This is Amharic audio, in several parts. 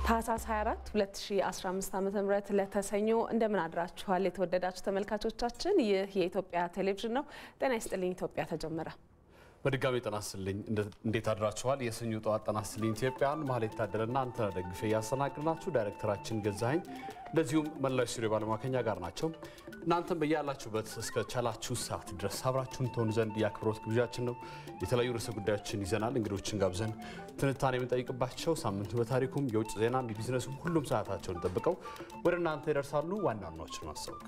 ታህሳስ 24 2015 ዓ.ም ለተሰኞ እንደምን አድራችኋል? የተወደዳችሁ ተመልካቾቻችን፣ ይህ የኢትዮጵያ ቴሌቪዥን ነው። ጤና ይስጥልኝ። ኢትዮጵያ ተጀመረ። በድጋሚ ጤና ይስጥልኝ። እንዴት አድራችኋል? የሰኞ ጠዋት ጤና ይስጥልኝ ኢትዮጵያን መሀል የታደለና አንተ ደግፌ እያስተናግድናችሁ ዳይሬክተራችን ገዛኸኝ እንደዚሁም መላው ስቱዲዮ ባለሙያ ከኛ ጋር ናቸው። እናንተም በያላችሁበት እስከ ቻላችሁ ሰዓት ድረስ አብራችሁን ትሆኑ ዘንድ የአክብሮት ግብዣችን ነው። የተለያዩ ርዕሰ ጉዳዮችን ይዘናል። እንግዶችን ጋብዘን ትንታኔ የምንጠይቅባቸው ሳምንቱ በታሪኩም የውጭ ዜናም የቢዝነሱም ሁሉም ሰዓታቸውን ጠብቀው ወደ እናንተ ይደርሳሉ። ዋና ዋናዎችን ማስታወቅ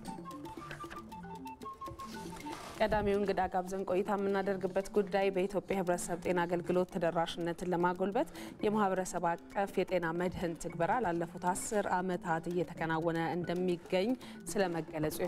ቀዳሚው እንግዳ ጋብዘን ቆይታ የምናደርግበት ጉዳይ በኢትዮጵያ ሕብረተሰብ ጤና አገልግሎት ተደራሽነትን ለማጎልበት የማህበረሰብ አቀፍ የጤና መድህን ትግበራ ላለፉት አስር ዓመታት እየተከናወነ እንደሚገኝ ስለመገለጹ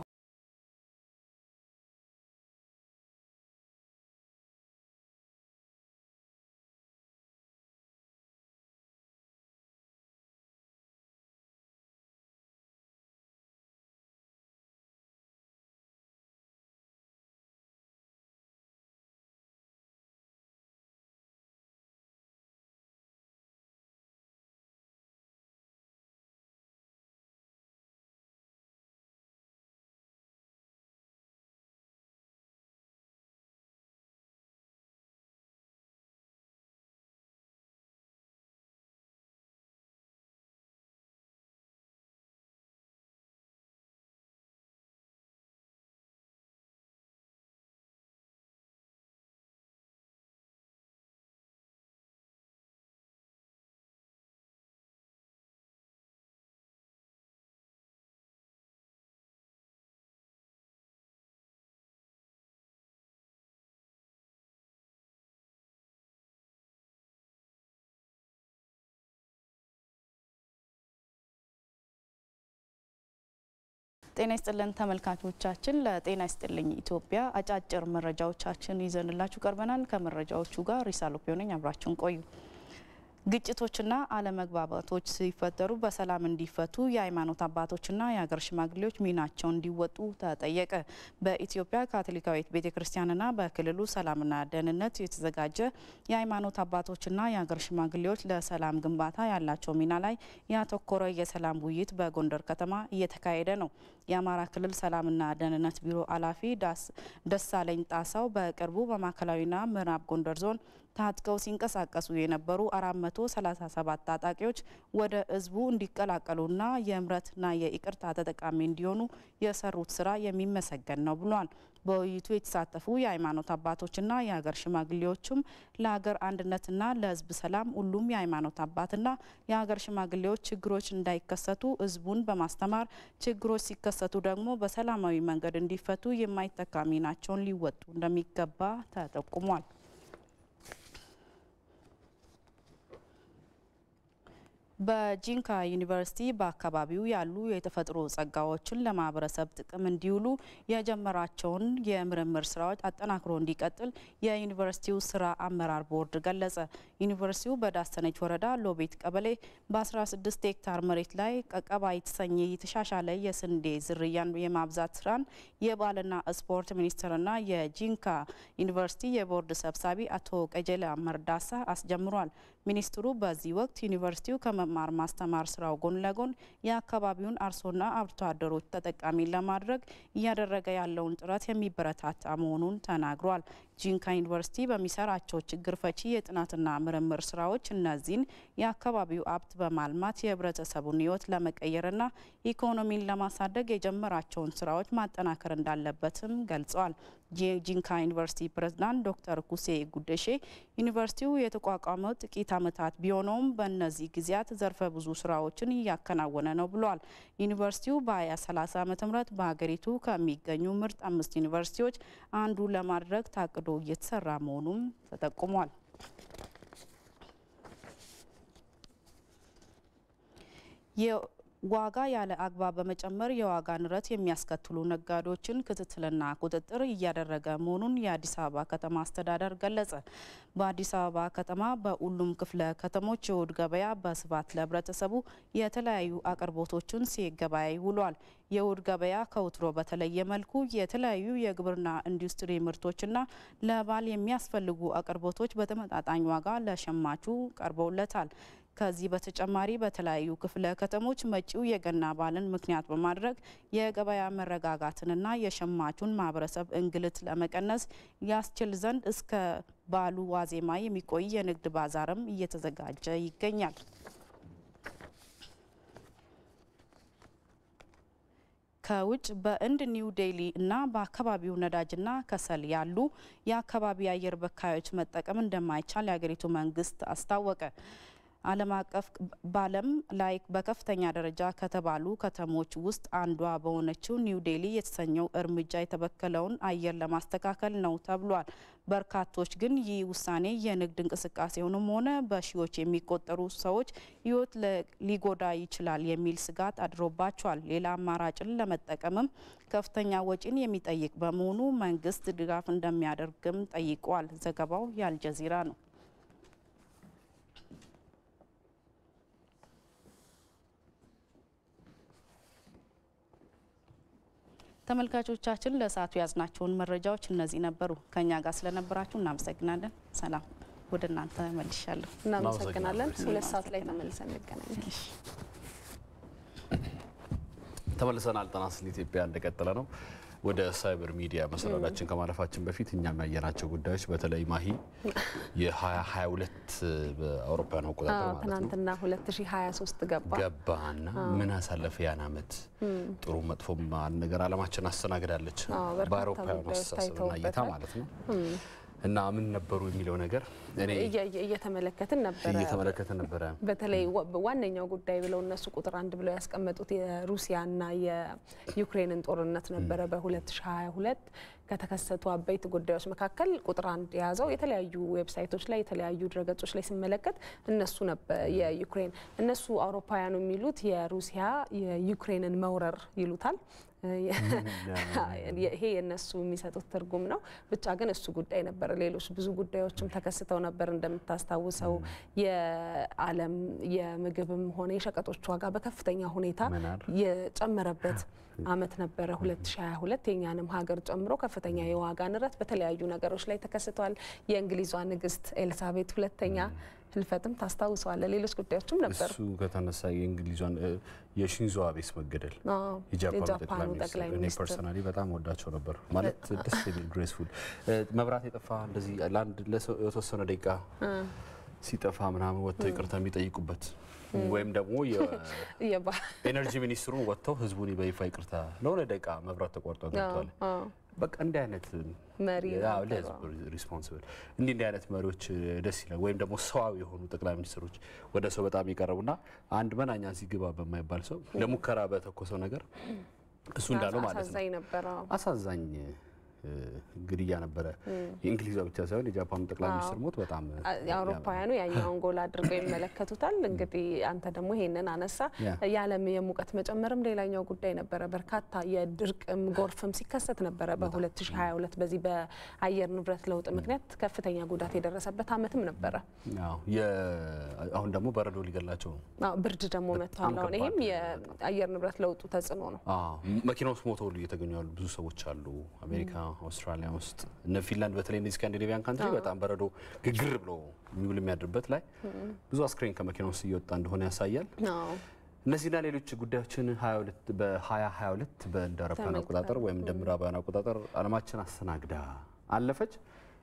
ጤና ይስጥልን ተመልካቾቻችን፣ ለጤና ይስጥልኝ ኢትዮጵያ አጫጭር መረጃዎቻችን ይዘንላችሁ ቀርበናል። ከመረጃዎቹ ጋር ሪሳሎፒዮ ነኝ። አብራችሁን ቆዩ። ግጭቶችና አለመግባባቶች ሲፈጠሩ በሰላም እንዲፈቱ የሃይማኖት አባቶችና የሀገር ሽማግሌዎች ሚናቸውን እንዲወጡ ተጠየቀ። በኢትዮጵያ ካቶሊካዊት ቤተ ክርስቲያንና በክልሉ ሰላምና ደህንነት የተዘጋጀ የሃይማኖት አባቶችና የሀገር ሽማግሌዎች ለሰላም ግንባታ ያላቸው ሚና ላይ ያተኮረ የሰላም ውይይት በጎንደር ከተማ እየተካሄደ ነው። የአማራ ክልል ሰላምና ደህንነት ቢሮ ኃላፊ ደሳለኝ ጣሳው በቅርቡ በማዕከላዊና ምዕራብ ጎንደር ዞን ታጥቀው ሲንቀሳቀሱ የነበሩ 437 ታጣቂዎች ወደ ህዝቡ እንዲቀላቀሉና የምህረትና የይቅርታ ተጠቃሚ እንዲሆኑ የሰሩት ስራ የሚመሰገን ነው ብሏል። በውይይቱ የተሳተፉ የሃይማኖት አባቶችና የሀገር ሽማግሌዎችም ለሀገር አንድነትና ለህዝብ ሰላም ሁሉም የሃይማኖት አባትና የሀገር ሽማግሌዎች ችግሮች እንዳይከሰቱ ህዝቡን በማስተማር ችግሮች ሲከሰቱ ደግሞ በሰላማዊ መንገድ እንዲፈቱ የማይተካ ሚናቸውን ሊወጡ እንደሚገባ ተጠቁሟል። በጂንካ ዩኒቨርሲቲ በአካባቢው ያሉ የተፈጥሮ ጸጋዎችን ለማህበረሰብ ጥቅም እንዲውሉ የጀመራቸውን የምርምር ስራዎች አጠናክሮ እንዲቀጥል የዩኒቨርሲቲው ስራ አመራር ቦርድ ገለጸ። ዩኒቨርሲቲው በዳሰነች ወረዳ ሎቤት ቀበሌ በ16 ሄክታር መሬት ላይ ቀቀባ የተሰኘ የተሻሻለ የስንዴ ዝርያን የማብዛት ስራን የባህልና ስፖርት ሚኒስቴርና የጂንካ ዩኒቨርሲቲ የቦርድ ሰብሳቢ አቶ ቀጀላ መርዳሳ አስጀምሯል። ሚኒስትሩ በዚህ ወቅት ዩኒቨርሲቲው ከመማር ማስተማር ስራው ጎን ለጎን የአካባቢውን አርሶና አርብቶ አደሮች ተጠቃሚ ለማድረግ እያደረገ ያለውን ጥረት የሚበረታታ መሆኑን ተናግሯል። ጂንካ ዩኒቨርሲቲ በሚሰራቸው ችግር ፈቺ የጥናትና ምርምር ስራዎች እነዚህን የአካባቢው ሀብት በማልማት የህብረተሰቡን ህይወት ለመቀየርና ኢኮኖሚን ለማሳደግ የጀመራቸውን ስራዎች ማጠናከር እንዳለበትም ገልጸዋል። የጂንካ ዩኒቨርሲቲ ፕሬዝዳንት ዶክተር ኩሴ ጉደሼ ዩኒቨርሲቲው የተቋቋመው ጥቂት ዓመታት ቢሆነውም በእነዚህ ጊዜያት ዘርፈ ብዙ ስራዎችን እያከናወነ ነው ብለዋል። ዩኒቨርሲቲው በ2030 ዓ ም በሀገሪቱ ከሚገኙ ምርጥ አምስት ዩኒቨርሲቲዎች አንዱ ለማድረግ ታቅዶ እየተሰራ መሆኑም ተጠቁሟል። ዋጋ ያለ አግባብ በመጨመር የዋጋ ንረት የሚያስከትሉ ነጋዴዎችን ክትትልና ቁጥጥር እያደረገ መሆኑን የአዲስ አበባ ከተማ አስተዳደር ገለጸ። በአዲስ አበባ ከተማ በሁሉም ክፍለ ከተሞች የእሁድ ገበያ በስፋት ለህብረተሰቡ የተለያዩ አቅርቦቶችን ሲገበያይ ውሏል። የእሁድ ገበያ ከወትሮ በተለየ መልኩ የተለያዩ የግብርና ኢንዱስትሪ ምርቶችና ለበዓል የሚያስፈልጉ አቅርቦቶች በተመጣጣኝ ዋጋ ለሸማቹ ቀርበውለታል። ከዚህ በተጨማሪ በተለያዩ ክፍለ ከተሞች መጪው የገና በዓልን ምክንያት በማድረግ የገበያ መረጋጋትንና የሸማቹን ማህበረሰብ እንግልት ለመቀነስ ያስችል ዘንድ እስከ በዓሉ ዋዜማ የሚቆይ የንግድ ባዛርም እየተዘጋጀ ይገኛል። ከውጭ በህንድ ኒው ዴሊ እና በአካባቢው ነዳጅና ከሰል ያሉ የአካባቢ አየር በካዮች መጠቀም እንደማይቻል የሀገሪቱ መንግስት አስታወቀ። ዓለም አቀፍ በዓለም ላይ በከፍተኛ ደረጃ ከተባሉ ከተሞች ውስጥ አንዷ በሆነችው ኒው ዴሊ የተሰኘው እርምጃ የተበከለውን አየር ለማስተካከል ነው ተብሏል። በርካቶች ግን ይህ ውሳኔ የንግድ እንቅስቃሴውንም ሆነ በሺዎች የሚቆጠሩ ሰዎች ሕይወት ሊጎዳ ይችላል የሚል ስጋት አድሮባቸዋል። ሌላ አማራጭን ለመጠቀምም ከፍተኛ ወጪን የሚጠይቅ በመሆኑ መንግስት ድጋፍ እንደሚያደርግም ጠይቋል። ዘገባው የአልጀዚራ ነው። ተመልካቾቻችን ለሰዓቱ ያዝናቸውን መረጃዎች እነዚህ ነበሩ። ከኛ ጋር ስለነበራችሁ እናመሰግናለን። ሰላም ወደ እናንተ መልሻለሁ። እናመሰግናለን። ሁለት ሰዓት ላይ ተመልሰን እንገናኛለን። ተመልሰናል። ጤና ይስጥልኝ ኢትዮጵያ እንደቀጠለ ነው። ወደ ሳይበር ሚዲያ መሰናዳችን ከማለፋችን በፊት እኛም ያየናቸው ጉዳዮች በተለይ ማሂ የ2022 በአውሮፓውያን አቆጣጠር ማለት ነው ትናንትና 2023 ገባ ገባና ምን አሳለፈ ያን አመት ጥሩ መጥፎም ነገር አለማችን አስተናግዳለች አዎ፣ በርካታ በአውሮፓውያን ጉዳዮች አስተሳሰብና እይታ ታይተውበታል። ማለት ነው እና ምን ነበሩ የሚለው ነገር እኔ እያየ- እየተመለከትን ነበረ። እየተመለከተ ነበረ በተለይ ዋ- ዋነኛው ጉዳይ ብለው እነሱ ቁጥር አንድ ብለው ያስቀመጡት የሩሲያና የዩክሬንን ጦርነት ነበረ። በ2022 ከተከሰቱ አበይት ጉዳዮች መካከል ቁጥር አንድ የያዘው የተለያዩ ዌብሳይቶች ላይ የተለያዩ ድረገጾች ላይ ሲመለከት እነሱ ነበር የዩክሬን እነሱ አውሮፓውያኑ የሚሉት የሩሲያ የዩክሬንን መውረር ይሉታል። ይሄ የእነሱ የሚሰጡት ትርጉም ነው። ብቻ ግን እሱ ጉዳይ ነበረ። ሌሎች ብዙ ጉዳዮችም ተከስተው ነበር። እንደምታስታውሰው የዓለም የምግብም ሆነ የሸቀጦች ዋጋ በከፍተኛ ሁኔታ መናር የጨመረበት አመት ነበረ 2022 የኛንም ሀገር ጨምሮ ከፍተኛ የዋጋ ንረት በተለያዩ ነገሮች ላይ ተከስተዋል። የእንግሊዟ ንግስት ኤልሳቤት ሁለተኛ ህልፈትም ታስታውሰዋለ። ሌሎች ጉዳዮችም ነበሩ። እሱ ከተነሳ የእንግሊዟን እ፣ የሺንዞ አቤስ መገደል አዎ፣ የጃፓኑ ጠቅላይ የጃፓኑ ሚኒስትር ጠቅላይ እኔ ሚኒስትር ፐርሰናሊ በጣም ወዳቸው ነበር። ማለት ደስ የሚል ግሬስፉል መብራት የጠፋ እንደዚህ ለአንድ ለሰው የተወሰነ ደቂቃ ሲጠፋ ምናምን ወጥተው ይቅርታ የሚጠይቁበት ወይም ደግሞ የባ- የኤነርጂ ሚኒስትሩን ወጥተው ህዝቡን በይፋ ይቅርታ ለሆነ ደቂቃ መብራት ተቋርጦ ገብቷል። አዎ፣ በቃ እንዲህ አይነት መሪ ያው ነበሩ። ለህዝብ ሪስፖንስብል እንዲህ እንዲህ አይነት መሪዎች ደስ ይላል። ወይም ደግሞ ሰዋዊ የሆኑ ጠቅላይ ሚኒስትሮች ወደ ሰው በጣም የቀረቡና አንድ መናኛ ሲግባ በማይባል ሰው ለሙከራ በተኮሰው ነገር እሱ እንዳለው ማለት ነው አሳዛኝ ነበረ። አዎ። አሳዛኝ እ፣ ግድያ ነበረ። የእንግሊዟ ብቻ ሳይሆን የጃፓኑ ጠቅላይ ሚኒስትር ሞት በጣም እ፣ የአውሮፓውያኑ ያኛውን ጎል አድርገው ይመለከቱታል። እንግዲህ አንተ ደግሞ ይሄንን አነሳ። ያ። የዓለም የሙቀት መጨመርም ሌላኛው ጉዳይ ነበረ። በርካታ የድርቅም ጎርፍም ሲከሰት ነበረ በ2022 በዚህ በአየር ንብረት ለውጥ ምክንያት ከፍተኛ ጉዳት የደረሰበት አመትም ነበረ። ያው የ- አሁን ደግሞ በረዶ ሊገላቸው ነው። አዎ፣ ብርድ ደግሞ መጥቷል። አሁን ከባድ ይሄም ነው የአየር ንብረት ለውጡ ተጽዕኖ ነው። አዎ፣ መኪና ውስጥ ሞተው ሁሉ እየተገኙ ያሉ ብዙ ሰዎች አሉ። አሜሪካ፣ አውስትራሊያ ውስጥ እነ ፊንላንድ በተለይ እነዚህ ስካንዲኔቪያን ካንትሪ በጣም በረዶ ግግር ብሎ የሚውል የሚያድርበት ላይ ብዙ አስክሬን ከመኪና ውስጥ እየወጣ እንደሆነ ያሳያል። አዎ። እነዚህና ሌሎች ጉዳዮችን 22 በ2022 በእንደ አውሮፓውያን አቆጣጠር ወይም እንደ ምዕራባውያን አቆጣጠር አለማችን አስተናግዳ አለፈች።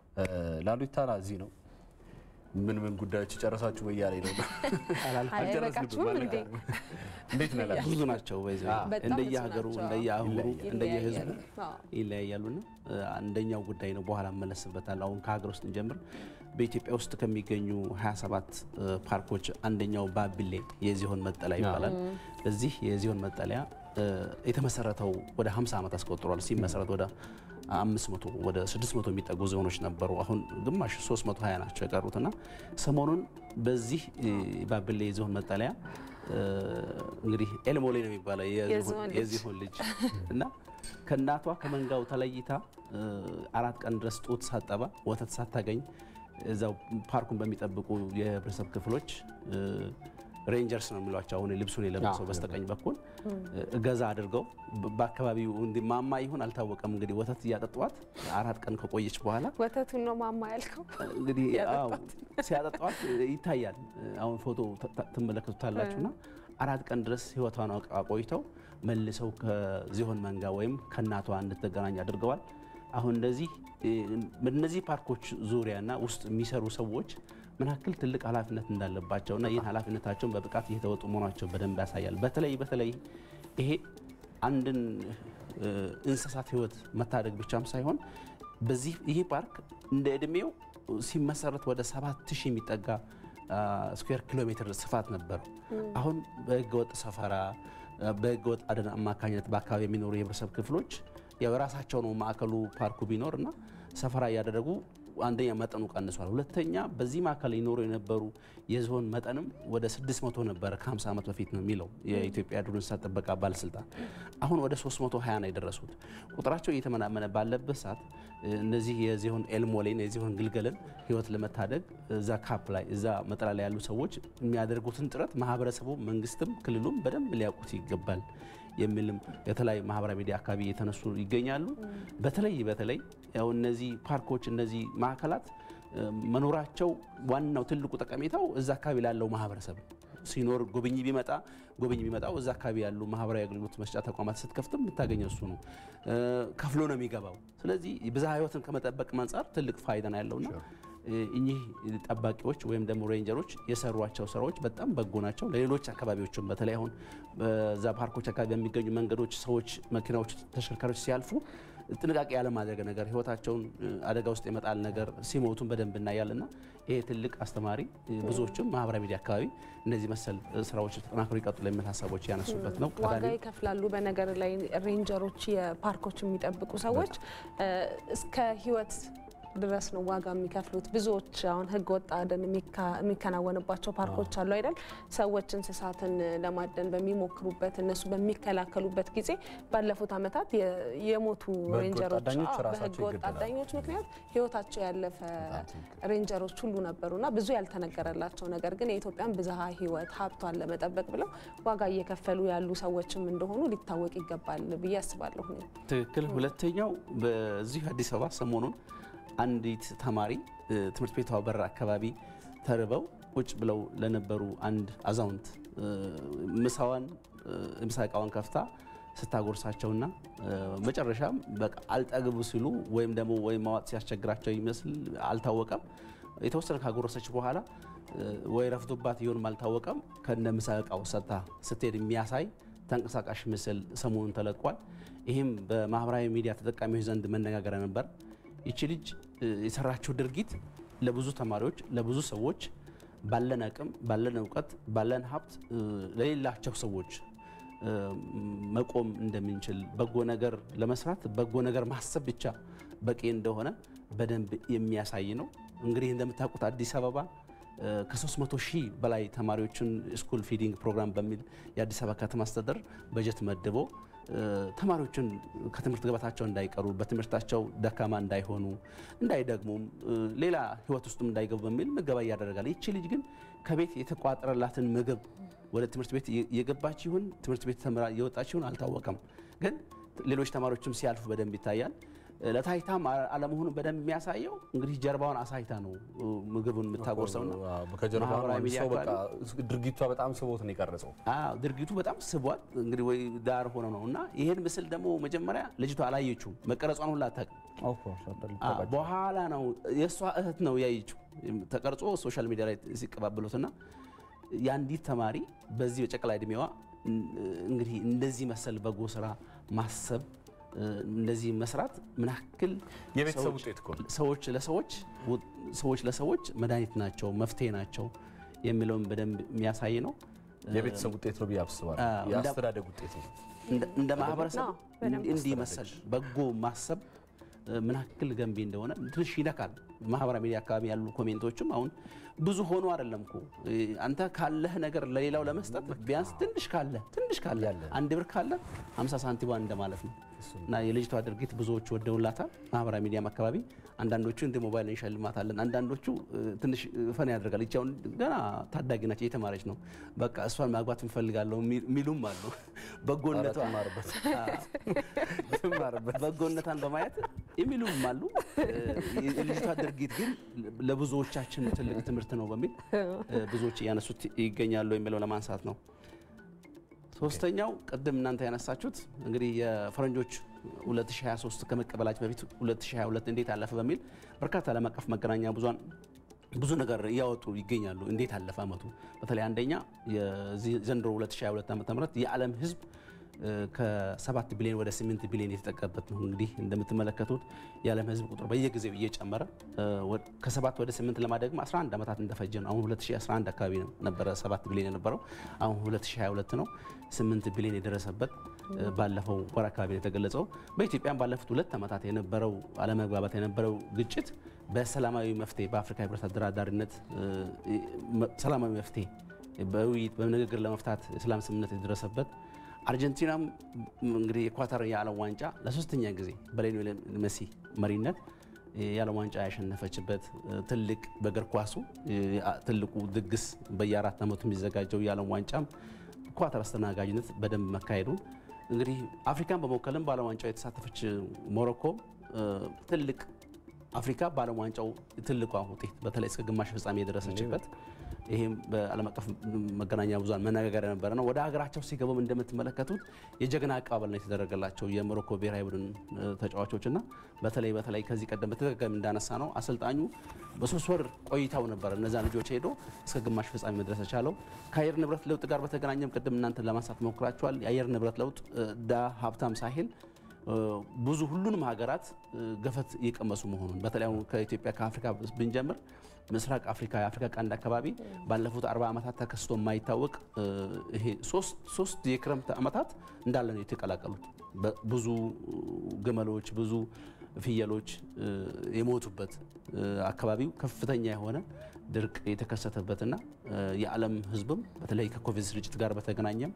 ላሉታ እዚህ ነው። ምን ምን ጉዳዮች ጨረሳችሁ በያለኝ ነው። አይበቃችሁም እንዴ? እንዴት ነው ላሉ? ብዙ ናቸው በዚህ በጣም እንደየሀገሩ ብዙ ናቸው። እንደየአህጉሩ ይለያያሉ። እንደየህዝቡ አዎ። ይለያያሉና አንደኛው ጉዳይ ነው። በኋላ እመለስበታለሁ። አሁን ከሀገር ውስጥ እንጀምር። በኢትዮጵያ ውስጥ ከሚገኙ 27 ፓርኮች አንደኛው ባቢሌ የዝሆን መጠለያ ይባላል። በዚህ የዝሆን መጠለያ እ፣ የተመሰረተው ወደ 50 ዓመት አስቆጥሯል። ሲመሰረት ወደ 500 ወደ 600 የሚጠጉ ዝሆኖች ነበሩ። አሁን ግማሽ 320 ናቸው የቀሩትና ሰሞኑን በዚህ እ፣ ባቢሌ የዝሆን መጠለያ እ፣ እንግዲህ ኤልሞሌ ነው የሚባለው የዝሆን- የዝሆን ልጅ። የዝሆን ልጅ እና ከእናቷ ከመንጋው ተለይታ እ፣ አራት ቀን ድረስ ጡት ሳጠባ ወተት ሳታገኝ እዛው ፓርኩን በሚጠብቁ የህብረተሰብ ክፍሎች እ፣ ሬንጀርስ ነው የሚሏቸው አሁን ልብሱን የለበሰው በስተቀኝ በኩል እገዛ አድርገው በአካባቢው እንዲ ማማ ይሁን አልታወቀም። እንግዲህ ወተት እያጠጧት አራት ቀን ከቆየች በኋላ ወተቱን ነው ማማ ያልከው? እንግዲህ አዎ ሲያጠጧት ይታያል። አሁን ፎቶ ትመለከቱታላችሁና አራት ቀን ድረስ ህይወቷን አቆይተው መልሰው ከዝሆን መንጋ ወይም ከእናቷ እንድትገናኝ አድርገዋል። አሁን እንደዚህ በእነዚህ ፓርኮች ዙሪያና ውስጥ የሚሰሩ ሰዎች ምን ያክል ትልቅ ኃላፊነት እንዳለባቸውና ይህን ኃላፊነታቸውን በብቃት እየተወጡ መሆናቸው በደንብ ያሳያል። በተለይ በተለይ ይሄ አንድን እንስሳት ህይወት መታደግ ብቻም ሳይሆን በዚህ ይሄ ፓርክ እንደ እድሜው ሲመሰረት ወደ ሰባት ሺህ የሚጠጋ ስኩዌር ኪሎ ሜትር ስፋት ነበረው። አሁን በህገወጥ ሰፈራ በህገወጥ አደን አማካኝነት በአካባቢ የሚኖሩ የህብረተሰብ ክፍሎች ያው የራሳቸው ነው ማዕከሉ ፓርኩ ቢኖር እና ሰፈራ እያደረጉ አንደኛ መጠኑ ቀንሷል። ሁለተኛ በዚህ ማዕከል ይኖሩ የነበሩ የዝሆን መጠንም ወደ 600 ነበረ ከ50 ዓመት በፊት ነው የሚለው የኢትዮጵያ ዱር እንስሳት ጥበቃ ባለስልጣን። አሁን ወደ 320 ነው የደረሱት። ቁጥራቸው እየተመናመነ ባለበት ሰዓት እነዚህ የዝሆን ኤልሞሌን የዝሆን ግልገልን ህይወት ለመታደግ እዛ ካፕ ላይ እዛ መጠላ ላይ ያሉ ሰዎች የሚያደርጉትን ጥረት ማህበረሰቡ፣ መንግስትም፣ ክልሉም በደንብ ሊያውቁት ይገባል የሚልም የተለያዩ ማህበራዊ ሚዲያ አካባቢ እየተነሱ ይገኛሉ። በተለይ በተለይ ያው እነዚህ ፓርኮች እነዚህ ማዕከላት መኖራቸው ዋናው ትልቁ ጠቀሜታው እዛ አካባቢ ላለው ማህበረሰብ ሲኖር ጎብኝ ቢመጣ ጎብኝ ቢመጣው እዛ አካባቢ ያሉ ማህበራዊ አገልግሎት መስጫ ተቋማት ስትከፍትም የምታገኘው እሱ ነው። ከፍሎ ነው የሚገባው። ስለዚህ ብዝሃ ህይወትን ከመጠበቅ አንጻር ትልቅ ፋይዳ ነው ያለውና እኚህ ጠባቂዎች ወይም ደግሞ ሬንጀሮች የሰሯቸው ስራዎች በጣም በጎ ናቸው። ለሌሎች አካባቢዎችም በተለይ አሁን በዛ ፓርኮች አካባቢ በሚገኙ መንገዶች ሰዎች፣ መኪናዎች፣ ተሽከርካሪዎች ሲያልፉ ጥንቃቄ ያለማድረግ ነገር ህይወታቸውን አደጋ ውስጥ የመጣል ነገር ሲሞቱን በደንብ እናያልና ይሄ ትልቅ አስተማሪ ብዙዎችም ማህበራዊ ሚዲያ አካባቢ እነዚህ መሰል ስራዎች ተጠናክሮ ይቀጥሉ የሚል ሀሳቦች ያነሱበት ነው። ዋጋ ይከፍላሉ። በነገር ላይ ሬንጀሮች፣ የፓርኮች የሚጠብቁ ሰዎች እስከ ህይወት ድረስ ነው ዋጋ የሚከፍሉት። ብዙዎች አሁን ህገ ወጥ አደን የሚከናወንባቸው ፓርኮች አሉ አይደል? ሰዎች እንስሳትን ለማደን በሚሞክሩበት እነሱ በሚከላከሉበት ጊዜ ባለፉት ዓመታት የሞቱ ሬንጀሮች በህገ ወጥ አዳኞች ምክንያት ህይወታቸው ያለፈ ሬንጀሮች ሁሉ ነበሩና ብዙ ያልተነገረላቸው ነገር ግን የኢትዮጵያን ብዝሃ ህይወት ሀብቷን ለመጠበቅ ብለው ዋጋ እየከፈሉ ያሉ ሰዎችም እንደሆኑ ሊታወቅ ይገባል ብዬ አስባለሁ። ትክክል። ሁለተኛው በዚህ አዲስ አበባ ሰሞኑን አንዲት ተማሪ ትምህርት ቤቷ በር አካባቢ ተርበው ቁጭ ብለው ለነበሩ አንድ አዛውንት ምሳዋን ምሳ እቃዋን ከፍታ ስታጎርሳቸውና መጨረሻም በቃ አልጠግቡ ሲሉ ወይም ደግሞ ወይም ማዋጥ ሲያስቸግራቸው ይመስል አልታወቀም። የተወሰነ ካጎረሰች በኋላ ወይ ረፍቶባት ይሆንም አልታወቀም። ከነ ምሳ እቃው ሰጥታ ስትሄድ የሚያሳይ ተንቀሳቃሽ ምስል ሰሞኑን ተለቋል። ይህም በማህበራዊ ሚዲያ ተጠቃሚዎች ዘንድ መነጋገሪያ ነበር። ይቺ ልጅ የሰራችው ድርጊት ለብዙ ተማሪዎች፣ ለብዙ ሰዎች ባለን አቅም፣ ባለን እውቀት፣ ባለን ሀብት ለሌላቸው ሰዎች መቆም እንደምንችል በጎ ነገር ለመስራት በጎ ነገር ማሰብ ብቻ በቂ እንደሆነ በደንብ የሚያሳይ ነው። እንግዲህ እንደምታውቁት አዲስ አበባ ከ300 ሺህ በላይ ተማሪዎችን ስኩል ፊዲንግ ፕሮግራም በሚል የአዲስ አበባ ከተማ አስተዳደር በጀት መድቦ ተማሪዎችን ከትምህርት ገበታቸው እንዳይቀሩ በትምህርታቸው ደካማ እንዳይሆኑ እንዳይደግሙም ሌላ ሕይወት ውስጥም እንዳይገቡ በሚል ምገባ እያደረጋል። ይቺ ልጅ ግን ከቤት የተቋጠረላትን ምግብ ወደ ትምህርት ቤት የገባች ይሁን ትምህርት ቤት ተምራ የወጣች ይሁን አልታወቀም። ግን ሌሎች ተማሪዎችም ሲያልፉ በደንብ ይታያል። ለታይታም አለመሆኑ በደንብ የሚያሳየው እንግዲህ ጀርባውን አሳይታ ነው ምግቡን የምታጎርሰውና ድርጊቷ በጣም ስቦት ነው የቀረጸው። ድርጊቱ በጣም ስቧት እንግዲህ ወይ ዳር ሆነ ነው እና ይሄን ምስል ደግሞ መጀመሪያ ልጅቷ አላየችውም። መቀረጿን ሁላ አታውቅም። በኋላ ነው የእሷ እህት ነው ያየችው ተቀርጾ ሶሻል ሚዲያ ላይ ሲቀባበሉትና የአንዲት ተማሪ በዚህ በጨቅላ እድሜዋ እንግዲህ እንደዚህ መሰል በጎ ስራ ማሰብ እንደዚህ መስራት ምን ያክል የቤተሰብ ውጤት እኮ ሰዎች ለሰዎች ሰዎች ለሰዎች መድኃኒት ናቸው፣ መፍትሄ ናቸው የሚለውን በደንብ የሚያሳይ ነው። የቤተሰብ ውጤት ነው ብዬ አስባለሁ። የአስተዳደግ ውጤት ነው። እንደ ማህበረሰብ እንዲህ መሰል በጎ ማሰብ ምን ያክል ገንቢ እንደሆነ ትንሽ ይነካል። ማህበራዊ ሚዲያ አካባቢ ያሉ ኮሜንቶችም አሁን ብዙ ሆኖ አይደለም እኮ አንተ ካለህ ነገር ለሌላው ለመስጠት ቢያንስ ትንሽ ካለ ትንሽ ካለ አንድ ብር ካለ 50 ሳንቲሟን እንደማለት ነው እና የልጅቷ ድርጊት ብዙዎች ወደውላታል። ማህበራዊ ሚዲያም አካባቢ አንዳንዶቹ እንደ ሞባይል እንሸልማታለን፣ አንዳንዶቹ ትንሽ ፈን ያደርጋል። ይቺ አሁን ገና ታዳጊ ናቸው፣ እየተማረች ነው። በቃ እሷን ማግባት እንፈልጋለሁ የሚሉም አሉ። በጎነቷ በጎነቷን በማየት የሚሉም አሉ። የልጅቷ ድርጊት ግን ለብዙዎቻችን ትልቅ ትምህርት ነው በሚል ብዙዎች እያነሱት ይገኛሉ የሚለው ለማንሳት ነው። ሶስተኛው ቅድም እናንተ ያነሳችሁት እንግዲህ የፈረንጆች 2023 ከመቀበላችን በፊት 2022 እንዴት አለፈ በሚል በርካታ ዓለም አቀፍ መገናኛ ብዙሃን ብዙ ነገር እያወጡ ይገኛሉ። እንዴት አለፈ አመቱ? በተለይ አንደኛ ዘንድሮ 2022 ዓ.ም የዓለም ሕዝብ ከ7 ቢሊዮን ወደ 8 ቢሊዮን የተጠቀበት ነው። እንግዲህ እንደምትመለከቱት የዓለም ሕዝብ ቁጥር በየጊዜው እየጨመረ ከ7 ወደ 8 ለማደግም 11 ዓመታት እንደፈጀ ነው። አሁን 2011 አካባቢ ነው ነበረ 7 ቢሊዮን የነበረው አሁን 2022 ነው 8 ቢሊዮን የደረሰበት ባለፈው ወር አካባቢ ነው የተገለጸው። በኢትዮጵያም ባለፉት ሁለት ዓመታት የነበረው አለመግባባት የነበረው ግጭት በሰላማዊ መፍትሄ በአፍሪካ ህብረት አደራዳሪነት ሰላማዊ መፍትሄ በውይይት በንግግር ለመፍታት የሰላም ስምምነት የደረሰበት አርጀንቲናም እንግዲህ የኳታር የዓለም ዋንጫ ለሶስተኛ ጊዜ በሊዮኔል ሜሲ መሪነት የዓለም ዋንጫ ያሸነፈችበት ትልቅ በእግር ኳሱ ትልቁ ድግስ በየአራት ዓመቱ የሚዘጋጀው የዓለም ዋንጫም ኳታር አስተናጋጅነት በደንብ መካሄዱን እንግዲህ አፍሪካን በመወከልም በዓለም ዋንጫው የተሳተፈች ሞሮኮ ትልቅ አፍሪካ በዓለም ዋንጫው ትልቋ ውጤት በተለይ እስከ ግማሽ ፍጻሜ የደረሰችበት ይህም በዓለም አቀፍ መገናኛ ብዙሃን መነጋገሪያ የነበረ ነው። ወደ ሀገራቸው ሲገቡም እንደምትመለከቱት የጀግና አቀባበል ነው የተደረገላቸው የሞሮኮ ብሔራዊ ቡድን ተጫዋቾችና በተለይ በተለይ ከዚህ ቀደም በተደጋጋሚ እንዳነሳ ነው አሰልጣኙ በሶስት ወር ቆይታው ነበረ እነዛ ልጆች ሄዶ እስከ ግማሽ ፍጻሜ መድረስ የቻለው። ከአየር ንብረት ለውጥ ጋር በተገናኘም ቅድም እናንተ ለማንሳት ሞክራችኋል። የአየር ንብረት ለውጥ ዳ ሀብታም ሳይል ብዙ ሁሉንም ሀገራት ገፈት እየቀመሱ መሆኑን በተለይ አሁን ከኢትዮጵያ ከአፍሪካ ብንጀምር ምስራቅ አፍሪካ የአፍሪካ ቀንድ አካባቢ ባለፉት አርባ ዓመታት ተከስቶ የማይታወቅ ይሄ ሶስት የክረምት ዓመታት እንዳለ ነው የተቀላቀሉት። ብዙ ግመሎች፣ ብዙ ፍየሎች የሞቱበት አካባቢው ከፍተኛ የሆነ ድርቅ የተከሰተበትና የዓለም ሕዝብም በተለይ ከኮቪድ ስርጭት ጋር በተገናኘም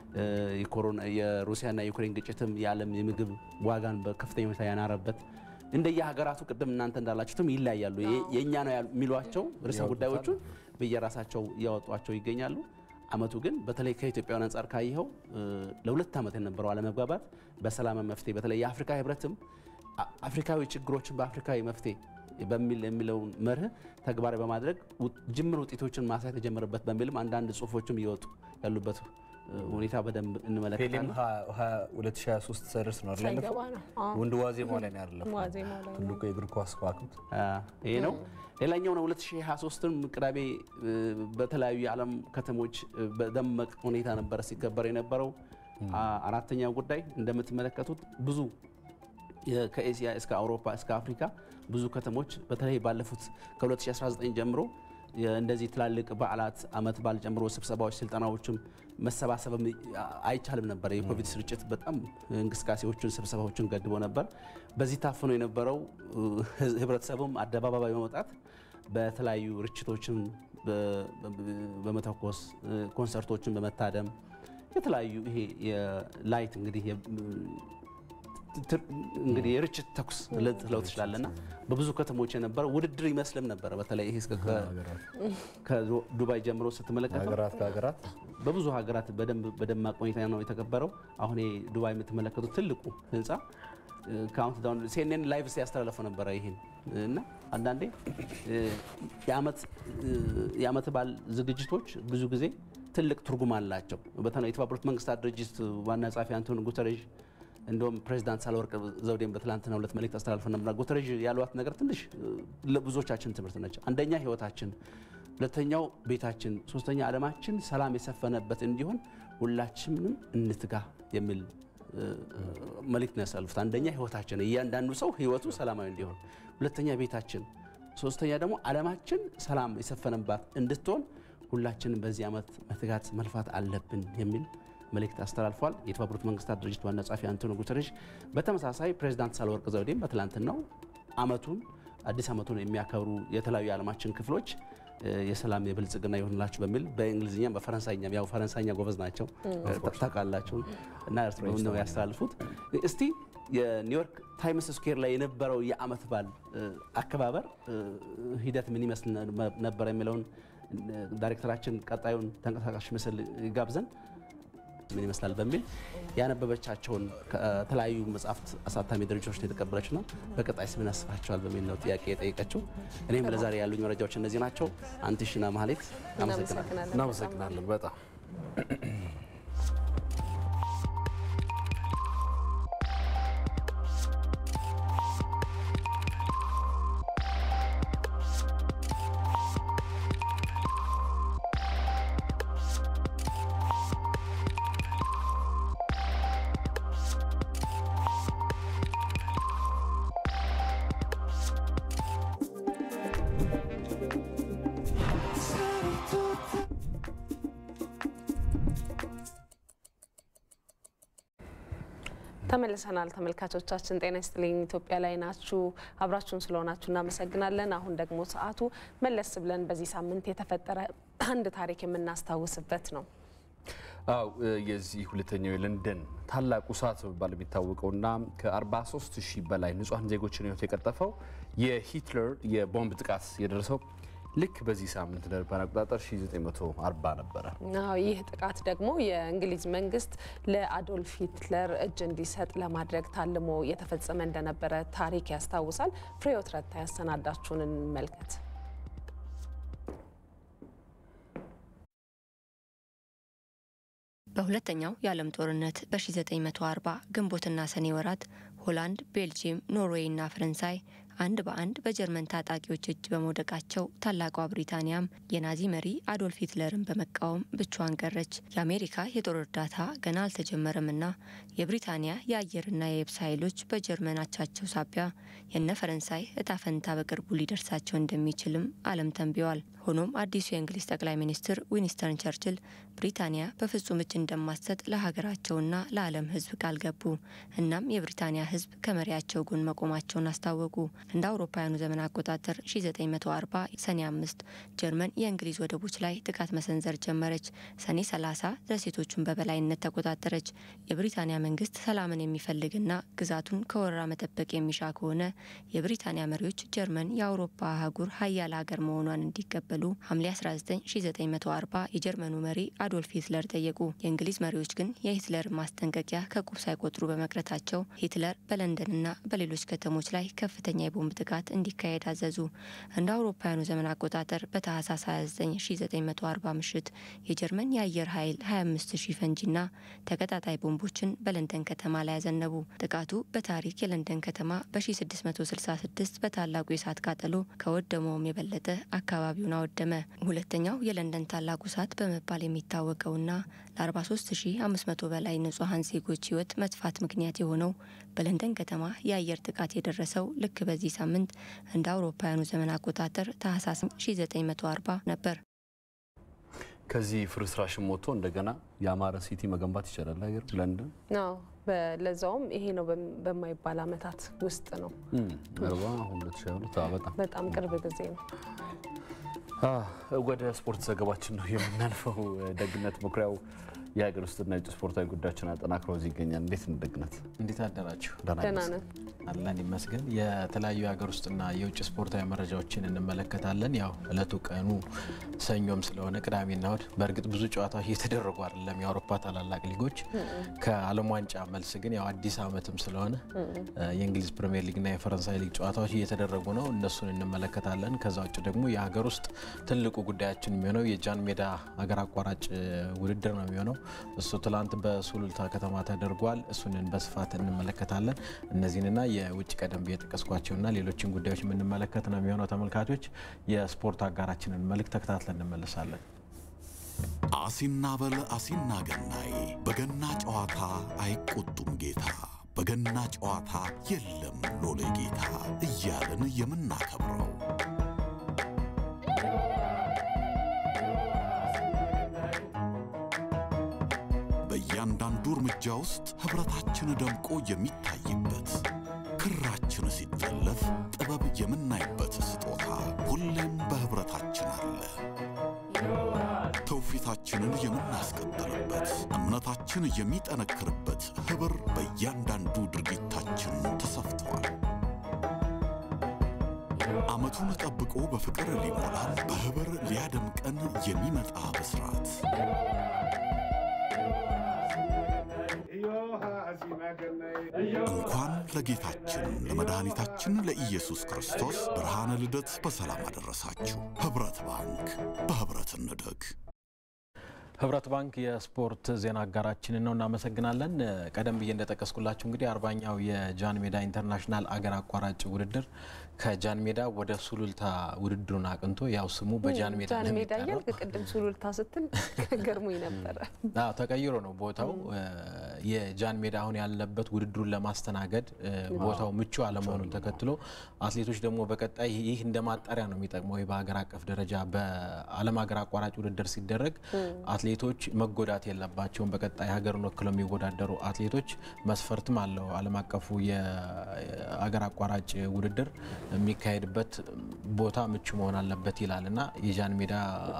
የሩሲያና የዩክሬን ግጭትም የዓለም የምግብ ዋጋን በከፍተኛ ሁኔታ ያናረበት እንደየ ሀገራቱ ቅድም እናንተ እንዳላችሁትም ይለያያሉ። የእኛ ነው የሚሏቸው ርዕሰ ጉዳዮቹን በየራሳቸው እያወጧቸው ይገኛሉ። አመቱ ግን በተለይ ከኢትዮጵያውያን አንጻር ካየኸው ለሁለት ዓመት የነበረው አለመግባባት በሰላም መፍትሄ በተለይ የአፍሪካ ህብረትም አፍሪካዊ ችግሮችን በአፍሪካዊ መፍትሄ በሚል የሚለውን መርህ ተግባራዊ በማድረግ ጅምር ውጤቶችን ማሳየት የጀመረበት በሚልም አንዳንድ ጽሁፎችም እየወጡ ያሉበት ሁኔታ በደንብ እንመለከታለን። 2023 ሰርስ ነው አይደል? ወንድ ዋዜማው ላይ ነው አይደለም? ትልቁ የእግር ኳስ ከዋክብት ይሄ ነው። ሌላኛው ነው 2023ም ቅዳሜ በተለያዩ የዓለም ከተሞች በደመቅ ሁኔታ ነበረ ሲከበር የነበረው። አራተኛው ጉዳይ እንደምትመለከቱት ብዙ ከኤስያ እስከ አውሮፓ እስከ አፍሪካ ብዙ ከተሞች በተለይ ባለፉት ከ2019 ጀምሮ እንደዚህ ትላልቅ በዓላት አመት በዓል ጨምሮ ስብሰባዎች፣ ስልጠናዎችም መሰባሰብም አይቻልም ነበር። የኮቪድ ስርጭት በጣም እንቅስቃሴዎችን፣ ስብሰባዎችን ገድቦ ነበር። በዚህ ታፍኖ የነበረው ህብረተሰቡም አደባባይ በመውጣት በተለያዩ ርችቶችን በመተኮስ ኮንሰርቶችን በመታደም የተለያዩ ይሄ የላይት እንግዲህ እንግዲህ የርችት ተኩስ ልትለው ትችላለና በብዙ ከተሞች የነበረው ውድድር ይመስልም ነበረ። በተለይ ይሄ ከዱባይ ጀምሮ ስትመለከተው ሀገራት ከሀገራት በብዙ ሀገራት በደማቅ ሁኔታ ነው የተከበረው። አሁን ዱባይ የምትመለከቱት ትልቁ ህንፃ ካውንት ዳውን ሲኤንኤን ላይቭ ሲያስተላለፈው ነበረ ይህን እና አንዳንዴ የአመት በዓል ዝግጅቶች ብዙ ጊዜ ትልቅ ትርጉም አላቸው። በተለይ የተባበሩት መንግስታት ድርጅት ዋና ጸሐፊ አንቶኒ ጉተሬዥ እንደውም ፕሬዚዳንት ሳህለወርቅ ዘውዴን በትላንትናው ዕለት መልእክት አስተላልፈው ነበር። ጉተሬዥ ያሏት ነገር ትንሽ ለብዙዎቻችን ትምህርት ነች። አንደኛ ህይወታችን፣ ሁለተኛው ቤታችን፣ ሶስተኛ ዓለማችን ሰላም የሰፈነበት እንዲሆን ሁላችንም እንትጋ የሚል መልእክት ነው ያሳልፉት። አንደኛ ህይወታችን፣ እያንዳንዱ ሰው ህይወቱ ሰላማዊ እንዲሆን፣ ሁለተኛ ቤታችን፣ ሶስተኛ ደግሞ ዓለማችን ሰላም የሰፈነባት እንድትሆን ሁላችንም በዚህ ዓመት መትጋት መልፋት አለብን የሚል መልእክት አስተላልፏል። የተባበሩት መንግስታት ድርጅት ዋና ጸሐፊ አንቶኒ ጉተሬሽ በተመሳሳይ ፕሬዚዳንት ሳህለወርቅ ዘውዴም በትላንትናው አመቱን አዲስ አመቱን የሚያከብሩ የተለያዩ የዓለማችን ክፍሎች የሰላም የብልጽግና ይሆንላችሁ በሚል በእንግሊዝኛም በፈረንሳይኛም ያው ፈረንሳይኛ ጎበዝ ናቸው ታውቃላችሁ እና ነው ያስተላልፉት። እስቲ የኒውዮርክ ታይምስ ስኩዌር ላይ የነበረው የዓመት በዓል አከባበር ሂደት ምን ይመስል ነበር የሚለውን ዳይሬክተራችን ቀጣዩን ተንቀሳቃሽ ምስል ጋብዘን ምን ይመስላል በሚል ያነበበቻቸውን ከተለያዩ መጽሐፍት አሳታሚ ድርጅቶች ነው የተቀበለችና በቀጣይ ምን ያስባቸዋል በሚል ነው ጥያቄ የጠየቀችው። እኔም ለዛሬ ያሉኝ መረጃዎች እነዚህ ናቸው። አንትሽና ማህሌት አመሰግናለሁ። እናመሰግናለን በጣም ተመልሰናል ተመልካቾቻችን፣ ጤና ይስጥልኝ። ኢትዮጵያ ላይ ናችሁ። አብራችሁን ስለሆናችሁ እናመሰግናለን። አሁን ደግሞ ሰዓቱ መለስ ብለን በዚህ ሳምንት የተፈጠረ አንድ ታሪክ የምናስታውስበት ነው። አው የዚህ ሁለተኛው የለንደን ታላቁ እሳት በመባል የሚታወቀውና ከ43 ሺህ በላይ ንጹሐን ዜጎችን ሕይወት የቀጠፈው የሂትለር የቦምብ ጥቃት የደረሰው ልክ በዚህ ሳምንት እንደ አውሮፓውያን አቆጣጠር 1940 ነበረ። አዎ ይህ ጥቃት ደግሞ የእንግሊዝ መንግስት ለአዶልፍ ሂትለር እጅ እንዲሰጥ ለማድረግ ታልሞ የተፈጸመ እንደነበረ ታሪክ ያስታውሳል። ፍሬሕይወት ረታ ያሰናዳችሁን እንመልከት። በሁለተኛው የዓለም ጦርነት በ1940 ግንቦትና ሰኔ ወራት ሆላንድ፣ ቤልጂየም፣ ኖርዌይ እና ፈረንሳይ አንድ በአንድ በጀርመን ታጣቂዎች እጅ በመውደቃቸው ታላቋ ብሪታንያም የናዚ መሪ አዶልፍ ሂትለርን በመቃወም ብቻዋን ቀረች። የአሜሪካ የጦር እርዳታ ገና አልተጀመረምና የብሪታንያ የአየርና የየብስ ኃይሎች በጀርመን አቻቸው ሳቢያ የነ ፈረንሳይ እጣ ፈንታ በቅርቡ ሊደርሳቸው እንደሚችልም ዓለም ተንብየዋል። ሆኖም አዲሱ የእንግሊዝ ጠቅላይ ሚኒስትር ዊንስተን ቸርችል ብሪታንያ በፍጹም እጅ እንደማትሰጥ ለሀገራቸውና ለዓለም ሕዝብ ቃል ገቡ። እናም የብሪታንያ ሕዝብ ከመሪያቸው ጎን መቆማቸውን አስታወቁ። እንደ አውሮፓውያኑ ዘመን አቆጣጠር 1940 ሰኔ አምስት ጀርመን የእንግሊዝ ወደቦች ላይ ጥቃት መሰንዘር ጀመረች። ሰኔ 30 ደሴቶቹን በበላይነት ተቆጣጠረች። የብሪታንያ መንግስት ሰላምን የሚፈልግና ግዛቱን ከወረራ መጠበቅ የሚሻ ከሆነ የብሪታንያ መሪዎች ጀርመን የአውሮፓ አህጉር ሀያል ሀገር መሆኗን እንዲቀበሉ ሐምሌ 19 1940 የጀርመኑ መሪ አዶልፍ ሂትለር ጠየቁ። የእንግሊዝ መሪዎች ግን የሂትለር ማስጠንቀቂያ ከቁብ ሳይቆጥሩ በመቅረታቸው ሂትለር በለንደንና በሌሎች ከተሞች ላይ ከፍተኛ የቦምብ ጥቃት እንዲካሄድ አዘዙ። እንደ አውሮፓውያኑ ዘመን አቆጣጠር በታህሳስ 29 1940 ምሽት የጀርመን የአየር ኃይል 25 ሺህ ፈንጂና ተቀጣጣይ ቦምቦችን በለንደን ከተማ ላይ ያዘነቡ። ጥቃቱ በታሪክ የለንደን ከተማ በ1666 በታላቁ የእሳት ቃጠሎ ከወደመውም የበለጠ አካባቢውን አወደመ። ሁለተኛው የለንደን ታላቁ እሳት በመባል የሚታወቀውና ለ43500 በላይ ንጹሐን ዜጎች ህይወት መጥፋት ምክንያት የሆነው በለንደን ከተማ የአየር ጥቃት የደረሰው ልክ በዚህ ሳምንት እንደ አውሮፓውያኑ ዘመን አቆጣጠር ታህሳስ 1940 ነበር። ከዚህ ፍርስራሽም ወጥቶ እንደገና የአማረ ሲቲ መገንባት ይቻላል። ሀገር ለንደን አዎ ለዛውም ይሄ ነው በማይባል አመታት ውስጥ ነው። አርባ አሁን 2022 በጣም በጣም ቅርብ ጊዜ ነው። ወደ ስፖርት ዘገባችን ነው የምናልፈው። ደግነት መኩሪያው የሀገር ውስጥና የውጭ ስፖርታዊ ጉዳዮችን አጠናክሮ እዚህ ይገኛል። እንዴት ነው ደግነት? እንዴት አደራችሁ? ደህና ነን። አለን ይመስገን። የተለያዩ የሀገር ውስጥና የውጭ ስፖርታዊ መረጃዎችን እንመለከታለን። ያው እለቱ ቀኑ ሰኞም ስለሆነ ቅዳሜና እሁድ በእርግጥ ብዙ ጨዋታዎች እየተደረጉ አይደለም፣ የአውሮፓ ታላላቅ ሊጎች። ከዓለም ዋንጫ መልስ ግን ያው አዲስ ዓመትም ስለሆነ የእንግሊዝ ፕሪምየር ሊግና የፈረንሳይ ሊግ ጨዋታዎች እየተደረጉ ነው። እነሱን እንመለከታለን። ከዛ ውጭ ደግሞ የሀገር ውስጥ ትልቁ ጉዳያችን የሚሆነው የጃን ሜዳ ሀገር አቋራጭ ውድድር ነው የሚሆነው እሱ ትላንት በሱሉልታ ከተማ ተደርጓል። እሱንን በስፋት እንመለከታለን። እነዚህንና የውጭ ቀደም ብዬ የጠቀስኳቸውና ሌሎችን ጉዳዮች የምንመለከት ነው የሚሆነው። ተመልካቾች የስፖርት አጋራችንን መልክ ተከታትለን እንመለሳለን። አሲና በል አሲና ገናይ በገና ጨዋታ አይቆጡም ጌታ በገና ጨዋታ የለም ሎሌ ጌታ እያልን የምናከብረው በእያንዳንዱ እርምጃ ውስጥ ኅብረታችን ደምቆ የሚታይበት ክራችን ሲጠለፍ ጥበብ የምናይበት ስጦታ ሁሌም በኅብረታችን አለ። ትውፊታችንን የምናስቀጥልበት የሚያድግበት እምነታችን የሚጠነክርበት ኅብር በእያንዳንዱ ድርጊታችን ተሰፍተዋል። ዓመቱን ጠብቆ በፍቅር ሊሞላን በኅብር ሊያደምቀን የሚመጣ ብስራት እንኳን ለጌታችን ለመድኃኒታችን ለኢየሱስ ክርስቶስ ብርሃነ ልደት በሰላም አደረሳችሁ። ኅብረት ባንክ በኅብረት እንደግ። ህብረት ባንክ የስፖርት ዜና አጋራችንን ነው፣ እናመሰግናለን። ቀደም ብዬ እንደጠቀስኩላችሁ እንግዲህ አርባኛው የጃን ሜዳ ኢንተርናሽናል አገር አቋራጭ ውድድር ከጃን ሜዳ ወደ ሱሉልታ ውድድሩን አቅንቶ ያው ስሙ በጃን ሜዳ ጃን ነው ሜዳ የሚጠራው። እያልክ ቅድም ሱሉልታ ስትል ገርሞኝ ነበረ። አዎ ተቀይሮ ነው ቦታው። የጃን ሜዳ አሁን ያለበት ውድድሩን ለማስተናገድ እ፣ ቦታው ምቹ አለመሆኑን ተከትሎ አትሌቶች ደግሞ በቀጣይ ይህ እንደ ማጣሪያ ነው የሚጠቅመው። ይህ በሀገር አቀፍ ደረጃ በዓለም ሀገር አቋራጭ ውድድር ሲደረግ አትሌቶች መጎዳት የለባቸውም። በቀጣይ ሀገርን ወክለው የሚወዳደሩ አትሌቶች መስፈርትም አለው። ዓለም አቀፉ የሀገር አቋራጭ ውድድር የሚካሄድበት ቦታ ምቹ መሆን አለበት ይላል እና የጃን ሜዳ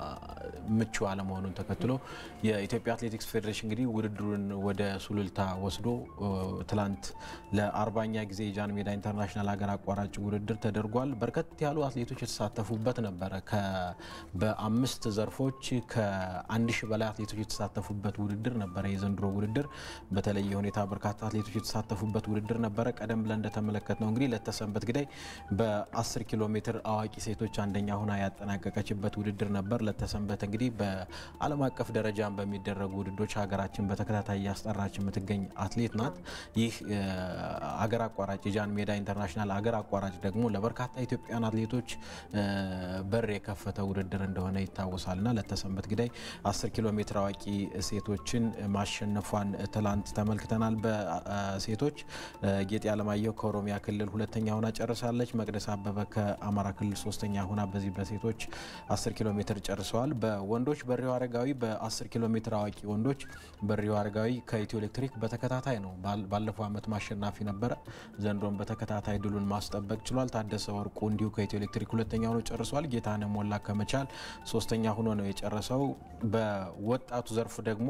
ምቹ አለመሆኑን ተከትሎ የኢትዮጵያ አትሌቲክስ ፌዴሬሽን እንግዲህ ውድድሩን ወደ ሱሉልታ ወስዶ እ፣ ትላንት ለአርባኛ ጊዜ የጃን ሜዳ ኢንተርናሽናል ሀገር አቋራጭ ውድድር ተደርጓል። በርከት ያሉ አትሌቶች የተሳተፉበት ነበረ። ከ- በአምስት ዘርፎች ከአንድ ሺህ በላይ አትሌቶች የተሳተፉበት ውድድር ነበረ። የዘንድሮ ውድድር በተለየ ሁኔታ በርካታ አትሌቶች የተሳተፉበት ውድድር ነበረ። ቀደም ብለን እንደተመለከት ነው እንግዲህ ለተሰንበት ግዳይ በ10 ኪሎ ሜትር አዋቂ ሴቶች አንደኛ ሆና ያጠናቀቀችበት ውድድር ነበር። ለተሰንበት እንግዲህ በዓለም አቀፍ ደረጃ በሚደረጉ ውድድሮች ሀገራችን በተከታታይ እያስጠራች የምትገኝ አትሌት ናት። ይህ እ፣ አገር አቋራጭ የጃን ሜዳ ኢንተርናሽናል አገር አቋራጭ ደግሞ ለበርካታ ኢትዮጵያን አትሌቶች እ፣ በር የከፈተ ውድድር እንደሆነ ይታወሳል እና ለተሰንበት ግዳይ 10 ኪሎ ሜትር አዋቂ ሴቶችን ማሸነፏን ትላንት ተመልክተናል። በሴቶች እ፣ ጌጤ አለማየሁ ከኦሮሚያ ክልል ሁለተኛ ሆና ጨርሳለች። መቅደስ አበበ ከአማራ ክልል ሶስተኛ ሆና በዚህ በሴቶች 10 ኪሎ ሜትር ጨርሰዋል። በወንዶች በሪው አረጋዊ በ10 ኪሎ ሜትር አዋቂ ወንዶች በሪው አረጋዊ ከኢትዮ ኤሌክትሪክ በተከታታይ ነው። ባል- ባለፈው ዓመት ማሸናፊ ነበረ። ዘንድሮም በተከታታይ ድሉን ማስጠበቅ ችሏል። ታደሰ ወርቁ እንዲሁ ከኢትዮ ኤሌክትሪክ ሁለተኛ ሆኖ ጨርሷል። ጌታነህ ሞላ ከመቻል ሶስተኛ ሆኖ ነው የጨረሰው። በወጣቱ ዘርፍ ደግሞ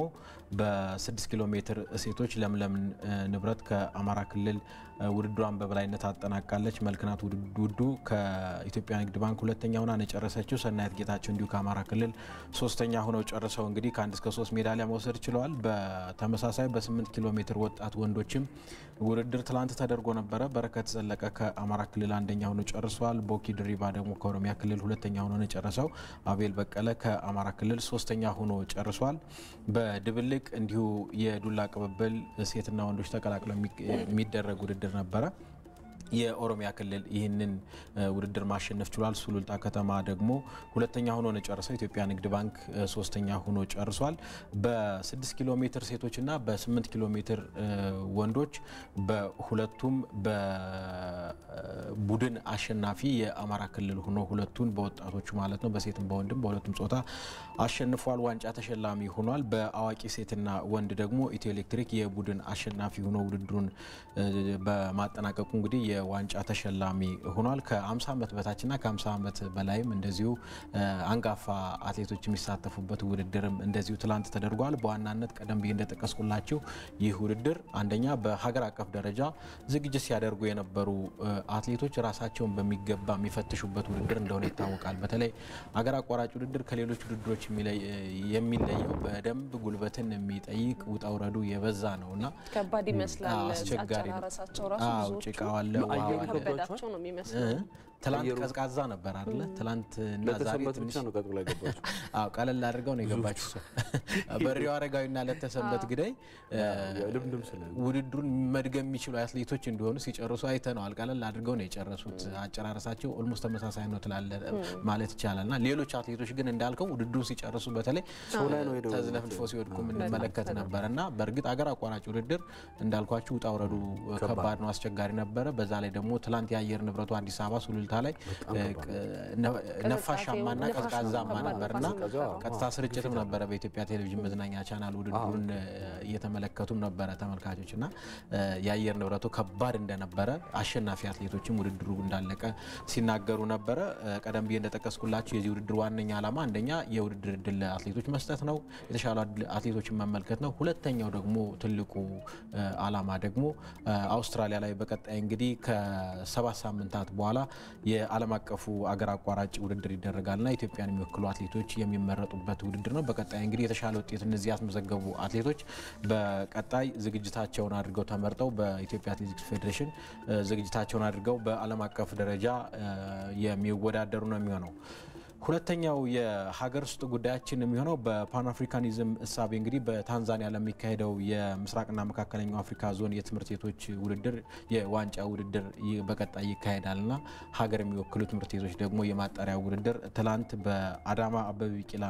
በ6 ኪሎ ሜትር ሴቶች ለምለም እ፣ ንብረት ከአማራ ክልል እ፣ ውድድሯን በበላይነት አጠናቃለች። መልክናት ውድ- ውዱ ከኢትዮጵያ ንግድ ባንክ ሁለተኛ ሆና ነው የጨረሰችው። ሰናየት ጌታቸው እንዲሁ ከአማራ ክልል ሶስተኛ ሆነው ጨርሰው እንግዲህ ከአንድ እስከ ሶስት ሜዳሊያ መውሰድ ችለዋል። በተመሳሳይ በ8 ኪሎ ሜትር ወጣት ወንዶችም ውድድር ትላንት ተደርጎ ነበረ። በረከት ዘለቀ ከአማራ ክልል አንደኛ ሆኖ ጨርሰዋል። ቦኪ ድሪባ ደግሞ ከኦሮሚያ ክልል ሁለተኛ ሆኖ ነው የጨረሰው። አቤል በቀለ ከአማራ ክልል ሶስተኛ ሆኖ ጨርሷል። በድብልቅ እንዲሁ የዱላ ቅብብል ሴትና ወንዶች ተቀላቅለው የሚ- የሚደረግ ውድድር ነበረ። የኦሮሚያ ክልል ይህንን እ፣ ውድድር ማሸነፍ ችሏል። ሱሉልታ ከተማ ደግሞ ሁለተኛ ሆኖ ነው የጨረሰው። ኢትዮጵያ ንግድ ባንክ እ፣ ሶስተኛ ሆኖ ጨርሷል። በ6 ኪሎ ሜትር ሴቶችና በ8 ኪሎ ሜትር እ፣ ወንዶች በሁለቱም በቡድን አሸናፊ የአማራ ክልል ሆኖ ሁለቱን በወጣቶቹ ማለት ነው በሴትም በወንድም በሁለቱም ጾታ አሸንፏል። ዋንጫ ተሸላሚ ሆኗል። በአዋቂ ሴትና ወንድ ደግሞ ኢትዮ ኤሌክትሪክ የቡድን አሸናፊ ሆኖ ውድድሩን እ፣ በማጠናቀቁ እንግዲህ የዋንጫ ተሸላሚ ሆኗል። ከ50 ዓመት በታችና ከ50 ዓመት በላይም እንደዚሁ እ፣ አንጋፋ አትሌቶች የሚሳተፉበት ውድድርም እንደዚሁ ትላንት ተደርጓል። በዋናነት ቀደም ብዬ እንደጠቀስኩላችሁ ይህ ውድድር አንደኛ በሀገር አቀፍ ደረጃ ዝግጅት ሲያደርጉ የነበሩ እ፣ አትሌቶች ራሳቸውን በሚገባ የሚፈትሹበት ውድድር እንደሆነ ይታወቃል። በተለይ ሀገር አቋራጭ ውድድር ከሌሎች ውድድሮች የሚለይ- የሚለየው በደንብ ጉልበትን የሚጠይቅ ውጣ ውረዱ የበዛ ነው እና ከባድ ይመስላል። አዎ፣ አስቸጋሪ ነው። አጨራረሳቸው ራሱ አዎ፣ ብዙዎቹ ጭቃው አለ፣ ውሃው አየሩ አለ። ከበዳቸው ነው የሚመስለው። እ? ትላንት አየሩ- ቀዝቃዛ ነበር አይደለ? ትላንት እና ዛሬ ለተሰንበት ትንሽ ብቻ ነው ቀጥ ብላ ገባችሁ። አዎ ቀለል አድርገው ነው የገባችው። በሪው አረጋዊና ለተሰንበት ግዳይ እ፣ ልምድም ስለ ውድድሩን መድገም የሚችሉ አትሌቶች እንደሆኑ ሲጨርሱ አይተነዋል። ቀለል አድርገው ነው የጨረሱት። አጨራረሳቸው ኦልሞስት ተመሳሳይ ነው ትላለ ማለት ይቻላል። እና ሌሎች አትሌቶች ግን እንዳልከው ውድድሩን ሲጨርሱ በተለይ ሰው ላይ ነው ሄደው ተዝለፍልፎ ሲወድቁ የምንመለከት ነበር እና በእርግጥ አገር አቋራጭ ውድድር እንዳልኳችሁ ውጣ ውረዱ ከባድ ነው፣ አስቸጋሪ ነበረ። በዛ ላይ ደግሞ ትላንት የአየር ንብረቱ አዲስ አበባ ሱሉልታ ኮምቦልታ ላይ ነፋሻማና ቀዝቃዛማ ነበርና ቀጥታ ስርጭትም ነበረ በኢትዮጵያ ቴሌቪዥን መዝናኛ ቻናል ውድድሩን እየተመለከቱም ነበረ ተመልካቾች እና የአየር ንብረቱ ከባድ እንደነበረ አሸናፊ አትሌቶችም ውድድሩ እንዳለቀ ሲናገሩ ነበረ። ቀደም ብዬ እንደጠቀስኩላቸው የዚህ ውድድር ዋነኛ ዓላማ አንደኛ የውድድር እድል ለአትሌቶች መስጠት ነው፣ የተሻሉ አትሌቶችን መመልከት ነው። ሁለተኛው ደግሞ ትልቁ ዓላማ ደግሞ አውስትራሊያ ላይ በቀጣይ እንግዲህ ከሰባት ሳምንታት በኋላ የዓለም አቀፉ አገር አቋራጭ ውድድር ይደረጋልና ኢትዮጵያን የሚወክሉ አትሌቶች የሚመረጡበት ውድድር ነው። በቀጣይ እንግዲህ የተሻለ ውጤት እነዚህ ያስመዘገቡ አትሌቶች በቀጣይ ዝግጅታቸውን አድርገው ተመርጠው በኢትዮጵያ አትሌቲክስ ፌዴሬሽን ዝግጅታቸውን አድርገው በዓለም አቀፍ ደረጃ የሚወዳደሩ ነው የሚሆነው። ሁለተኛው የሀገር ውስጥ ጉዳያችን የሚሆነው በፓን አፍሪካኒዝም እሳቤ እንግዲህ በታንዛኒያ ለሚካሄደው የምስራቅና መካከለኛው አፍሪካ ዞን የትምህርት ቤቶች ውድድር የዋንጫ ውድድር በቀጣይ ይካሄዳልና ሀገር የሚወክሉ ትምህርት ቤቶች ደግሞ የማጣሪያ ውድድር ትላንት በአዳማ አበበ ቢቂላ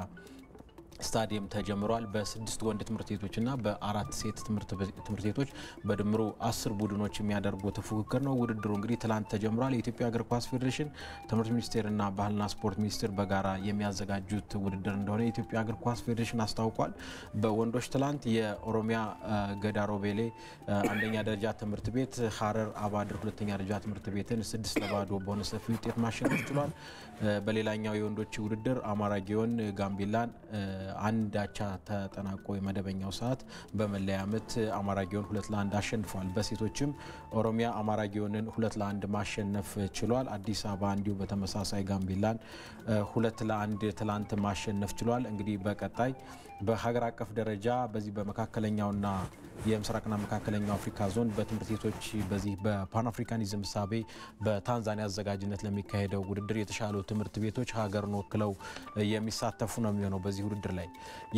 ስታዲየም ተጀምሯል። በስድስት ወንድ ትምህርት ቤቶችና በአራት ሴት ትምህርት ቤቶች በድምሩ አስር ቡድኖች የሚያደርጉት ፉክክር ነው። ውድድሩ እንግዲህ ትላንት ተጀምሯል። የኢትዮጵያ እግር ኳስ ፌዴሬሽን፣ ትምህርት ሚኒስቴርና ባህልና ስፖርት ሚኒስቴር በጋራ የሚያዘጋጁት ውድድር እንደሆነ የኢትዮጵያ እግር ኳስ ፌዴሬሽን አስታውቋል። በወንዶች ትላንት የኦሮሚያ ገዳሮቤሌ አንደኛ ደረጃ ትምህርት ቤት ሀረር አባድር ሁለተኛ ደረጃ ትምህርት ቤትን ስድስት ለባዶ በሆነ ሰፊ ውጤት ማሸነፍ ችሏል። በሌላኛው የወንዶች ውድድር አማራ ጊዮን ጋምቤላን አንድ አቻ ተጠናቆ የመደበኛው ሰዓት በመለያ ምት አማራ ጊዮን ሁለት ለአንድ አሸንፏል። በሴቶችም ኦሮሚያ አማራ ጊዮንን ሁለት ለአንድ ማሸነፍ ችሏል። አዲስ አበባ እንዲሁ በተመሳሳይ ጋምቤላን ሁለት ለአንድ ትላንት ማሸነፍ ችሏል። እንግዲህ በቀጣይ በሀገር አቀፍ ደረጃ በዚህ በመካከለኛውና የምስራቅና መካከለኛው አፍሪካ ዞን በትምህርት ቤቶች በዚህ በፓን አፍሪካኒዝም እሳቤ በታንዛኒያ አዘጋጅነት ለሚካሄደው ውድድር የተሻሉ ትምህርት ቤቶች ሀገርን ወክለው የሚሳተፉ ነው የሚሆነው። በዚህ ውድድር ላይ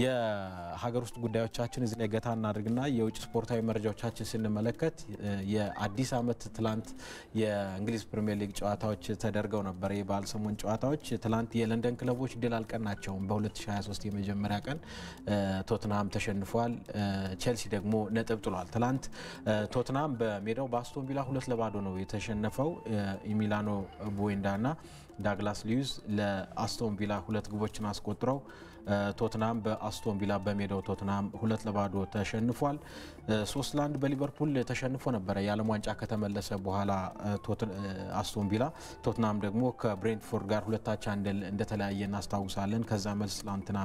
የሀገር ውስጥ ጉዳዮቻችን እዚህ ላይ ገታ እናድርግና የውጭ ስፖርታዊ መረጃዎቻችን ስንመለከት የአዲስ ዓመት ትላንት የእንግሊዝ ፕሪምየር ሊግ ጨዋታዎች ተደርገው ነበር። የበዓል ሰሞን ጨዋታዎች ትላንት የለንደን ክለቦች ድል አልቀናቸውም። በ2023 የመጀመሪያ ቀን ቶትንሃም ተሸንፏል። ቼልሲ ደግሞ ነጥብ ጥሏል። ትላንት ቶትንሃም በሜዳው በአስቶን ቪላ ሁለት ለባዶ ነው የተሸነፈው። ኢሚላኖ ቦዌንዳና ዳግላስ ሊዩዝ ለአስቶን ቪላ ሁለት ግቦችን አስቆጥረው ቶትናም በአስቶን ቪላ በሜዳው ቶትናም ሁለት ለባዶ ተሸንፏል። ሶስት ለአንድ በሊቨርፑል ተሸንፎ ነበረ የዓለም ዋንጫ ከተመለሰ በኋላ አስቶን ቪላ። ቶትናም ደግሞ ከብሬንትፎርድ ጋር ሁለታቻ እንደተለያየ እናስታውሳለን። ከዛ መልስ ትላንትና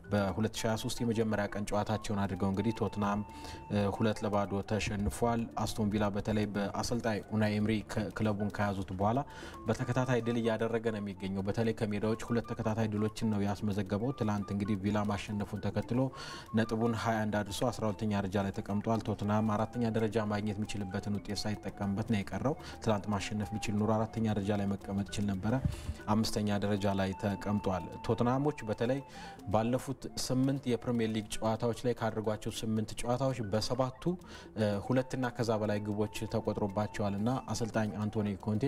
በ2023 የመጀመሪያ ቀን ጨዋታቸውን አድርገው እንግዲህ ቶትናም ሁለት ለባዶ ተሸንፏል። አስቶን ቪላ በተለይ በአሰልጣኝ ኡናይ ኤምሪ ክለቡን ከያዙት በኋላ በተከታታይ ድል እያደረገ ነው የሚገኘው። በተለይ ከሜዳዎች ሁለት ተከታታይ ድሎችን ነው ያስመዘገበው። ትላንት እንግዲህ ቪላ ማሸነፉን ተከትሎ ነጥቡን 21 አድርሶ 12ኛ ደረጃ ላይ ተቀምጧል። ቶትናም አራተኛ ደረጃ ማግኘት የሚችልበትን ውጤት ሳይጠቀምበት ነው የቀረው። ትላንት ማሸነፍ ቢችል ኑሮ አራተኛ ደረጃ ላይ መቀመጥ ይችል ነበረ። አምስተኛ ደረጃ ላይ ተቀምጧል። ቶትናሞች በተለይ ባለፉት ስምንት የፕሪሚየር ሊግ ጨዋታዎች ላይ ካደረጓቸው ስምንት ጨዋታዎች በሰባቱ ሁለትና ከዛ በላይ ግቦች ተቆጥሮባቸዋል እና አሰልጣኝ አንቶኒ ኮንቴ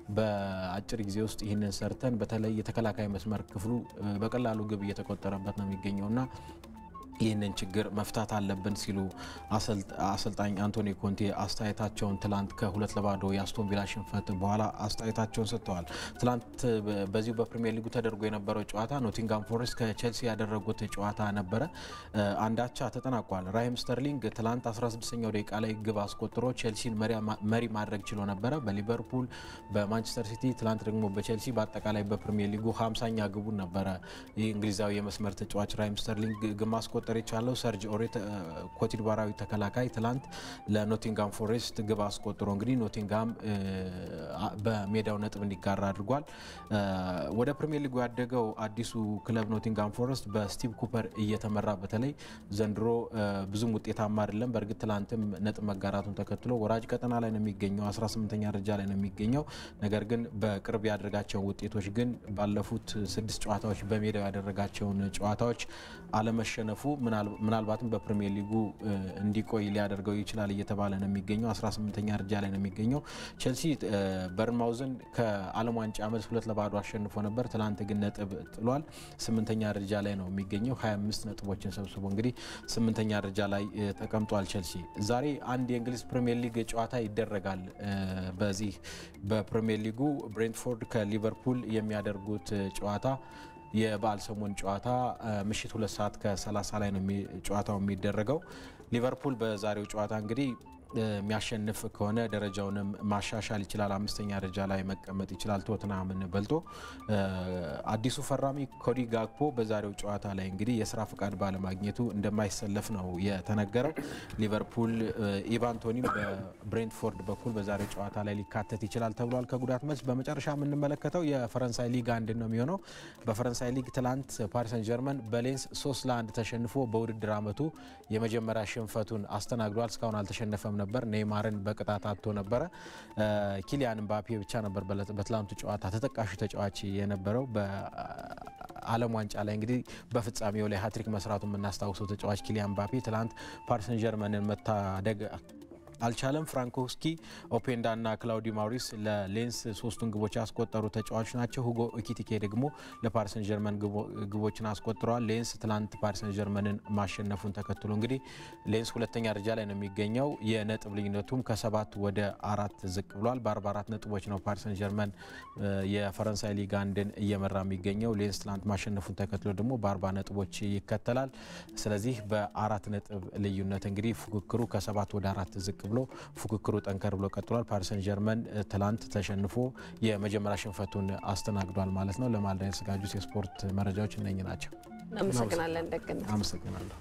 በአጭር ጊዜ ውስጥ ይህንን ሰርተን በተለይ የተከላካይ መስመር ክፍሉ በቀላሉ ግብ እየተቆጠረበት ነው የሚገኘውና ይህንን ችግር መፍታት አለብን ሲሉ አሰልጣኝ አንቶኒ ኮንቴ አስተያየታቸውን ትላንት ከሁለት ለባዶ የአስቶን ቪላ ሽንፈት በኋላ አስተያየታቸውን ሰጥተዋል። ትላንት በዚሁ በፕሪሚየር ሊጉ ተደርጎ የነበረው ጨዋታ ኖቲንጋም ፎሬስት ከቼልሲ ያደረጉት ጨዋታ ነበረ። አንዳቻ ተጠናቋል። ራሂም ስተርሊንግ ትላንት 16ኛው ደቂቃ ላይ ግብ አስቆጥሮ ቼልሲን መሪ ማድረግ ችሎ ነበረ። በሊቨርፑል በማንቸስተር ሲቲ ትላንት ደግሞ በቼልሲ በአጠቃላይ በፕሪሚየር ሊጉ 50ኛ ግቡን ነበረ ይህ እንግሊዛዊ የመስመር ተጫዋች ራሂም ስተርሊንግ ግብ ማስቆጠር የቻለው ሰርጅ ኦሬት ኮትዲቫራዊ ተከላካይ ትላንት ለኖቲንጋም ፎሬስት ግብ አስቆጥሮ እንግዲህ ኖቲንጋም በሜዳው ነጥብ እንዲጋራ አድርጓል። ወደ ፕሪሚየር ሊጉ ያደገው አዲሱ ክለብ ኖቲንጋም ፎሬስት በስቲቭ ኩፐር እየተመራ በተለይ ዘንድሮ ብዙም ውጤታማ አይደለም። በእርግጥ ትላንትም ነጥብ መጋራቱን ተከትሎ ወራጅ ቀጠና ላይ ነው የሚገኘው፣ 18ኛ ደረጃ ላይ ነው የሚገኘው። ነገር ግን በቅርብ ያደረጋቸውን ውጤቶች ግን ባለፉት ስድስት ጨዋታዎች በሜዳው ያደረጋቸውን ጨዋታዎች አለመሸነፉ ምናልባትም በፕሪሚየር ሊጉ እንዲቆይ ሊያደርገው ይችላል እየተባለ ነው የሚገኘው። 18ኛ ደረጃ ላይ ነው የሚገኘው። ቼልሲ በርንማውዝን ከዓለም ዋንጫ ዓመት ሁለት ለባዶ አሸንፎ ነበር። ትላንት ግን ነጥብ ጥሏል። ስምንተኛ ደረጃ ላይ ነው የሚገኘው 25 ነጥቦችን ሰብስቦ እንግዲህ ስምንተኛ ደረጃ ላይ ተቀምጧል። ቼልሲ ዛሬ አንድ የእንግሊዝ ፕሪሚየር ሊግ ጨዋታ ይደረጋል። በዚህ በፕሪሚየር ሊጉ ብሬንትፎርድ ከሊቨርፑል የሚያደርጉት ጨዋታ የበዓል ሰሞን ጨዋታ ምሽት ሁለት ሰዓት ከ30 ላይ ነው ጨዋታው የሚደረገው። ሊቨርፑል በዛሬው ጨዋታ እንግዲህ የሚያሸንፍ ከሆነ ደረጃውንም ማሻሻል ይችላል። አምስተኛ ደረጃ ላይ መቀመጥ ይችላል ቶትናምን በልጦ። አዲሱ ፈራሚ ኮዲ ጋክፖ በዛሬው ጨዋታ ላይ እንግዲህ የስራ ፍቃድ ባለማግኘቱ እንደማይሰለፍ ነው የተነገረው። ሊቨርፑል ኢቫን ቶኒም በብሬንትፎርድ በኩል በዛሬው ጨዋታ ላይ ሊካተት ይችላል ተብሏል ከጉዳት መልስ። በመጨረሻ የምንመለከተው የፈረንሳይ ሊግ አንድ ነው የሚሆነው። በፈረንሳይ ሊግ ትላንት ፓሪስ ሰን ጀርመን በሌንስ ሶስት ለአንድ ተሸንፎ በውድድር ዓመቱ የመጀመሪያ ሽንፈቱን አስተናግዷል። እስካሁን አልተሸነፈም ነበር። ኔይማርን በቅጣት አጥቶ ነበረ። ኪሊያን ምባፔ ብቻ ነበር በትላንቱ ጨዋታ ተጠቃሹ ተጫዋች የነበረው። በዓለም ዋንጫ ላይ እንግዲህ በፍጻሜው ላይ ሀትሪክ መስራቱ የምናስታውሰው ተጫዋች ኪሊያን ምባፔ ትላንት ፓሪስ ሰን ጀርመንን መታደግ አልቻለም። ፍራንኮስኪ ኦፔንዳ እና ክላውዲ ማውሪስ ለሌንስ ሶስቱን ግቦች ያስቆጠሩ ተጫዋቾች ናቸው። ሁጎ ኢኪቲኬ ደግሞ ለፓሪሰን ጀርመን ግቦችን አስቆጥረዋል። ሌንስ ትላንት ፓሪሰን ጀርመንን ማሸነፉን ተከትሎ እንግዲህ ሌንስ ሁለተኛ ደረጃ ላይ ነው የሚገኘው። የነጥብ ልዩነቱም ከሰባት ወደ አራት ዝቅ ብሏል። በ44 ነጥቦች ነው ፓሪሰን ጀርመን የፈረንሳይ ሊግ አንድን እየመራ የሚገኘው። ሌንስ ትላንት ማሸነፉን ተከትሎ ደግሞ በ40 ነጥቦች ይከተላል። ስለዚህ በአራት ነጥብ ልዩነት እንግዲህ ፉክክሩ ከሰባት ወደ አራት ዝቅ ብሎ ፉክክሩ ጠንከር ብሎ ቀጥሏል። ፓሪሰን ጀርመን ትላንት ተሸንፎ የመጀመሪያ ሽንፈቱን አስተናግዷል ማለት ነው። ለማለዳ የተዘጋጁት የስፖርት መረጃዎች እነኚህ ናቸው። እናመሰግናለን ደግነት። አመሰግናለሁ።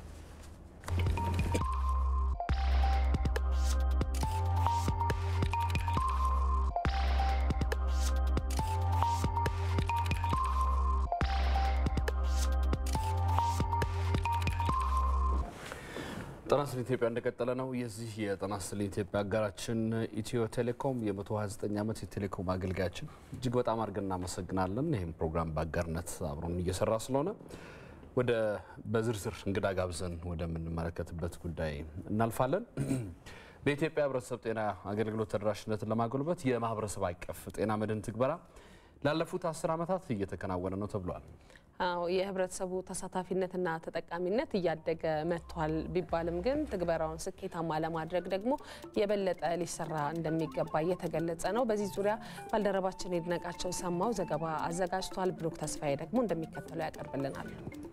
ጤና ይስጥልኝ ኢትዮጵያ እንደቀጠለ ነው። የዚህ የጤና ይስጥልኝ ኢትዮጵያ አጋራችን ኢትዮ ቴሌኮም የ129 ዓመት የቴሌኮም አገልጋያችን እጅግ በጣም አድርገን እናመሰግናለን። ይህም ፕሮግራም በአጋርነት አብሮን እየሰራ ስለሆነ ወደ በዝርዝር እንግዳ ጋብዘን ወደምንመለከትበት ጉዳይ እናልፋለን። በኢትዮጵያ ሕብረተሰብ ጤና አገልግሎት ተደራሽነትን ለማጎልበት የማህበረሰብ አቀፍ ጤና መድን ትግበራ ላለፉት አስር ዓመታት እየተከናወነ ነው ተብሏል። አዎ የህብረተሰቡ ተሳታፊነትና ተጠቃሚነት እያደገ መጥቷል ቢባልም ግን ትግበራውን ስኬታማ ለማድረግ ደግሞ የበለጠ ሊሰራ እንደሚገባ እየተገለጸ ነው። በዚህ ዙሪያ ባልደረባችን የድነቃቸው ሰማው ዘገባ አዘጋጅቷል። ብሩክ ተስፋዬ ደግሞ እንደሚከተለው ያቀርብልናል።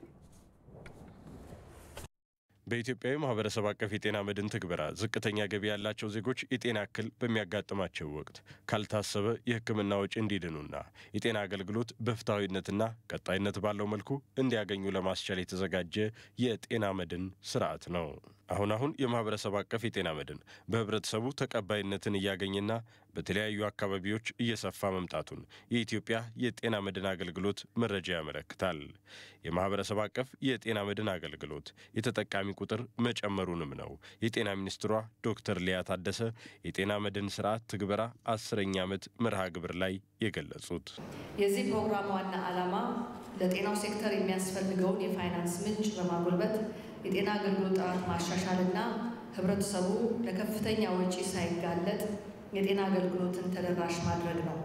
በኢትዮጵያዊ ማህበረሰብ አቀፍ የጤና መድን ትግበራ ዝቅተኛ ገቢ ያላቸው ዜጎች የጤና እክል በሚያጋጥማቸው ወቅት ካልታሰበ የሕክምና ወጪ እንዲድኑና የጤና አገልግሎት በፍትሐዊነትና ቀጣይነት ባለው መልኩ እንዲያገኙ ለማስቻል የተዘጋጀ የጤና መድን ስርዓት ነው። አሁን አሁን የማህበረሰብ አቀፍ የጤና መድን በህብረተሰቡ ተቀባይነትን እያገኘና በተለያዩ አካባቢዎች እየሰፋ መምጣቱን የኢትዮጵያ የጤና መድን አገልግሎት መረጃ ያመለክታል። የማህበረሰብ አቀፍ የጤና መድን አገልግሎት የተጠቃሚ ቁጥር መጨመሩንም ነው የጤና ሚኒስትሯ ዶክተር ሊያ ታደሰ የጤና መድን ስርዓት ትግበራ አስረኛ ዓመት መርሃ ግብር ላይ የገለጹት። የዚህ ፕሮግራም ዋና ዓላማ ለጤናው ሴክተር የሚያስፈልገውን የፋይናንስ ምንጭ በማጎልበት የጤና አገልግሎት ጥራት ማሻሻልና ህብረተሰቡ ለከፍተኛ ወጪ ሳይጋለጥ የጤና አገልግሎትን ተደራሽ ማድረግ ነው።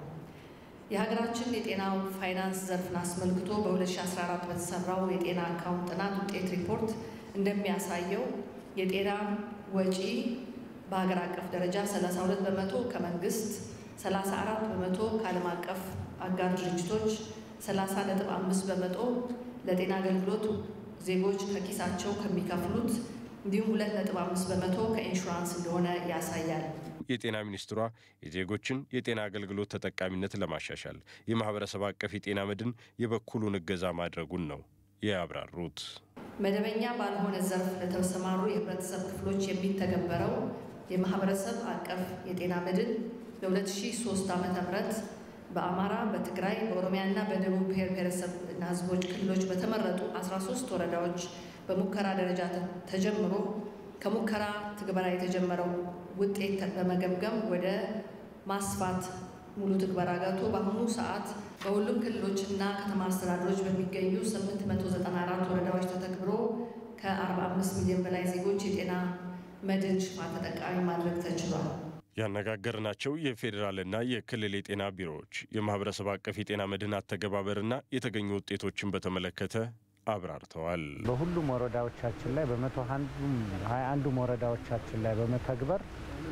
የሀገራችን የጤናው ፋይናንስ ዘርፍን አስመልክቶ በ2014 በተሰራው የጤና አካውንት ጥናት ውጤት ሪፖርት እንደሚያሳየው የጤና ወጪ በሀገር አቀፍ ደረጃ 32 በመቶ ከመንግስት፣ 34 በመቶ ከዓለም አቀፍ አጋር ድርጅቶች፣ 30.5 በመቶ ለጤና አገልግሎት ዜጎች ከኪሳቸው ከሚከፍሉት እንዲሁም 2.5 በመቶ ከኢንሹራንስ እንደሆነ ያሳያል። የጤና ሚኒስትሯ የዜጎችን የጤና አገልግሎት ተጠቃሚነት ለማሻሻል የማህበረሰብ አቀፍ የጤና መድን የበኩሉን እገዛ ማድረጉን ነው ያብራሩት። መደበኛ ባልሆነ ዘርፍ ለተሰማሩ የህብረተሰብ ክፍሎች የሚተገበረው የማህበረሰብ አቀፍ የጤና መድን በ2003 ዓ.ም በአማራ፣ በትግራይ፣ በኦሮሚያና በደቡብ ብሔር ብሔረሰብ እና ህዝቦች ክልሎች በተመረጡ 13 ወረዳዎች በሙከራ ደረጃ ተጀምሮ ከሙከራ ትግበራ የተጀመረው ውጤት በመገምገም ወደ ማስፋት ሙሉ ትግበራ ገብቶ በአሁኑ ሰዓት በሁሉም ክልሎችና ከተማ አስተዳደሮች በሚገኙ 894 ወረዳዎች ተተግብሮ ከ45 ሚሊዮን በላይ ዜጎች የጤና መድን ሽፋን ተጠቃሚ ማድረግ ተችሏል። ያነጋገርናቸው የፌዴራልና የክልል የጤና ቢሮዎች የማህበረሰብ አቀፍ የጤና መድህን አተገባበርና የተገኙ ውጤቶችን በተመለከተ አብራርተዋል። በሁሉም ወረዳዎቻችን ላይ በመቶ ሀያ አንዱም ወረዳዎቻችን ላይ በመተግበር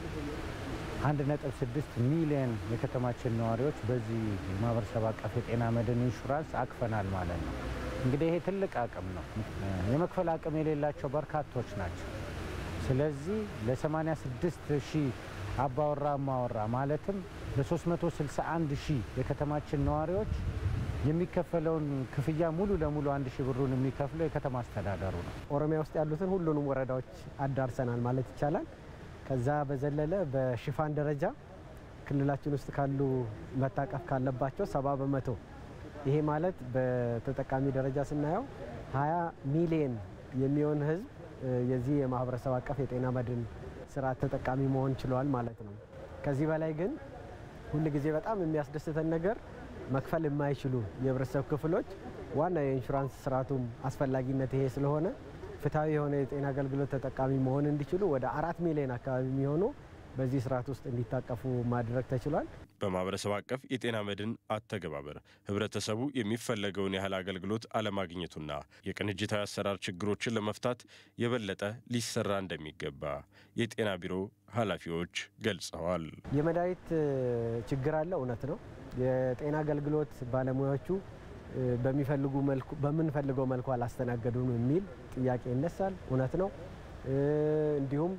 አንድ ነጥብ ስድስት ሚሊዮን የከተማችን ነዋሪዎች በዚህ የማህበረሰብ አቀፍ የጤና መድን ኢንሹራንስ አቅፈናል ማለት ነው። እንግዲህ ይሄ ትልቅ አቅም ነው። የመክፈል አቅም የሌላቸው በርካቶች ናቸው። ስለዚህ ለ86 ሺህ አባወራ ማወራ ማለትም ለ361 ሺህ የከተማችን ነዋሪዎች የሚከፈለውን ክፍያ ሙሉ ለሙሉ አንድ ሺህ ብሩን የሚከፍለው የከተማ አስተዳደሩ ነው። ኦሮሚያ ውስጥ ያሉትን ሁሉንም ወረዳዎች አዳርሰናል ማለት ይቻላል። ከዛ በዘለለ በሽፋን ደረጃ ክልላችን ውስጥ ካሉ መታቀፍ ካለባቸው ሰባ በመቶ ይሄ ማለት በተጠቃሚ ደረጃ ስናየው 20 ሚሊየን የሚሆን ህዝብ የዚህ የማህበረሰብ አቀፍ የጤና መድን ስርዓት ተጠቃሚ መሆን ችሏል ማለት ነው። ከዚህ በላይ ግን ሁል ጊዜ በጣም የሚያስደስተን ነገር መክፈል የማይችሉ የህብረተሰብ ክፍሎች ዋና የኢንሹራንስ ስርዓቱም አስፈላጊነት ይሄ ስለሆነ ፍትሐዊ የሆነ የጤና አገልግሎት ተጠቃሚ መሆን እንዲችሉ ወደ አራት ሚሊዮን አካባቢ የሚሆኑ በዚህ ስርዓት ውስጥ እንዲታቀፉ ማድረግ ተችሏል። በማህበረሰብ አቀፍ የጤና መድን አተገባበር ህብረተሰቡ የሚፈለገውን ያህል አገልግሎት አለማግኘቱና የቅንጅታዊ አሰራር ችግሮችን ለመፍታት የበለጠ ሊሰራ እንደሚገባ የጤና ቢሮ ኃላፊዎች ገልጸዋል። የመድኃኒት ችግር አለ፣ እውነት ነው። የጤና አገልግሎት ባለሙያዎቹ በሚፈልጉ መልኩ በምንፈልገው መልኩ አላስተናገዱም የሚል ጥያቄ ይነሳል፣ እውነት ነው። እንዲሁም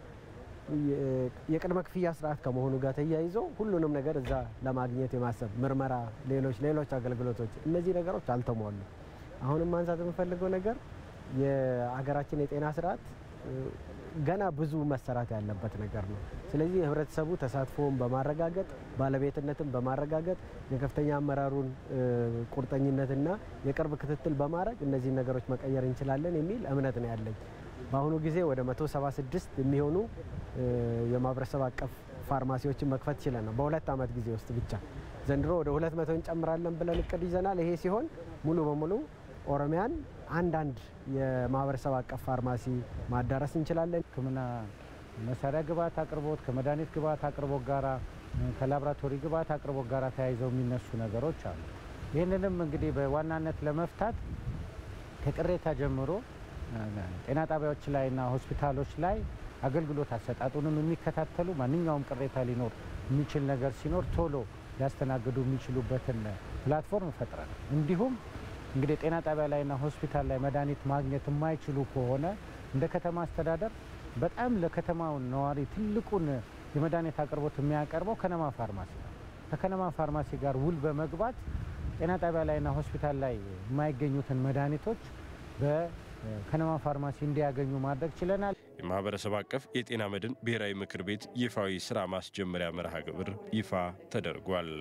የቅድመ ክፍያ ስርዓት ከመሆኑ ጋር ተያይዞ ሁሉንም ነገር እዛ ለማግኘት የማሰብ ምርመራ፣ ሌሎች ሌሎች አገልግሎቶች እነዚህ ነገሮች አልተሟሉ። አሁንም ማንሳት የምፈልገው ነገር የሀገራችን የጤና ስርዓት ገና ብዙ መሰራት ያለበት ነገር ነው። ስለዚህ የህብረተሰቡ ተሳትፎውን በማረጋገጥ ባለቤትነትን በማረጋገጥ የከፍተኛ አመራሩን ቁርጠኝነትና የቅርብ ክትትል በማድረግ እነዚህን ነገሮች መቀየር እንችላለን የሚል እምነት ነው ያለኝ። በአሁኑ ጊዜ ወደ 176 የሚሆኑ የማህበረሰብ አቀፍ ፋርማሲዎችን መክፈት ችለን ነው በሁለት ዓመት ጊዜ ውስጥ ብቻ። ዘንድሮ ወደ 200 እንጨምራለን ብለን እቅድ ይዘናል። ይሄ ሲሆን ሙሉ በሙሉ ኦሮሚያን አንዳንድ የማህበረሰብ አቀፍ ፋርማሲ ማዳረስ እንችላለን። ሕክምና መሳሪያ ግብዓት አቅርቦት ከመድኃኒት ግብዓት አቅርቦት ጋራ ከላቦራቶሪ ግብዓት አቅርቦት ጋራ ተያይዘው የሚነሱ ነገሮች አሉ። ይህንንም እንግዲህ በዋናነት ለመፍታት ከቅሬታ ጀምሮ ጤና ጣቢያዎች ላይና ሆስፒታሎች ላይ አገልግሎት አሰጣጡንም የሚከታተሉ ማንኛውም ቅሬታ ሊኖር የሚችል ነገር ሲኖር ቶሎ ሊያስተናግዱ የሚችሉበትን ፕላትፎርም ፈጥረናል። እንዲሁም እንግዲህ ጤና ጣቢያ ላይና ሆስፒታል ላይ መድኃኒት ማግኘት የማይችሉ ከሆነ እንደ ከተማ አስተዳደር በጣም ለከተማው ነዋሪ ትልቁን የመድኃኒት አቅርቦት የሚያቀርበው ከነማ ፋርማሲ ነው። ከከነማ ፋርማሲ ጋር ውል በመግባት ጤና ጣቢያ ላይና ሆስፒታል ላይ የማይገኙትን መድኃኒቶች በከነማ ፋርማሲ እንዲያገኙ ማድረግ ችለናል። የማህበረሰብ አቀፍ የጤና መድን ብሔራዊ ምክር ቤት ይፋዊ ስራ ማስጀመሪያ መርሃ ግብር ይፋ ተደርጓል።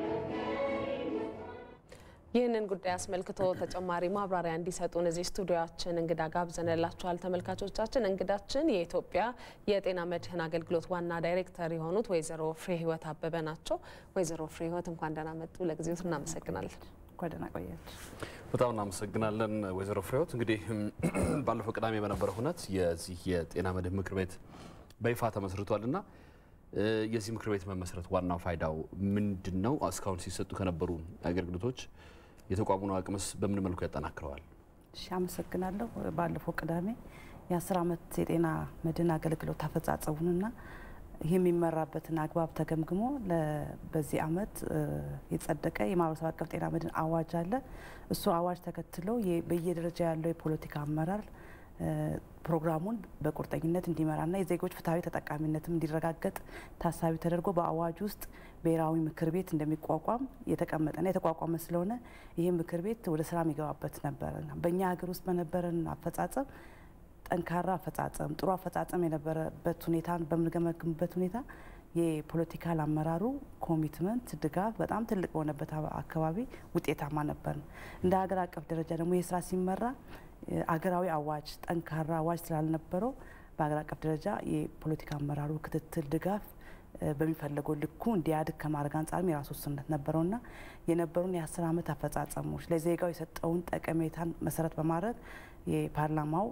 ይህንን ጉዳይ አስመልክቶ ተጨማሪ ማብራሪያ እንዲሰጡን እዚህ ስቱዲዮችን እንግዳ ጋብዘንላችኋል። ተመልካቾቻችን እንግዳችን የኢትዮጵያ የጤና መድህን አገልግሎት ዋና ዳይሬክተር የሆኑት ወይዘሮ ፍሬ ህይወት አበበ ናቸው። ወይዘሮ ፍሬ ህይወት እንኳን ደህና መጡ። ለጊዜው እናመሰግናለን። እንኳን ደህና ቆያችሁ። በጣም እናመሰግናለን ወይዘሮ ፍሬ ህይወት። እንግዲህ ባለፈው ቅዳሜ በነበረ ሁነት የዚህ የጤና መድህን ምክር ቤት በይፋ ተመስርቷል እና የዚህ ምክር ቤት መመስረት ዋናው ፋይዳው ምንድን ነው? እስካሁን ሲሰጡ ከነበሩ አገልግሎቶች የተቋሙን አቅምስ በምን መልኩ ያጠናክረዋል? እሺ፣ አመሰግናለሁ። ባለፈው ቅዳሜ የአስር ዓመት የጤና መድህን አገልግሎት አፈጻጸሙንና ይህ የሚመራበትን አግባብ ተገምግሞ በዚህ ዓመት የጸደቀ የማህበረሰብ አቀፍ ጤና መድህን አዋጅ አለ። እሱ አዋጅ ተከትሎ በየደረጃ ያለው የፖለቲካ አመራር ፕሮግራሙን በቁርጠኝነት እንዲመራና የዜጎች ፍትሐዊ ተጠቃሚነትም እንዲረጋገጥ ታሳቢ ተደርጎ በአዋጅ ውስጥ ብሔራዊ ምክር ቤት እንደሚቋቋም የተቀመጠና የተቋቋመ ስለሆነ ይህ ምክር ቤት ወደ ስራ የሚገባበት ነበረ። በእኛ ሀገር ውስጥ በነበረን አፈጻጸም ጠንካራ አፈጻጸም፣ ጥሩ አፈጻጸም የነበረበት ሁኔታ በምንገመግምበት ሁኔታ የፖለቲካል አመራሩ ኮሚትመንት፣ ድጋፍ በጣም ትልቅ በሆነበት አካባቢ ውጤታማ ነበር። እንደ ሀገር አቀፍ ደረጃ ደግሞ ይህ ስራ ሲመራ አገራዊ አዋጅ ጠንካራ አዋጅ ስላልነበረው በሀገር አቀፍ ደረጃ የፖለቲካ አመራሩ ክትትል፣ ድጋፍ በሚፈለገው ልኩ እንዲያድግ ከማድረግ አንጻርም የራሱ ውስንነት ነበረውና የነበሩን የአስር ዓመት አፈጻጸሞች ለዜጋው የሰጠውን ጠቀሜታን መሰረት በማድረግ የፓርላማው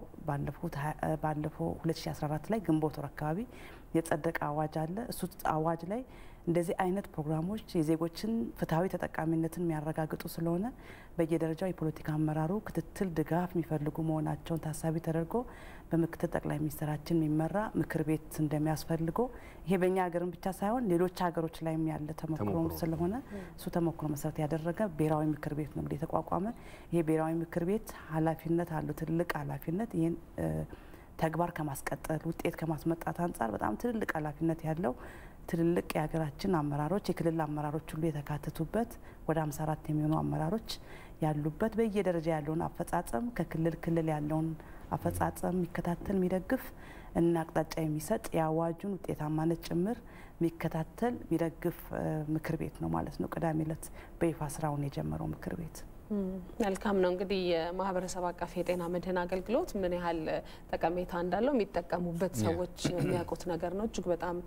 ባለፈው 2014 ላይ ግንቦት ወር አካባቢ የጸደቀ አዋጅ አለ። እሱ አዋጅ ላይ እንደዚህ አይነት ፕሮግራሞች የዜጎችን ፍትሐዊ ተጠቃሚነትን የሚያረጋግጡ ስለሆነ በየደረጃው የፖለቲካ አመራሩ ክትትል፣ ድጋፍ የሚፈልጉ መሆናቸውን ታሳቢ ተደርጎ በምክትል ጠቅላይ ሚኒስትራችን የሚመራ ምክር ቤት እንደሚያስፈልገው ይሄ በእኛ ሀገርም ብቻ ሳይሆን ሌሎች ሀገሮች ላይም ያለ ተሞክሮ ስለሆነ እሱ ተሞክሮ መሰረት ያደረገ ብሔራዊ ምክር ቤት ነው እንግዲህ የተቋቋመ። ይሄ ብሔራዊ ምክር ቤት ኃላፊነት አለው ትልቅ ኃላፊነት ይህን ተግባር ከማስቀጠል ውጤት ከማስመጣት አንጻር በጣም ትልልቅ ኃላፊነት ያለው ትልልቅ የሀገራችን አመራሮች የክልል አመራሮች ሁሉ የተካተቱበት ወደ 54 የሚሆኑ አመራሮች ያሉበት በየደረጃ ያለውን አፈጻጸም ከክልል ክልል ያለውን አፈጻጸም የሚከታተል የሚደግፍ እና አቅጣጫ የሚሰጥ የአዋጁን ውጤታማነት ጭምር የሚከታተል የሚደግፍ ምክር ቤት ነው ማለት ነው። ቅዳሜ ዕለት በይፋ ስራውን የጀመረው ምክር ቤት መልካም ነው። እንግዲህ የማህበረሰብ አቀፍ የጤና መድህን አገልግሎት ምን ያህል ጠቀሜታ እንዳለው የሚጠቀሙበት ሰዎች የሚያውቁት ነገር ነው። እጅግ በጣም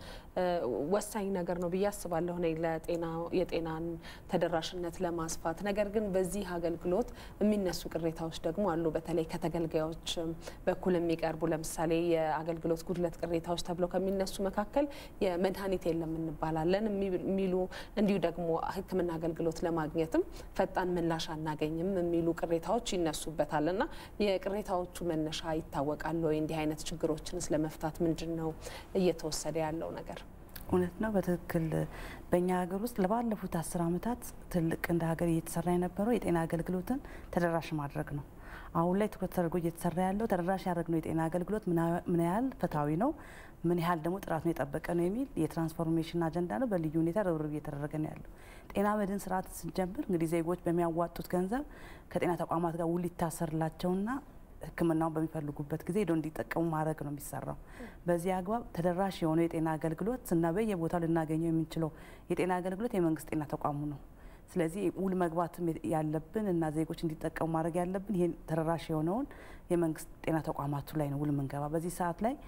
ወሳኝ ነገር ነው ብዬ አስባለሁ እኔ ለጤና የጤናን ተደራሽነት ለማስፋት። ነገር ግን በዚህ አገልግሎት የሚነሱ ቅሬታዎች ደግሞ አሉ። በተለይ ከተገልጋዮች በኩል የሚቀርቡ ለምሳሌ የአገልግሎት ጉድለት ቅሬታዎች ተብለው ከሚነሱ መካከል የመድኃኒት የለም እንባላለን የሚሉ እንዲሁ ደግሞ ሕክምና አገልግሎት ለማግኘትም ፈጣን ምላሽ አናገኝም የሚሉ ቅሬታዎች ይነሱበታል እና የቅሬታዎቹ መነሻ ይታወቃል ወይ? እንዲህ አይነት ችግሮችን ስለመፍታት ምንድን ነው እየተወሰደ ያለው ነገር? እውነት ነው። በትክክል በእኛ ሀገር ውስጥ ለባለፉት አስር ዓመታት ትልቅ እንደ ሀገር እየተሰራ የነበረው የጤና አገልግሎትን ተደራሽ ማድረግ ነው። አሁን ላይ ትኩረት ተደርጎ እየተሰራ ያለው ተደራሽ ያደረግነው የጤና አገልግሎት ምን ያህል ፍትሐዊ ነው፣ ምን ያህል ደግሞ ጥራቱን የጠበቀ ነው የሚል የትራንስፎርሜሽን አጀንዳ ነው። በልዩ ሁኔታ ርብርብ እየተደረገ ነው ያለው። ጤና መድህን ስርዓት ስንጀምር እንግዲህ ዜጎች በሚያዋጡት ገንዘብ ከጤና ተቋማት ጋር ውል ይታሰርላቸውና ሕክምናውን በሚፈልጉበት ጊዜ ሄደው እንዲጠቀሙ ማድረግ ነው የሚሰራው። በዚህ አግባብ ተደራሽ የሆነው የጤና አገልግሎት እና በየቦታው ልናገኘው የምንችለው የጤና አገልግሎት የመንግስት ጤና ተቋሙ ነው። ስለዚህ ውል መግባትም ያለብን እና ዜጎች እንዲጠቀሙ ማድረግ ያለብን ይህን ተደራሽ የሆነውን የመንግስት ጤና ተቋማቱ ላይ ነው ውል ምንገባ። በዚህ ሰዓት ላይ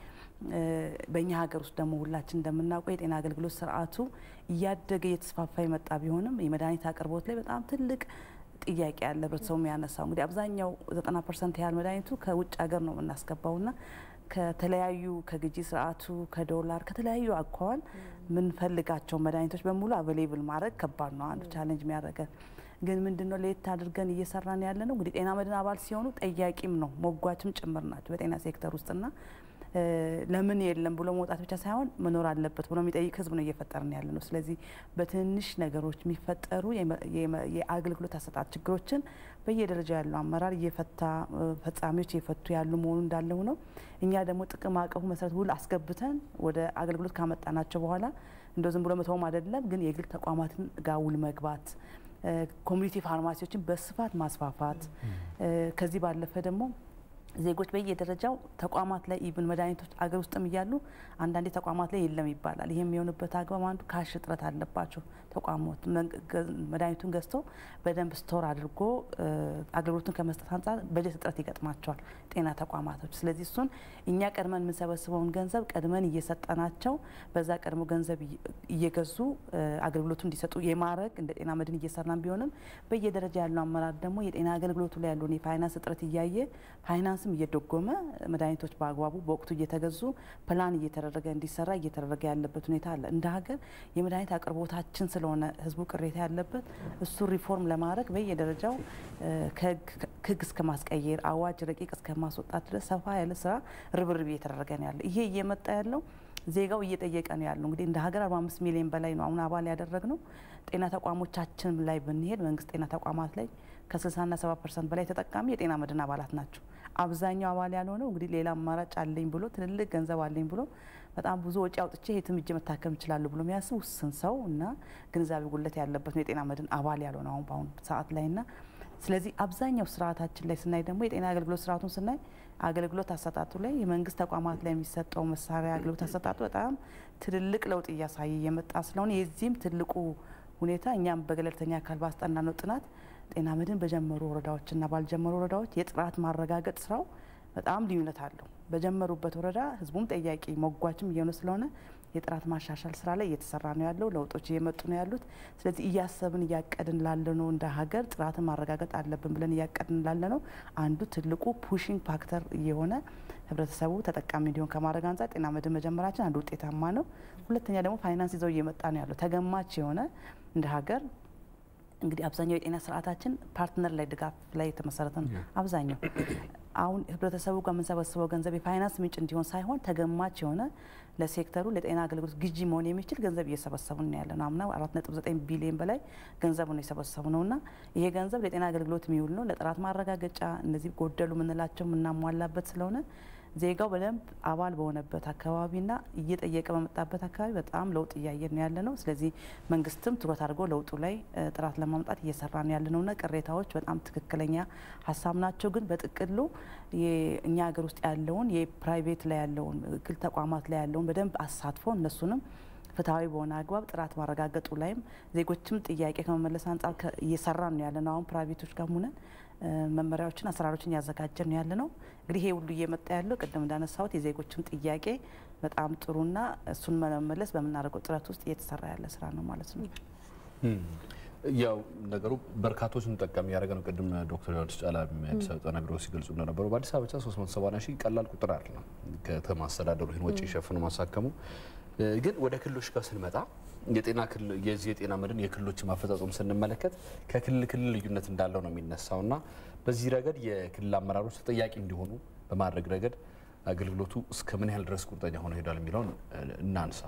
በእኛ ሀገር ውስጥ ደግሞ ሁላችን እንደምናውቀው የጤና አገልግሎት ስርዓቱ እያደገ እየተስፋፋ የመጣ ቢሆንም የመድኃኒት አቅርቦት ላይ በጣም ትልቅ ጥያቄ ያለ ህብረተሰቡ የሚያነሳው እንግዲህ አብዛኛው ዘጠና ፐርሰንት ያህል መድኃኒቱ ከውጭ ሀገር ነው የምናስገባውና ከተለያዩ ከግዢ ስርዓቱ ከዶላር ከተለያዩ አኳኋን የምንፈልጋቸው መድኃኒቶች በሙሉ አቬሌብል ማድረግ ከባድ ነው። አንዱ ቻለንጅ የሚያደርገን ግን ምንድነው ለየት አድርገን እየሰራን ያለ ነው እንግዲህ ጤና መድን አባል ሲሆኑ ጠያቂም ነው ሞጓችም ጭምር ናቸው በጤና ሴክተር ውስጥና ለምን የለም ብሎ መውጣት ብቻ ሳይሆን መኖር አለበት ብሎ የሚጠይቅ ህዝብ ነው እየፈጠርን ያለ ነው። ስለዚህ በትንሽ ነገሮች የሚፈጠሩ የአገልግሎት አሰጣጥ ችግሮችን በየደረጃ ያለው አመራር እየፈታ ፈጻሚዎች እየፈቱ ያሉ መሆኑ እንዳለ ነው። እኛ ደግሞ ጥቅም አቀፉ መሰረት ውል አስገብተን ወደ አገልግሎት ካመጣናቸው በኋላ እንደው ዝም ብሎ መተውም አይደለም፣ ግን የግል ተቋማትን ጋር ውል መግባት ኮሚኒቲ ፋርማሲዎችን በስፋት ማስፋፋት ከዚህ ባለፈ ደግሞ ዜጎች በየደረጃው ተቋማት ላይ ኢቭን መድኃኒቶች አገር ውስጥም እያሉ አንዳንዴ ተቋማት ላይ የለም ይባላል። ይህ የሚሆንበት አግባብ አንዱ ካሽ እጥረት አለባቸው ተቋማት መድኃኒቱን ገዝቶ በደንብ ስቶር አድርጎ አገልግሎቱን ከመስጠት አንጻር በጀት እጥረት ይገጥማቸዋል ጤና ተቋማቶች። ስለዚህ እሱን እኛ ቀድመን የምንሰበስበውን ገንዘብ ቀድመን እየሰጠናቸው በዛ ቀድሞ ገንዘብ እየገዙ አገልግሎቱ እንዲሰጡ የማድረግ እንደ ጤና መድን እየሰራን ቢሆንም በየደረጃ ያለው አመራር ደግሞ የጤና አገልግሎቱ ላይ ያለውን የፋይናንስ እጥረት እያየ ፋይናንስም እየደጎመ መድኃኒቶች በአግባቡ በወቅቱ እየተገዙ ፕላን እየተደረገ እንዲሰራ እየተደረገ ያለበት ሁኔታ አለ። እንደ ሀገር የመድኃኒት አቅርቦታችን ስለሆነ ህዝቡ ቅሬታ ያለበት እሱ ሪፎርም ለማድረግ በየደረጃው ከህግ እስከ ማስቀየር አዋጅ ረቂቅ እስከ ማስወጣት ድረስ ሰፋ ያለ ስራ ርብርብ እየተደረገ ነው ያለ። ይሄ እየመጣ ያለው ዜጋው እየጠየቀ ነው ያለው። እንግዲህ እንደ ሀገር 45 ሚሊዮን በላይ ነው አሁን አባል ያደረግ ነው። ጤና ተቋሞቻችን ላይ ብንሄድ መንግስት ጤና ተቋማት ላይ ከ60ና 70 ፐርሰንት በላይ ተጠቃሚ የጤና መድን አባላት ናቸው። አብዛኛው አባል ያልሆነው እንግዲህ ሌላ አማራጭ አለኝ ብሎ ትልልቅ ገንዘብ አለኝ ብሎ በጣም ብዙ ወጪ አውጥቼ የትም እጄ መታከም እችላለሁ ብሎ የሚያስብ ውስን ሰው እና ግንዛቤ ጉለት ያለበት ነው የጤና መድን አባል ያልሆነ አሁን በአሁኑ ሰዓት ላይ ና ስለዚህ አብዛኛው ስርዓታችን ላይ ስናይ ደግሞ የጤና አገልግሎት ስርዓቱን ስናይ አገልግሎት አሰጣጡ ላይ የመንግስት ተቋማት ላይ የሚሰጠው መሳሪያ አገልግሎት አሰጣጡ በጣም ትልልቅ ለውጥ እያሳየ እየመጣ ስለሆነ የዚህም ትልቁ ሁኔታ እኛም በገለልተኛ አካል ባስጠና ነው ጥናት ጤና መድን በጀመሩ ወረዳዎችና ባልጀመሩ ወረዳዎች የጥራት ማረጋገጥ ስራው በጣም ልዩነት አለው። በጀመሩበት ወረዳ ህዝቡም ጠያቂ ሞጓችም እየሆነ ስለሆነ የጥራት ማሻሻል ስራ ላይ እየተሰራ ነው ያለው። ለውጦች እየመጡ ነው ያሉት። ስለዚህ እያሰብን እያቀድን ላለ ነው እንደ ሀገር ጥራትን ማረጋገጥ አለብን ብለን እያቀድን ላለ ነው አንዱ ትልቁ ፑሽንግ ፋክተር እየሆነ ህብረተሰቡ ተጠቃሚ እንዲሆን ከማድረግ አንጻር ጤና መድን መጀመራችን አንዱ ውጤታማ ነው። ሁለተኛ ደግሞ ፋይናንስ ይዘው እየመጣ ነው ያለው ተገማች የሆነ እንደ ሀገር እንግዲህ አብዛኛው የጤና ስርዓታችን ፓርትነር ላይ ድጋፍ ላይ የተመሰረተ ነው። አብዛኛው አሁን ህብረተሰቡ ጋር የምንሰበስበው ገንዘብ የፋይናንስ ምንጭ እንዲሆን ሳይሆን ተገማች የሆነ ለሴክተሩ ለጤና አገልግሎት ግዢ መሆን የሚችል ገንዘብ እየሰበሰቡ ነው ያለ ነው። አምና አራት ነጥብ ዘጠኝ ቢሊዮን በላይ ገንዘቡ ነው የሰበሰቡ ነው እና ይሄ ገንዘብ ለጤና አገልግሎት የሚውል ነው። ለጥራት ማረጋገጫ እነዚህ ጎደሉ የምንላቸው የምናሟላበት ስለሆነ ዜጋው በደንብ አባል በሆነበት አካባቢና እየጠየቀ በመጣበት አካባቢ በጣም ለውጥ እያየን ነው ያለ ነው። ስለዚህ መንግስትም ትኩረት አድርጎ ለውጡ ላይ ጥራት ለማምጣት እየሰራ ነው ያለ ነውና ቅሬታዎች በጣም ትክክለኛ ሀሳብ ናቸው። ግን በጥቅሉ እኛ ሀገር ውስጥ ያለውን የፕራይቬት ላይ ያለውን ግል ተቋማት ላይ ያለውን በደንብ አሳትፎ እነሱንም ፍትሐዊ በሆነ አግባብ ጥራት ማረጋገጡ ላይም ዜጎችም ጥያቄ ከመመለስ አንጻር እየሰራ ነው ያለ ነው። አሁን ፕራይቬቶች ጋር ሆነን መመሪያዎችን፣ አሰራሮችን እያዘጋጀን ነው ያለ ነው። እንግዲህ ይሄ ሁሉ እየመጣ ያለው ቅድም እንዳነሳሁት የዜጎችም ጥያቄ በጣም ጥሩና እሱን መመለስ በምናደርገው ጥረት ውስጥ እየተሰራ ያለ ስራ ነው ማለት ነው። ያው ነገሩ በርካቶችን ጠቃሚ ያደረገ ነው። ቅድም ዶክተር ዮሐንስ ጫላ አዲስ አበባ ጤና ቢሮ ሲገልጹ እንደነበሩ በአዲስ አበባ ብቻ 370 ሺህ ቀላል ቁጥር አይደለም። ከተማ አስተዳደሩ ይህን ወጪ ሸፍኖ ማሳከሙ ግን ወደ ክልሎች ጋር ስንመጣ የጤና የዚህ የጤና መድን የክልሎች ማፈጻጸም ስንመለከት ከክልል ክልል ልዩነት እንዳለው ነው የሚነሳው እና በዚህ ረገድ የክልል አመራሮች ተጠያቂ እንዲሆኑ በማድረግ ረገድ አገልግሎቱ እስከ ምን ያህል ድረስ ቁርጠኛ ሆኖ ሄዷል የሚለውን እናንሳ።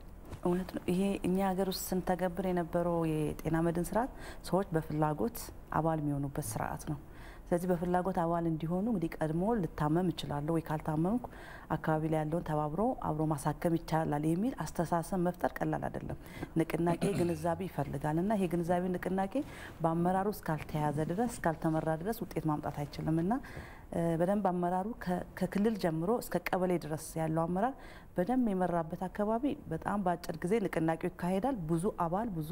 እውነት ነው። ይሄ እኛ ሀገር ውስጥ ስንተገብር የነበረው የጤና መድን ስርዓት ሰዎች በፍላጎት አባል የሚሆኑበት ስርዓት ነው። ስለዚህ በፍላጎት አባል እንዲሆኑ እንግዲህ ቀድሞ ልታመም እችላለሁ ወይ ካልታመምኩ አካባቢ ላይ ያለውን ተባብሮ አብሮ ማሳከም ይቻላል የሚል አስተሳሰብ መፍጠር ቀላል አይደለም። ንቅናቄ ግንዛቤ ይፈልጋል እና ይሄ ግንዛቤ ንቅናቄ በአመራሩ እስካልተያዘ ድረስ እስካልተመራ ድረስ ውጤት ማምጣት አይችልም እና በደንብ አመራሩ ከክልል ጀምሮ እስከ ቀበሌ ድረስ ያለው አመራር በደንብ የመራበት አካባቢ በጣም በአጭር ጊዜ ንቅናቄው ይካሄዳል። ብዙ አባል ብዙ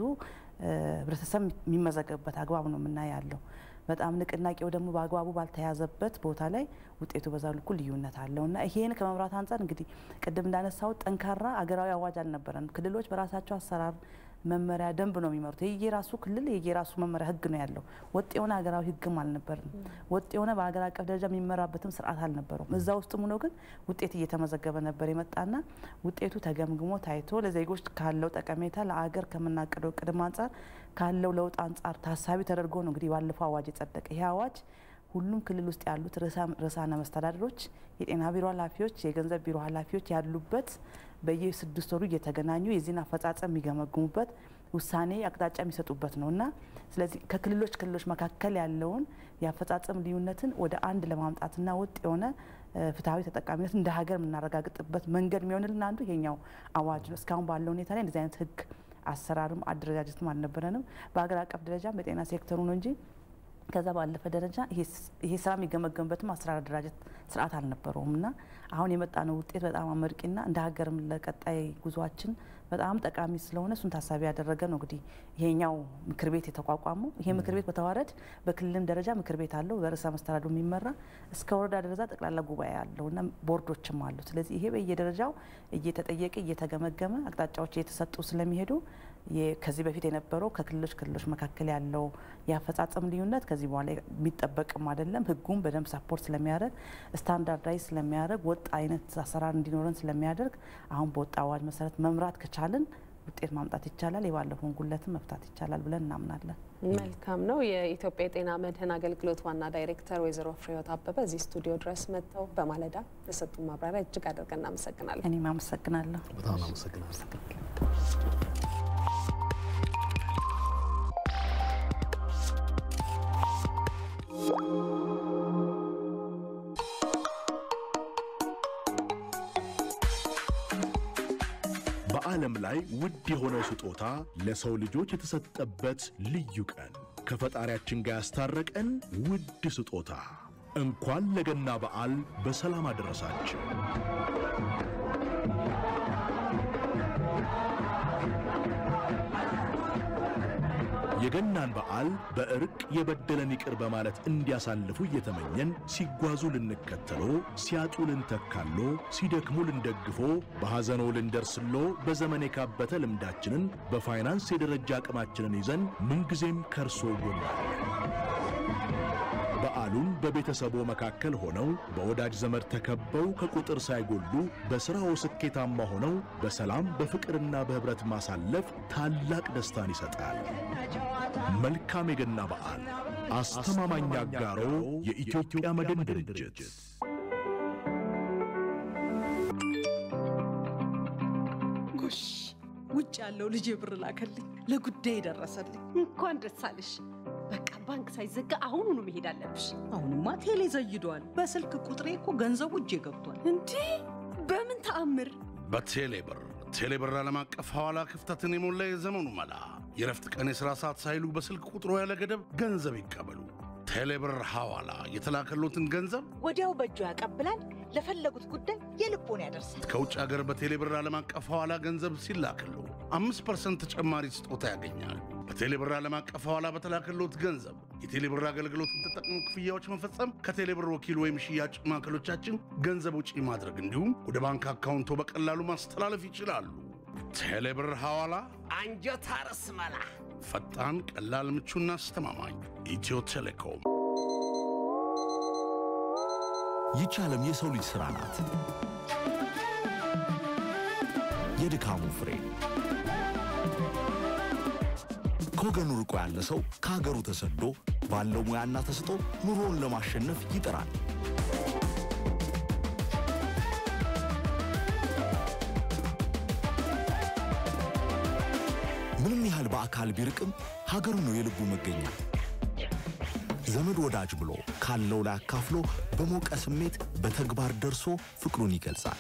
ህብረተሰብ የሚመዘገብበት አግባብ ነው የምናይ ያለው። በጣም ንቅናቄው ደግሞ በአግባቡ ባልተያዘበት ቦታ ላይ ውጤቱ በዛ ልኩ ልዩነት አለው እና ይሄን ከመምራት አንጻር እንግዲህ ቅድም እንዳነሳው ጠንካራ አገራዊ አዋጅ አልነበረንም። ክልሎች በራሳቸው አሰራር መመሪያ ደንብ ነው የሚመሩት። የየራሱ ክልል የየራሱ መመሪያ ህግ ነው ያለው። ወጥ የሆነ ሀገራዊ ህግም አልነበርም። ወጥ የሆነ በሀገር አቀፍ ደረጃ የሚመራበትም ስርዓት አልነበረውም። እዛ ውስጥም ሆኖ ግን ውጤት እየተመዘገበ ነበር የመጣና ውጤቱ ተገምግሞ ታይቶ ለዜጎች ካለው ጠቀሜታ ለአገር ከምናቅደው ቅድም አንጻር ካለው ለውጥ አንጻር ታሳቢ ተደርጎ ነው እንግዲህ ባለፈው አዋጅ የጸደቀ። ይሄ አዋጅ ሁሉም ክልል ውስጥ ያሉት ርዕሳነ መስተዳድሮች፣ የጤና ቢሮ ኃላፊዎች፣ የገንዘብ ቢሮ ኃላፊዎች ያሉበት በየስድስት ወሩ እየተገናኙ የዚህን አፈጻጸም የሚገመግሙበት ውሳኔ አቅጣጫ የሚሰጡበት ነው እና ስለዚህ ከክልሎች ክልሎች መካከል ያለውን የአፈጻጸም ልዩነትን ወደ አንድ ለማምጣትና ወጥ የሆነ ፍትሐዊ ተጠቃሚነት እንደ ሀገር የምናረጋግጥበት መንገድ የሚሆንልን አንዱ ይሄኛው አዋጅ ነው። እስካሁን ባለው ሁኔታ ላይ እንደዚህ አይነት ህግ አሰራርም አደረጃጀትም አልነበረንም። በሀገር አቀፍ ደረጃም በጤና ሴክተሩ ነው እንጂ ከዛ ባለፈ ደረጃ ይሄ ስራ የሚገመገምበትም አሰራር አደራጀት ስርዓት አልነበረውም እና አሁን የመጣነው ውጤት በጣም አመርቂና እንደ ሀገርም ለቀጣይ ጉዟችን በጣም ጠቃሚ ስለሆነ እሱን ታሳቢ ያደረገ ነው እንግዲህ ይሄኛው ምክር ቤት የተቋቋመው። ይሄ ምክር ቤት በተዋረድ በክልልም ደረጃ ምክር ቤት አለው በርዕሰ መስተዳድሩ የሚመራ እስከ ወረዳ ደረጃ ጠቅላላ ጉባኤ አለው እና ቦርዶችም አሉ። ስለዚህ ይሄ በየደረጃው እየተጠየቀ እየተገመገመ አቅጣጫዎች እየተሰጡ ስለሚሄዱ ከዚህ በፊት የነበረው ከክልሎች ክልሎች መካከል ያለው የአፈጻጸም ልዩነት ከዚህ በኋላ የሚጠበቅም አይደለም። ህጉም በደንብ ሳፖርት ስለሚያደርግ ስታንዳርዳይዝ ስለሚያደርግ ወጥ አይነት አሰራር እንዲኖረን ስለሚያደርግ አሁን በወጣ አዋጅ መሰረት መምራት ከቻልን ውጤት ማምጣት ይቻላል። የባለፈውን ጉለትን መፍታት ይቻላል ብለን እናምናለን። መልካም ነው። የኢትዮጵያ የጤና መድህን አገልግሎት ዋና ዳይሬክተር ወይዘሮ ፍሬህይወት አበበ እዚህ ስቱዲዮ ድረስ መጥተው በማለዳ ለሰጡ ማብራሪያ እጅግ አድርገን እናመሰግናለን። እኔም አመሰግናለሁ። በጣም አመሰግናለሁ። በዓለም ላይ ውድ የሆነው ስጦታ ለሰው ልጆች የተሰጠበት ልዩ ቀን ከፈጣሪያችን ጋር ያስታረቀን ውድ ስጦታ እንኳን ለገና በዓል በሰላም አደረሳችሁ። የገናን በዓል በእርቅ የበደለን ይቅር በማለት እንዲያሳልፉ እየተመኘን ሲጓዙ ልንከተሎ፣ ሲያጡ ልንተካሎ፣ ሲደክሙ ልንደግፎ፣ በሐዘኖ ልንደርስሎ በዘመን የካበተ ልምዳችንን በፋይናንስ የደረጃ አቅማችንን ይዘን ምንጊዜም ከርሶ ጎናለን። በዓሉን በቤተሰቦ መካከል ሆነው በወዳጅ ዘመድ ተከበው ከቁጥር ሳይጎሉ በሥራው ስኬታማ ሆነው በሰላም በፍቅርና በኅብረት ማሳለፍ ታላቅ ደስታን ይሰጣል። መልካም የገና በዓል። አስተማማኝ አጋሮ የኢትዮጵያ መድን ድርጅት። ጎሽ ውጭ ያለው ልጅ ብር ላከልኝ፣ ለጉዳይ ደረሰልኝ። እንኳን ደስ አለሽ። በቃ ባንክ ሳይዘጋ አሁኑኑ መሄድ አለብሽ። አሁንማ ቴሌ ዘይዷል። በስልክ ቁጥሬ እኮ ገንዘቡ እጄ ገብቷል። እንዴ በምን ተአምር? በቴሌ ብር ቴሌ ብር ዓለም አቀፍ ሐዋላ ክፍተትን የሞላ የዘመኑ መላ። የረፍት ቀን የሥራ ሰዓት ሳይሉ በስልክ ቁጥሮ ያለ ገደብ ገንዘብ ይቀበሉ። ቴሌ ብር ሐዋላ የተላከሎትን ገንዘብ ወዲያው በእጁ ያቀብላል። ለፈለጉት ጉዳይ የልቦን ያደርሳል። ከውጭ ሀገር በቴሌ ብር ዓለም አቀፍ ሐዋላ ገንዘብ ሲላክሉ አምስት ፐርሰንት ተጨማሪ ስጦታ ያገኛል። በቴሌ ብር ዓለም አቀፍ ሐዋላ በተላከሎት ገንዘብ የቴሌ ብር አገልግሎትን ተጠቅሞ ክፍያዎች መፈጸም፣ ከቴሌ ብር ወኪል ወይም ሽያጭ ማዕከሎቻችን ገንዘብ ውጪ ማድረግ እንዲሁም ወደ ባንክ አካውንቶ በቀላሉ ማስተላለፍ ይችላሉ። ቴሌ ብር ሐዋላ አንጀት አርስ መላ ፈጣን፣ ቀላል፣ ምቹና አስተማማኝ። ኢትዮ ቴሌኮም። ይቺ ዓለም የሰው ልጅ ሥራ ናት። የድካሙ ፍሬ ከወገኑ ርቆ ያለ ሰው ከሀገሩ ተሰዶ ባለው ሙያና ተስጦ ኑሮውን ለማሸነፍ ይጥራል። ምንም ያህል በአካል ቢርቅም ሀገሩ ነው የልቡ መገኛ። ዘመድ ወዳጅ ብሎ ካለው ላይ አካፍሎ በሞቀ ስሜት በተግባር ደርሶ ፍቅሩን ይገልጻል።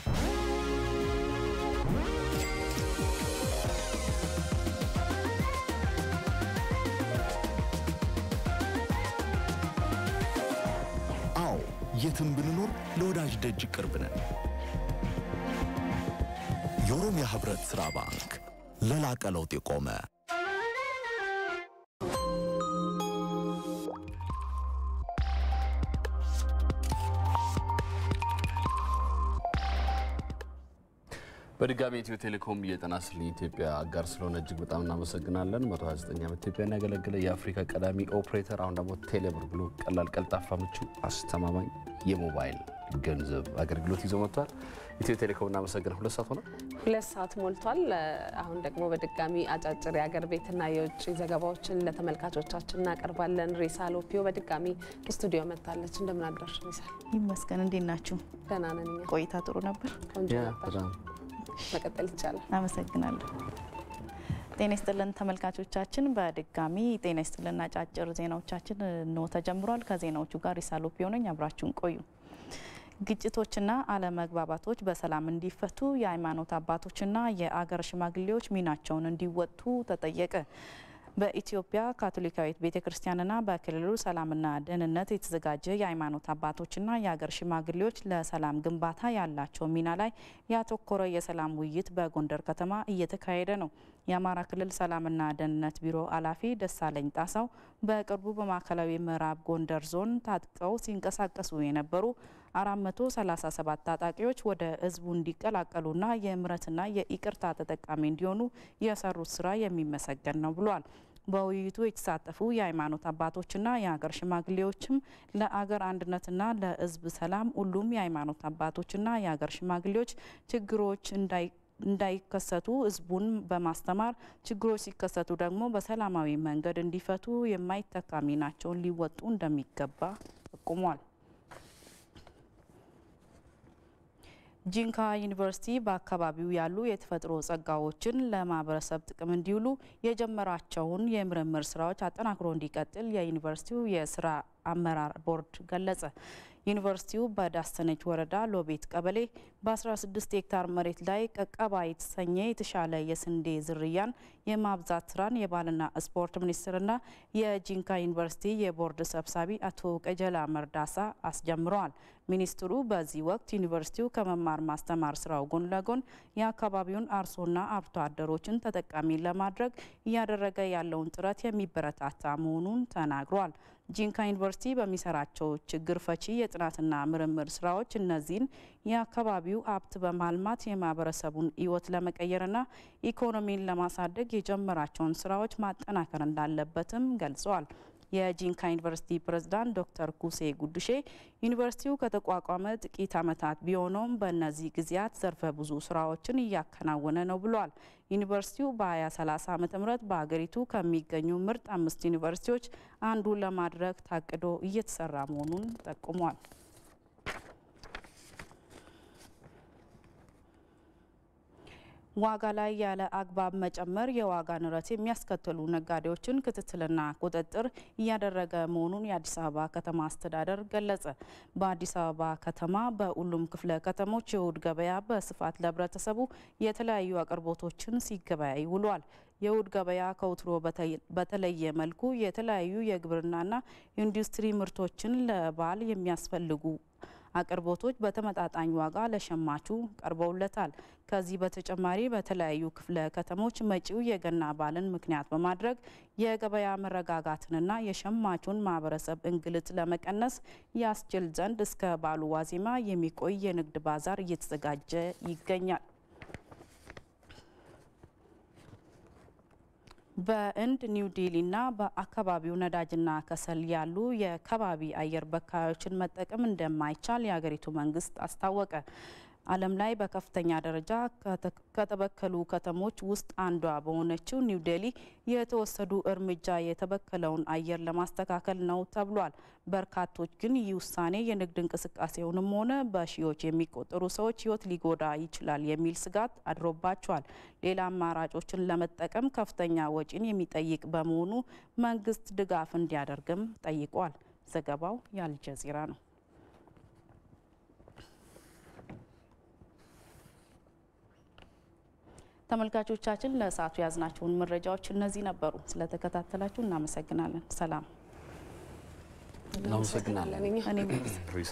አዎ የትም ብንኖር ለወዳጅ ደጅ ቅርብ ነን። የኦሮሚያ ህብረት ሥራ ባንክ ለላቀ ለውጥ የቆመ በድጋሚ ኢትዮ ቴሌኮም የጤና ይስጥልኝ ኢትዮጵያ አጋር ስለሆነ እጅግ በጣም እናመሰግናለን። 129 ዓመት ኢትዮጵያን ያገለገለ የአፍሪካ ቀዳሚ ኦፕሬተር፣ አሁን ደግሞ ቴሌብር ብሎ ቀላል፣ ቀልጣፋ፣ ምቹ፣ አስተማማኝ የሞባይል ገንዘብ አገልግሎት ይዞ መጥቷል። ኢትዮ ቴሌኮም እናመሰግናለን። ሁለት ሰዓት ሆነ። ሁለት ሰዓት ሞልቷል። አሁን ደግሞ በድጋሚ አጫጭር የአገር ቤትና የውጭ ዘገባዎችን ለተመልካቾቻችን እናቀርባለን። ሬሳ ሎፒዮ በድጋሚ ስቱዲዮ መጥታለች። እንደምን አድራሽ ሬሳል? ይመስገን። እንዴት ናችሁ? ደህና ነን እኛ። ቆይታ ጥሩ ነበር? ቆንጆ ነበር። መቀጠል ይቻላል። አመሰግናለሁ። ጤና ይስጥልን ተመልካቾቻችን፣ በድጋሚ ጤና ይስጥልን አጫጭር ዜናዎቻችን ነው ተጀምሯል። ከዜናዎቹ ጋር ኢሳሎፒዮ ነኝ። አብራችሁን ቆዩ። ግጭቶችና አለመግባባቶች በሰላም እንዲፈቱ የሃይማኖት አባቶችና የአገር ሽማግሌዎች ሚናቸውን እንዲወጡ ተጠየቀ። በኢትዮጵያ ካቶሊካዊት ቤተ ክርስቲያንና በክልሉ ሰላምና ደህንነት የተዘጋጀ የሃይማኖት አባቶችና የሀገር ሽማግሌዎች ለሰላም ግንባታ ያላቸው ሚና ላይ ያተኮረ የሰላም ውይይት በጎንደር ከተማ እየተካሄደ ነው። የአማራ ክልል ሰላምና ደህንነት ቢሮ ኃላፊ ደሳለኝ ጣሳው በቅርቡ በማዕከላዊ ምዕራብ ጎንደር ዞን ታጥቀው ሲንቀሳቀሱ የነበሩ 437 ታጣቂዎች ወደ ህዝቡ እንዲቀላቀሉና የምህረትና የይቅርታ ተጠቃሚ እንዲሆኑ የሰሩት ስራ የሚመሰገን ነው ብሏል። በውይይቱ የተሳተፉ የሃይማኖት አባቶችና የሀገር ሽማግሌዎችም ለአገር አንድነትና ለህዝብ ሰላም ሁሉም የሃይማኖት አባቶችና የሀገር ሽማግሌዎች ችግሮች እንዳይ እንዳይከሰቱ ህዝቡን በማስተማር ችግሮች ሲከሰቱ ደግሞ በሰላማዊ መንገድ እንዲፈቱ የማይተካ ሚናቸውን ሊወጡ እንደሚገባ ጠቁሟል። ጂንካ ዩኒቨርሲቲ በአካባቢው ያሉ የተፈጥሮ ጸጋዎችን ለማህበረሰብ ጥቅም እንዲውሉ የጀመራቸውን የምርምር ስራዎች አጠናክሮ እንዲቀጥል የዩኒቨርሲቲው የስራ አመራር ቦርድ ገለጸ። ዩኒቨርሲቲው በዳሰነች ወረዳ ሎቤት ቀበሌ በ16 ሄክታር መሬት ላይ ቀቀባ የተሰኘ የተሻለ የስንዴ ዝርያን የማብዛት ስራን የባህልና ስፖርት ሚኒስቴርና የጂንካ ዩኒቨርሲቲ የቦርድ ሰብሳቢ አቶ ቀጀላ መርዳሳ አስጀምረዋል። ሚኒስትሩ በዚህ ወቅት ዩኒቨርሲቲው ከመማር ማስተማር ስራው ጎን ለጎን የአካባቢውን አርሶና አርብቶ አደሮችን ተጠቃሚ ለማድረግ እያደረገ ያለውን ጥረት የሚበረታታ መሆኑን ተናግሯል። ጂንካ ዩኒቨርሲቲ በሚሰራቸው ችግር ፈቺ የጥናትና ምርምር ስራዎች እነዚህን የአካባቢው ሀብት በማልማት የማህበረሰቡን ሕይወት ለመቀየርና ኢኮኖሚን ለማሳደግ የጀመራቸውን ስራዎች ማጠናከር እንዳለበትም ገልጸዋል። የጂንካ ዩኒቨርሲቲ ፕሬዝዳንት ዶክተር ኩሴ ጉድሼ ዩኒቨርሲቲው ከተቋቋመ ጥቂት ዓመታት ቢሆነውም በእነዚህ ጊዜያት ዘርፈ ብዙ ስራዎችን እያከናወነ ነው ብሏል። ዩኒቨርሲቲው በ2030 ዓ ም በሀገሪቱ ከሚገኙ ምርጥ አምስት ዩኒቨርሲቲዎች አንዱ ለማድረግ ታቅዶ እየተሰራ መሆኑን ጠቁሟል። ዋጋ ላይ ያለ አግባብ መጨመር የዋጋ ንረት የሚያስከትሉ ነጋዴዎችን ክትትልና ቁጥጥር እያደረገ መሆኑን የአዲስ አበባ ከተማ አስተዳደር ገለጸ። በአዲስ አበባ ከተማ በሁሉም ክፍለ ከተሞች የእሁድ ገበያ በስፋት ለህብረተሰቡ የተለያዩ አቅርቦቶችን ሲገበያይ ውሏል። የእሁድ ገበያ ከወትሮ በተለየ መልኩ የተለያዩ የግብርናና ኢንዱስትሪ ምርቶችን ለበዓል የሚያስፈልጉ አቅርቦቶች በተመጣጣኝ ዋጋ ለሸማቹ ቀርበውለታል። ከዚህ በተጨማሪ በተለያዩ ክፍለ ከተሞች መጪው የገና በዓልን ምክንያት በማድረግ የገበያ መረጋጋትንና የሸማቹን ማህበረሰብ እንግልት ለመቀነስ ያስችል ዘንድ እስከ በዓሉ ዋዜማ የሚቆይ የንግድ ባዛር እየተዘጋጀ ይገኛል። በህንድ ኒው ዴሊና በአካባቢው ነዳጅና ከሰል ያሉ የከባቢ አየር በካዮችን መጠቀም እንደማይቻል የሀገሪቱ መንግስት አስታወቀ። ዓለም ላይ በከፍተኛ ደረጃ ከተበከሉ ከተሞች ውስጥ አንዷ በሆነችው ኒው ዴሊ የተወሰዱ እርምጃ የተበከለውን አየር ለማስተካከል ነው ተብሏል። በርካቶች ግን ይህ ውሳኔ የንግድ እንቅስቃሴውንም ሆነ በሺዎች የሚቆጠሩ ሰዎች ሕይወት ሊጎዳ ይችላል የሚል ስጋት አድሮባቸዋል። ሌላ አማራጮችን ለመጠቀም ከፍተኛ ወጪን የሚጠይቅ በመሆኑ መንግስት ድጋፍ እንዲያደርግም ጠይቋል። ዘገባው የአልጀዚራ ነው። ተመልካቾቻችን ለሰዓቱ የያዝናቸውን መረጃዎች እነዚህ ነበሩ። ስለተከታተላችሁ እናመሰግናለን። ሰላም። እናመሰግናለን። እኔም ሪሳ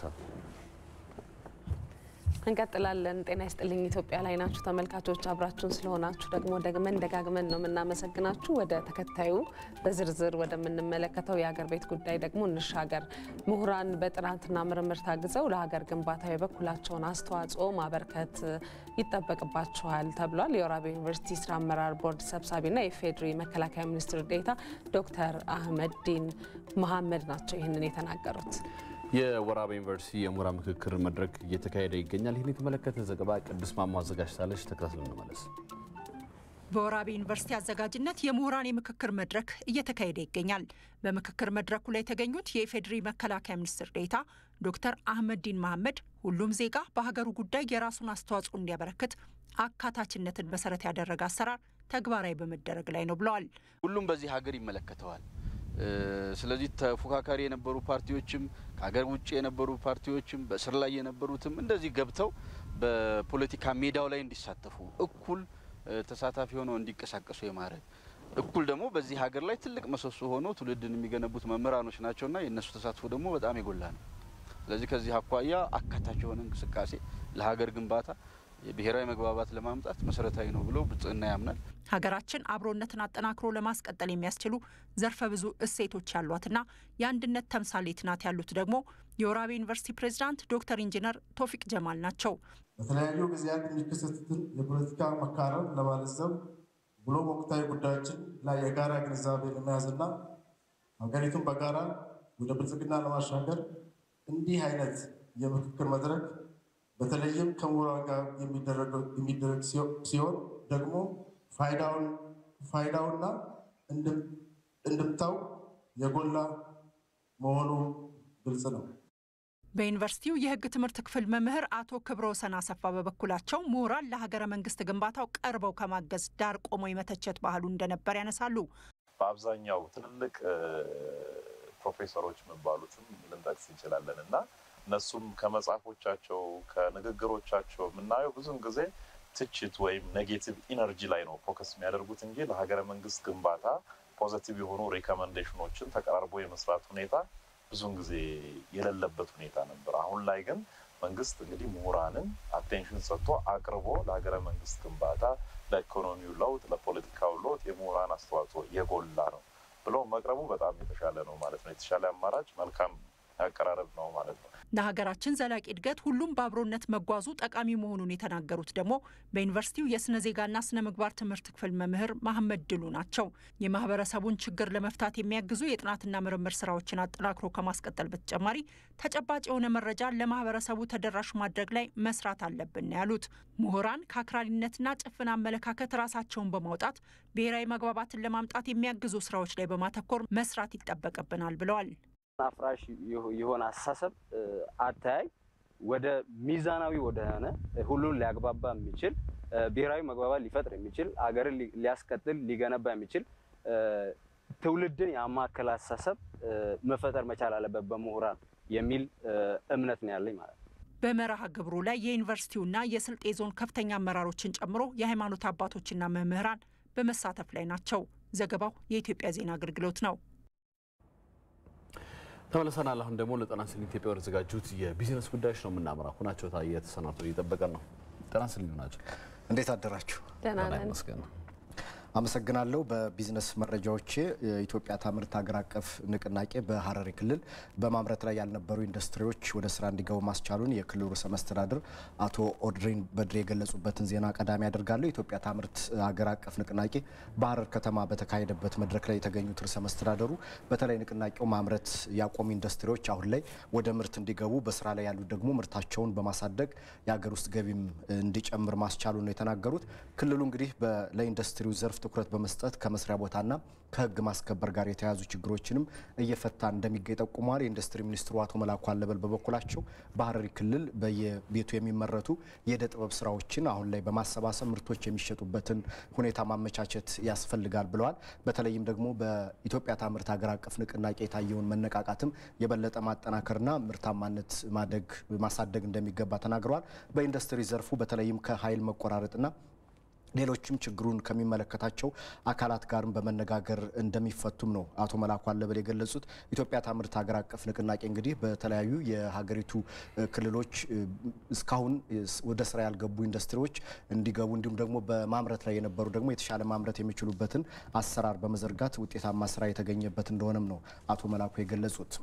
እንቀጥላለን። ጤና ይስጥልኝ ኢትዮጵያ ላይ ናችሁ ተመልካቾች። አብራችሁን ስለሆናችሁ ደግሞ ደግመን ደጋግመን ነው የምናመሰግናችሁ። ወደ ተከታዩ በዝርዝር ወደምንመለከተው የሀገር ቤት ጉዳይ ደግሞ እንሻገር። ምሁራን በጥናትና ምርምር ታግዘው ለሀገር ግንባታ የበኩላቸውን አስተዋጽኦ ማበርከት ይጠበቅባቸዋል ተብሏል። የወራቤ ዩኒቨርሲቲ ስራ አመራር ቦርድ ሰብሳቢና የፌዴሪ መከላከያ ሚኒስትር ዴኤታ ዶክተር አህመዲን መሐመድ ናቸው ይህንን የተናገሩት። የወራቤ ዩኒቨርሲቲ የምሁራን ምክክር መድረክ እየተካሄደ ይገኛል። ይህን የተመለከተ ዘገባ ቅዱስ ማማ አዘጋጅታለች። ተከታትለን እንመለስ። በወራቤ ዩኒቨርሲቲ አዘጋጅነት የምሁራን የምክክር መድረክ እየተካሄደ ይገኛል። በምክክር መድረኩ ላይ የተገኙት የኢፌዴሪ መከላከያ ሚኒስትር ዴኤታ ዶክተር አህመዲን መሐመድ ሁሉም ዜጋ በሀገሩ ጉዳይ የራሱን አስተዋጽኦ እንዲያበረክት አካታችነትን መሰረት ያደረገ አሰራር ተግባራዊ በመደረግ ላይ ነው ብለዋል። ሁሉም በዚህ ሀገር ይመለከተዋል። ስለዚህ ተፎካካሪ የነበሩ ፓርቲዎችም ከሀገር ውጭ የነበሩ ፓርቲዎችም በእስር ላይ የነበሩትም እንደዚህ ገብተው በፖለቲካ ሜዳው ላይ እንዲሳተፉ እኩል ተሳታፊ ሆነው እንዲንቀሳቀሱ የማድረግ እኩል ደግሞ በዚህ ሀገር ላይ ትልቅ ምሰሶ ሆኖ ትውልድን የሚገነቡት መምህራኖች ናቸውና የእነሱ ተሳትፎ ደግሞ በጣም የጎላ ነው። ስለዚህ ከዚህ አኳያ አካታች የሆነ እንቅስቃሴ ለሀገር ግንባታ የብሔራዊ መግባባት ለማምጣት መሰረታዊ ነው ብሎ ብልጽግና ያምናል። ሀገራችን አብሮነትን አጠናክሮ ለማስቀጠል የሚያስችሉ ዘርፈ ብዙ እሴቶች ያሏትና የአንድነት ተምሳሌት ናት ያሉት ደግሞ የወራቤ ዩኒቨርሲቲ ፕሬዚዳንት ዶክተር ኢንጂነር ቶፊቅ ጀማል ናቸው። በተለያዩ ጊዜያት የሚከሰቱትን የፖለቲካ መካረር ለማለዘብ ብሎም ወቅታዊ ጉዳዮችን ላይ የጋራ ግንዛቤ ለመያዝና ሀገሪቱን በጋራ ወደ ብልጽግና ለማሻገር እንዲህ አይነት የምክክር መድረክ በተለይም ከምሁራን ጋር የሚደረግ ሲሆን ደግሞ ፋይዳውና እንድምታው የጎላ መሆኑ ግልጽ ነው። በዩኒቨርሲቲው የሕግ ትምህርት ክፍል መምህር አቶ ክብረ ወሰን አሰፋ በበኩላቸው ምሁራን ለሀገረ መንግስት ግንባታው ቀርበው ከማገዝ ዳር ቆሞ የመተቸት ባህሉ እንደነበር ያነሳሉ። በአብዛኛው ትልልቅ ፕሮፌሰሮች የሚባሉትም ልንጠቅስ እንችላለን እና እነሱም ከመጽሐፎቻቸው ከንግግሮቻቸው የምናየው ብዙም ጊዜ ትችት ወይም ኔጌቲቭ ኢነርጂ ላይ ነው ፎከስ የሚያደርጉት እንጂ ለሀገረ መንግስት ግንባታ ፖዘቲቭ የሆኑ ሪኮመንዴሽኖችን ተቀራርቦ የመስራት ሁኔታ ብዙውን ጊዜ የሌለበት ሁኔታ ነበር። አሁን ላይ ግን መንግስት እንግዲህ ምሁራንን አቴንሽን ሰጥቶ አቅርቦ ለሀገረ መንግስት ግንባታ፣ ለኢኮኖሚው ለውጥ፣ ለፖለቲካው ለውጥ የምሁራን አስተዋጽኦ የጎላ ነው ብሎ መቅረቡ በጣም የተሻለ ነው ማለት ነው። የተሻለ አማራጭ መልካም አቀራረብ ነው ማለት ነው። ለሀገራችን ዘላቂ እድገት ሁሉም በአብሮነት መጓዙ ጠቃሚ መሆኑን የተናገሩት ደግሞ በዩኒቨርሲቲው የስነ ዜጋና ስነ ምግባር ትምህርት ክፍል መምህር መሐመድ ድሉ ናቸው። የማህበረሰቡን ችግር ለመፍታት የሚያግዙ የጥናትና ምርምር ስራዎችን አጠናክሮ ከማስቀጠል በተጨማሪ ተጨባጭ የሆነ መረጃ ለማህበረሰቡ ተደራሽ ማድረግ ላይ መስራት አለብን ያሉት ምሁራን ከአክራሪነትና ጭፍን አመለካከት ራሳቸውን በማውጣት ብሔራዊ መግባባትን ለማምጣት የሚያግዙ ስራዎች ላይ በማተኮር መስራት ይጠበቅብናል ብለዋል። አፍራሽ የሆነ አስተሳሰብ አተያይ ወደ ሚዛናዊ ወደሆነ ሁሉን ሊያግባባ የሚችል ብሔራዊ መግባባት ሊፈጥር የሚችል አገርን ሊያስቀጥል ሊገነባ የሚችል ትውልድን ያማከለ አስተሳሰብ መፈጠር መቻል አለበት በምሁራን የሚል እምነት ነው ያለኝ ማለት ነው። በመርሃ ግብሩ ላይ የዩኒቨርሲቲውና የስልጤ ዞን ከፍተኛ አመራሮችን ጨምሮ የሃይማኖት አባቶችና መምህራን በመሳተፍ ላይ ናቸው። ዘገባው የኢትዮጵያ ዜና አገልግሎት ነው። ተመልሰናል። አሁን ደግሞ ለጤና ስል ኢትዮጵያ ወደ ተዘጋጁት የቢዝነስ ጉዳዮች ነው የምናመራው። ሁናቸው ታየ ተሰናቶ እየጠበቀን ነው። ጤና ስል ናቸው። እንዴት አደራችሁ? ደህና ነን። ይመስገን። አመሰግናለሁ። በቢዝነስ መረጃዎቼ የኢትዮጵያ ታምርት ሀገር አቀፍ ንቅናቄ በሀረሪ ክልል በማምረት ላይ ያልነበሩ ኢንዱስትሪዎች ወደ ስራ እንዲገቡ ማስቻሉን የክልሉ ርዕሰ መስተዳድር አቶ ኦድሪን በድሬ የገለጹበትን ዜና ቀዳሚ ያደርጋለሁ። የኢትዮጵያ ታምርት ሀገር አቀፍ ንቅናቄ በሀረር ከተማ በተካሄደበት መድረክ ላይ የተገኙት ርዕሰ መስተዳደሩ በተለይ ንቅናቄው ማምረት ያቆሙ ኢንዱስትሪዎች አሁን ላይ ወደ ምርት እንዲገቡ፣ በስራ ላይ ያሉት ደግሞ ምርታቸውን በማሳደግ የሀገር ውስጥ ገቢም እንዲጨምር ማስቻሉን ነው የተናገሩት። ክልሉ እንግዲህ ለኢንዱስትሪው ዘርፍ ትኩረት በመስጠት ከመስሪያ ቦታና ከሕግ ማስከበር ጋር የተያያዙ ችግሮችንም እየፈታ እንደሚገኝ ጠቁመዋል። የኢንዱስትሪ ሚኒስትሩ አቶ መላኩ አለበል በበኩላቸው በሀረሪ ክልል በየቤቱ የሚመረቱ የእደ ጥበብ ስራዎችን አሁን ላይ በማሰባሰብ ምርቶች የሚሸጡበትን ሁኔታ ማመቻቸት ያስፈልጋል ብለዋል። በተለይም ደግሞ በኢትዮጵያ ታምርት ሀገር አቀፍ ንቅናቄ የታየውን መነቃቃትም የበለጠ ማጠናከርና ምርታማነት ማደግ ማሳደግ እንደሚገባ ተናግረዋል። በኢንዱስትሪ ዘርፉ በተለይም ከኃይል መቆራረጥና ሌሎችም ችግሩን ከሚመለከታቸው አካላት ጋርም በመነጋገር እንደሚፈቱም ነው አቶ መላኩ አለበል የገለጹት። ኢትዮጵያ ታምርት ሀገር አቀፍ ንቅናቄ እንግዲህ በተለያዩ የሀገሪቱ ክልሎች እስካሁን ወደ ስራ ያልገቡ ኢንዱስትሪዎች እንዲገቡ እንዲሁም ደግሞ በማምረት ላይ የነበሩ ደግሞ የተሻለ ማምረት የሚችሉበትን አሰራር በመዘርጋት ውጤታማ ስራ የተገኘበት እንደሆነም ነው አቶ መላኩ የገለጹት።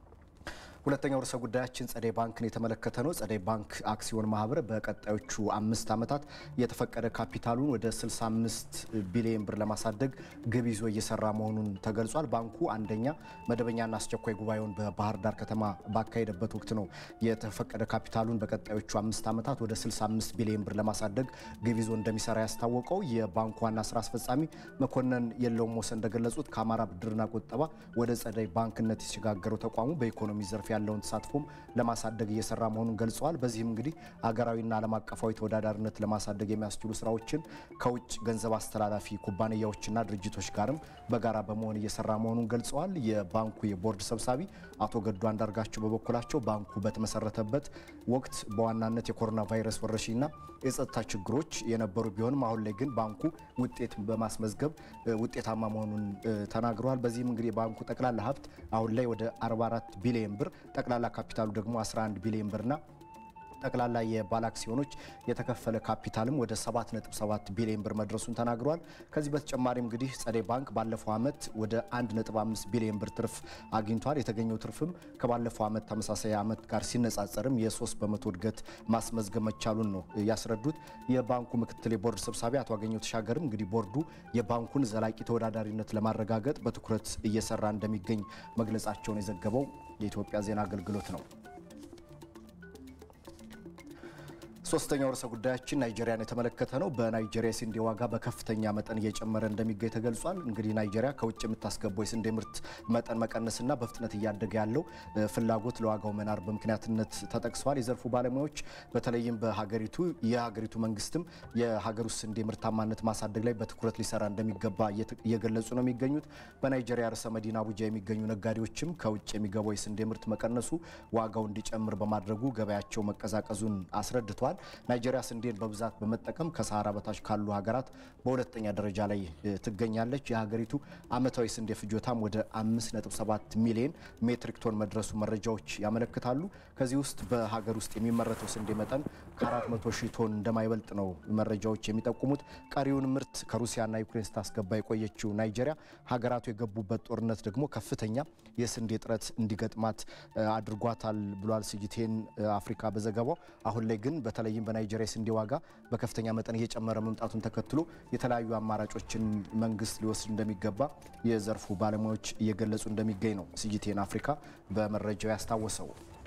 ሁለተኛው ርዕሰ ጉዳያችን ጸደይ ባንክን የተመለከተ ነው። ጸደይ ባንክ አክሲዮን ማህበር በቀጣዮቹ አምስት ዓመታት የተፈቀደ ካፒታሉን ወደ 65 ቢሊዮን ብር ለማሳደግ ግብ ይዞ እየሰራ መሆኑን ተገልጿል። ባንኩ አንደኛ መደበኛና አስቸኳይ ጉባኤውን በባህር ዳር ከተማ ባካሄደበት ወቅት ነው የተፈቀደ ካፒታሉን በቀጣዮቹ አምስት ዓመታት ወደ 65 ቢሊዮን ብር ለማሳደግ ግብ ይዞ እንደሚሰራ ያስታወቀው የባንኩ ዋና ስራ አስፈጻሚ መኮንን የለውም ወሰን እንደገለጹት ከአማራ ብድርና ቁጠባ ወደ ጸደይ ባንክነት የተሸጋገረው ተቋሙ በኢኮኖሚ ዘርፍ ያለውን ተሳትፎም ለማሳደግ እየሰራ መሆኑን ገልጸዋል። በዚህም እንግዲህ አገራዊና ዓለም አቀፋዊ ተወዳዳሪነት ለማሳደግ የሚያስችሉ ስራዎችን ከውጭ ገንዘብ አስተላላፊ ኩባንያዎችና ድርጅቶች ጋርም በጋራ በመሆን እየሰራ መሆኑን ገልጸዋል። የባንኩ የቦርድ ሰብሳቢ አቶ ገዱ አንዳርጋቸው በበኩላቸው ባንኩ በተመሰረተበት ወቅት በዋናነት የኮሮና ቫይረስ ወረርሽኝና የጸጥታ ችግሮች የነበሩ ቢሆንም አሁን ላይ ግን ባንኩ ውጤት በማስመዝገብ ውጤታማ መሆኑን ተናግረዋል። በዚህም እንግዲህ የባንኩ ጠቅላላ ሀብት አሁን ላይ ወደ 44 ቢሊዮን ብር ጠቅላላ ካፒታሉ ደግሞ 11 ቢሊዮን ብርና ጠቅላላ የባለ አክሲዮኖች የተከፈለ ካፒታልም ወደ 7.7 ቢሊዮን ብር መድረሱን ተናግሯል። ከዚህ በተጨማሪም እንግዲህ ጸደይ ባንክ ባለፈው ዓመት ወደ 1.5 ቢሊዮን ብር ትርፍ አግኝቷል። የተገኘው ትርፍም ከባለፈው ዓመት ተመሳሳይ ዓመት ጋር ሲነጻጸርም የ3 በመቶ እድገት ማስመዝገብ መቻሉን ነው ያስረዱት። የባንኩ ምክትል የቦርድ ሰብሳቢ አቶ አገኘው ተሻገርም እንግዲህ ቦርዱ የባንኩን ዘላቂ ተወዳዳሪነት ለማረጋገጥ በትኩረት እየሰራ እንደሚገኝ መግለጻቸውን የዘገበው የኢትዮጵያ ዜና አገልግሎት ነው። ሶስተኛው ርዕሰ ጉዳያችን ናይጄሪያን የተመለከተ ነው። በናይጄሪያ የስንዴ ዋጋ በከፍተኛ መጠን እየጨመረ እንደሚገኝ ተገልጿል። እንግዲህ ናይጄሪያ ከውጭ የምታስገባው የስንዴ ምርት መጠን መቀነስና በፍጥነት እያደገ ያለው ፍላጎት ለዋጋው መናር በምክንያትነት ተጠቅሰዋል። የዘርፉ ባለሙያዎች በተለይም በሀገሪቱ የሀገሪቱ መንግስትም የሀገር ውስጥ ስንዴ ምርታማነት ማሳደግ ላይ በትኩረት ሊሰራ እንደሚገባ እየገለጹ ነው የሚገኙት። በናይጄሪያ ርዕሰ መዲና አቡጃ የሚገኙ ነጋዴዎችም ከውጭ የሚገባው የስንዴ ምርት መቀነሱ ዋጋው እንዲጨምር በማድረጉ ገበያቸው መቀዛቀዙን አስረድተዋል። ናይጄሪያ ስንዴን በብዛት በመጠቀም ከሰሃራ በታች ካሉ ሀገራት በሁለተኛ ደረጃ ላይ ትገኛለች። የሀገሪቱ አመታዊ ስንዴ ፍጆታም ወደ 5.7 ሚሊዮን ሜትሪክ ቶን መድረሱ መረጃዎች ያመለክታሉ። ከዚህ ውስጥ በሀገር ውስጥ የሚመረተው ስንዴ መጠን ከ400 ሺህ ቶን እንደማይበልጥ ነው መረጃዎች የሚጠቁሙት። ቀሪውን ምርት ከሩሲያና ዩክሬን ስታስገባ የቆየችው ናይጄሪያ ሀገራቱ የገቡበት ጦርነት ደግሞ ከፍተኛ የስንዴ እጥረት እንዲገጥማት አድርጓታል ብሏል ሲጂቴን አፍሪካ በዘገባው። አሁን ላይ ግን በተለይም በናይጄሪያ የስንዴ ዋጋ በከፍተኛ መጠን እየጨመረ መምጣቱን ተከትሎ የተለያዩ አማራጮችን መንግስት ሊወስድ እንደሚገባ የዘርፉ ባለሙያዎች እየገለጹ እንደሚገኝ ነው ሲጂቴን አፍሪካ በመረጃው ያስታወሰው።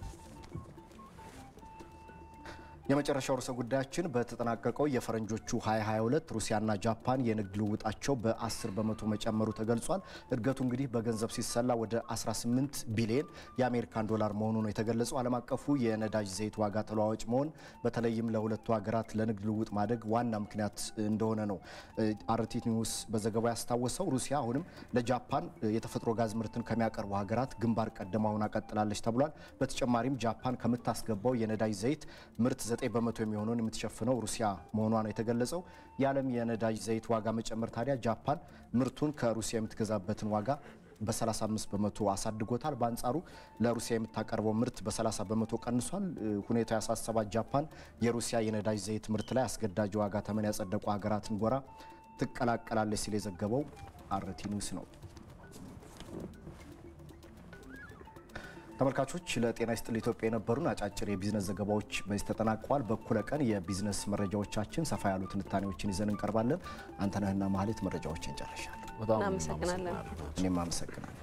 የመጨረሻው ርዕሰ ጉዳያችን በተጠናቀቀው የፈረንጆቹ 2022 ሩሲያና ጃፓን የንግድ ልውውጣቸው በ10 በመቶ መጨመሩ ተገልጿል። እድገቱ እንግዲህ በገንዘብ ሲሰላ ወደ 18 ቢሊዮን የአሜሪካን ዶላር መሆኑ ነው የተገለጸው። ዓለም አቀፉ የነዳጅ ዘይት ዋጋ ተለዋዋጭ መሆን በተለይም ለሁለቱ ሀገራት ለንግድ ልውውጥ ማደግ ዋና ምክንያት እንደሆነ ነው አርቲ ኒውስ በዘገባው ያስታወሰው። ሩሲያ አሁንም ለጃፓን የተፈጥሮ ጋዝ ምርትን ከሚያቀርቡ ሀገራት ግንባር ቀደማ ሆና ቀጥላለች ተብሏል። በተጨማሪም ጃፓን ከምታስገባው የነዳጅ ዘይት ምርት 9 በመቶ የሚሆነውን የምትሸፍነው ሩሲያ መሆኗ ነው የተገለጸው። የዓለም የነዳጅ ዘይት ዋጋ መጨመር ታዲያ ጃፓን ምርቱን ከሩሲያ የምትገዛበትን ዋጋ በ35 በመቶ አሳድጎታል። በአንጻሩ ለሩሲያ የምታቀርበው ምርት በ30 በመቶ ቀንሷል። ሁኔታው ያሳሰባት ጃፓን የሩሲያ የነዳጅ ዘይት ምርት ላይ አስገዳጅ ዋጋ ተመን ያጸደቁ ሀገራትን ጎራ ትቀላቀላለች ሲል የዘገበው አርቲ ኒውስ ነው። ተመልካቾች ለጤና ይስጥል ኢትዮጵያ የነበሩን አጫጭር የቢዝነስ ዘገባዎች በዚህ ተጠናቀዋል። በኩለ ቀን የቢዝነስ መረጃዎቻችን ሰፋ ያሉ ትንታኔዎችን ይዘን እንቀርባለን። አንተነህና ማህሌት መረጃዎችን ጨርሻለሁ። እናመሰግናለን። እኔም አመሰግናለሁ።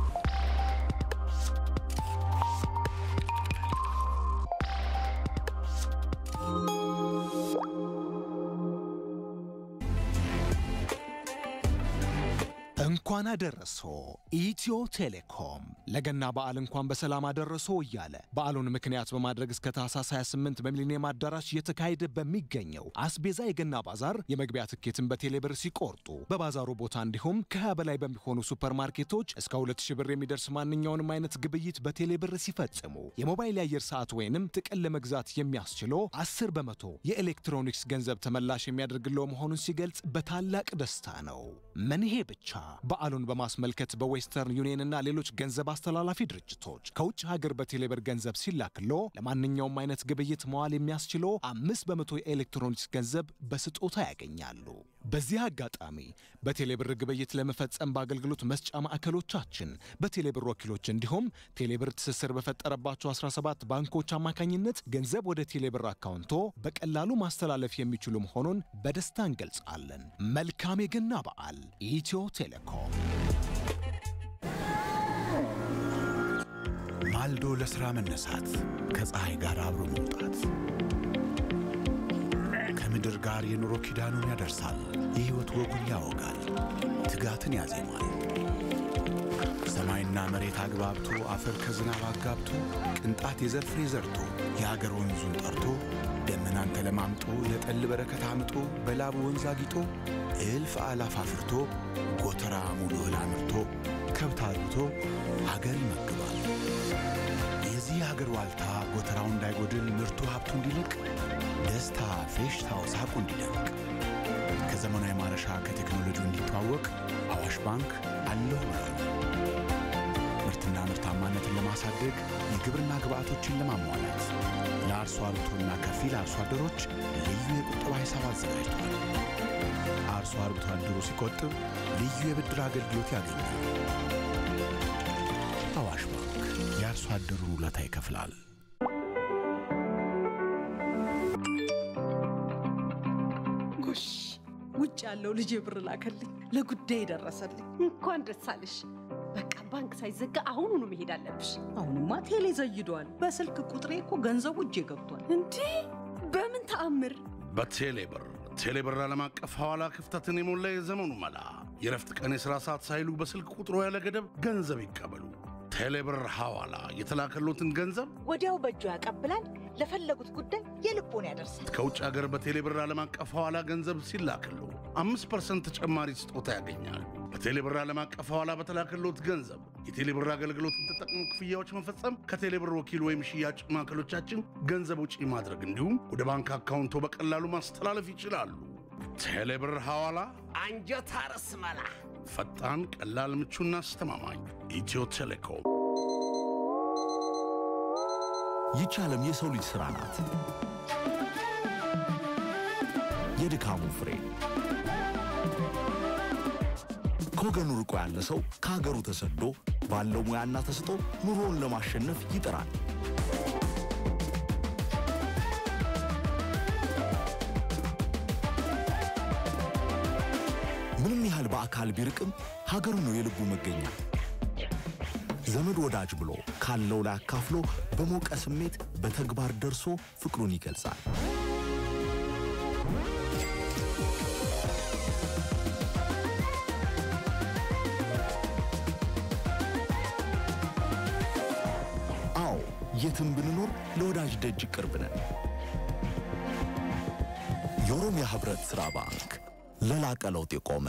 እንኳን አደረሶ ኢትዮ ቴሌኮም ለገና በዓል እንኳን በሰላም አደረሶ እያለ በዓሉን ምክንያት በማድረግ እስከ ታህሳስ 28 በሚሊኒየም አዳራሽ እየተካሄደ በሚገኘው አስቤዛ የገና ባዛር የመግቢያ ትኬትን በቴሌብር ሲቆርጡ በባዛሩ ቦታ እንዲሁም ከ20 በላይ በሚሆኑ ሱፐርማርኬቶች እስከ 2000 ብር የሚደርስ ማንኛውንም አይነት ግብይት በቴሌብር ሲፈጽሙ የሞባይል የአየር ሰዓት ወይንም ጥቅል ለመግዛት የሚያስችሎ 10 በመቶ የኤሌክትሮኒክስ ገንዘብ ተመላሽ የሚያደርግለው መሆኑን ሲገልጽ በታላቅ ደስታ ነው። ምን ይሄ ብቻ በዓሉን በማስመልከት በዌስተርን ዩኒየን እና ሌሎች ገንዘብ አስተላላፊ ድርጅቶች ከውጭ ሀገር በቴሌብር ገንዘብ ሲላክሎ ለማንኛውም አይነት ግብይት መዋል የሚያስችሎ አምስት በመቶ የኤሌክትሮኒክስ ገንዘብ በስጦታ ያገኛሉ። በዚህ አጋጣሚ በቴሌብር ግብይት ለመፈጸም በአገልግሎት መስጫ ማዕከሎቻችን በቴሌብር ወኪሎች እንዲሁም ቴሌብር ትስስር በፈጠረባቸው 17 ባንኮች አማካኝነት ገንዘብ ወደ ቴሌብር አካውንቶ በቀላሉ ማስተላለፍ የሚችሉ መሆኑን በደስታ እንገልጻለን። መልካም የገና በዓል! ኢትዮ ቴሌኮም። ማልዶ ለሥራ መነሳት፣ ከፀሐይ ጋር አብሮ መውጣት፣ ከምድር ጋር የኑሮ ኪዳኑን ያደርሳል። የሕይወት ወጉን ያወጋል፣ ትጋትን ያዜማል። ሰማይና መሬት አግባብቶ አፈር ከዝናብ አጋብቶ ቅንጣት የዘር ፍሬ ዘርቶ የአገር ወንዙን ጠርቶ ደመናን ተለማምጦ ለጠል በረከት አምጦ በላቡ ወንዝ አጊጦ እልፍ አላፍ አፍርቶ ጎተራ ሙሉ እህል አምርቶ ከብት አርብቶ አገር ይመግባል። የዚህ አገር ዋልታ ጎተራው እንዳይጎድል ምርቱ ሀብቱ እንዲልቅ ደስታ ፌሽታው ሳቁ እንዲደምቅ ከዘመናዊ ማረሻ ከቴክኖሎጂው እንዲተዋወቅ አዋሽ ባንክ አለሁ ብሏል። ምርትና ምርታማነትን ለማሳደግ የግብርና ግብዓቶችን ለማሟላት ለአርሶ አርብቶና ከፊል አርሶ አደሮች ልዩ የቁጠባ ሂሳብ አዘጋጅቷል። አርሶ አርብቶ አደሩ ሲቆጥብ ልዩ የብድር አገልግሎት ያገኛል። አዋሽ ባንክ የአርሶ አደሩን ውለታ ይከፍላል። ጎሽ ውጭ ያለው ልጄ ብር ላከልኝ፣ ለጉዳይ ደረሰልኝ። እንኳን ደስ አለሽ። በቃ ባንክ ሳይዘጋ አሁኑኑ መሄድ አለብሽ። አሁንማ ቴሌ ዘይዷል። በስልክ ቁጥሬ እኮ ገንዘቡ እጄ ገብቷል። እንዴ በምን ተአምር በቴሌብር ቴሌብር ዓለም አቀፍ ሐዋላ ክፍተትን የሞላ የዘመኑ መላ። የረፍት ቀን የሥራ ሰዓት ሳይሉ በስልክ ቁጥሮ ያለ ገደብ ገንዘብ ይቀበሉ። ቴሌብር ሐዋላ የተላከሎትን ገንዘብ ወዲያው በእጁ ያቀብላል። ለፈለጉት ጉዳይ የልቦን ያደርሳል። ከውጭ ሀገር በቴሌብር ዓለም አቀፍ ሐዋላ ገንዘብ ሲላክሉ አምስት ፐርሰንት ተጨማሪ ስጦታ ያገኛሉ። በቴሌብር ዓለም አቀፍ ሐዋላ በተላከሎት ገንዘብ የቴሌብር አገልግሎትን ተጠቅሞ ክፍያዎች መፈጸም፣ ከቴሌብር ወኪል ወይም ሽያጭ ማዕከሎቻችን ገንዘብ ውጪ ማድረግ እንዲሁም ወደ ባንክ አካውንቶ በቀላሉ ማስተላለፍ ይችላሉ። ቴሌብር ሐዋላ አንጀት አርስ መላ ፈጣን፣ ቀላል፣ ምቹና አስተማማኝ። ኢትዮ ቴሌኮም። ይህች ዓለም የሰው ልጅ ሥራ ናት። የድካሙ ፍሬ ከወገኑ ርቆ ያለ ሰው ከሀገሩ ተሰዶ ባለው ሙያና ተስጦ ኑሮውን ለማሸነፍ ይጥራል። ምንም ያህል በአካል ቢርቅም ሀገሩ ነው የልቡ መገኛ። ዘመድ ወዳጅ ብሎ ካለው ላይ አካፍሎ በሞቀ ስሜት በተግባር ደርሶ ፍቅሩን ይገልጻል። አዎ የትም ብንኖር ለወዳጅ ደጅ ቅርብ ነን። የኦሮሚያ ህብረት ሥራ ባንክ ለላቀ ለውጥ የቆመ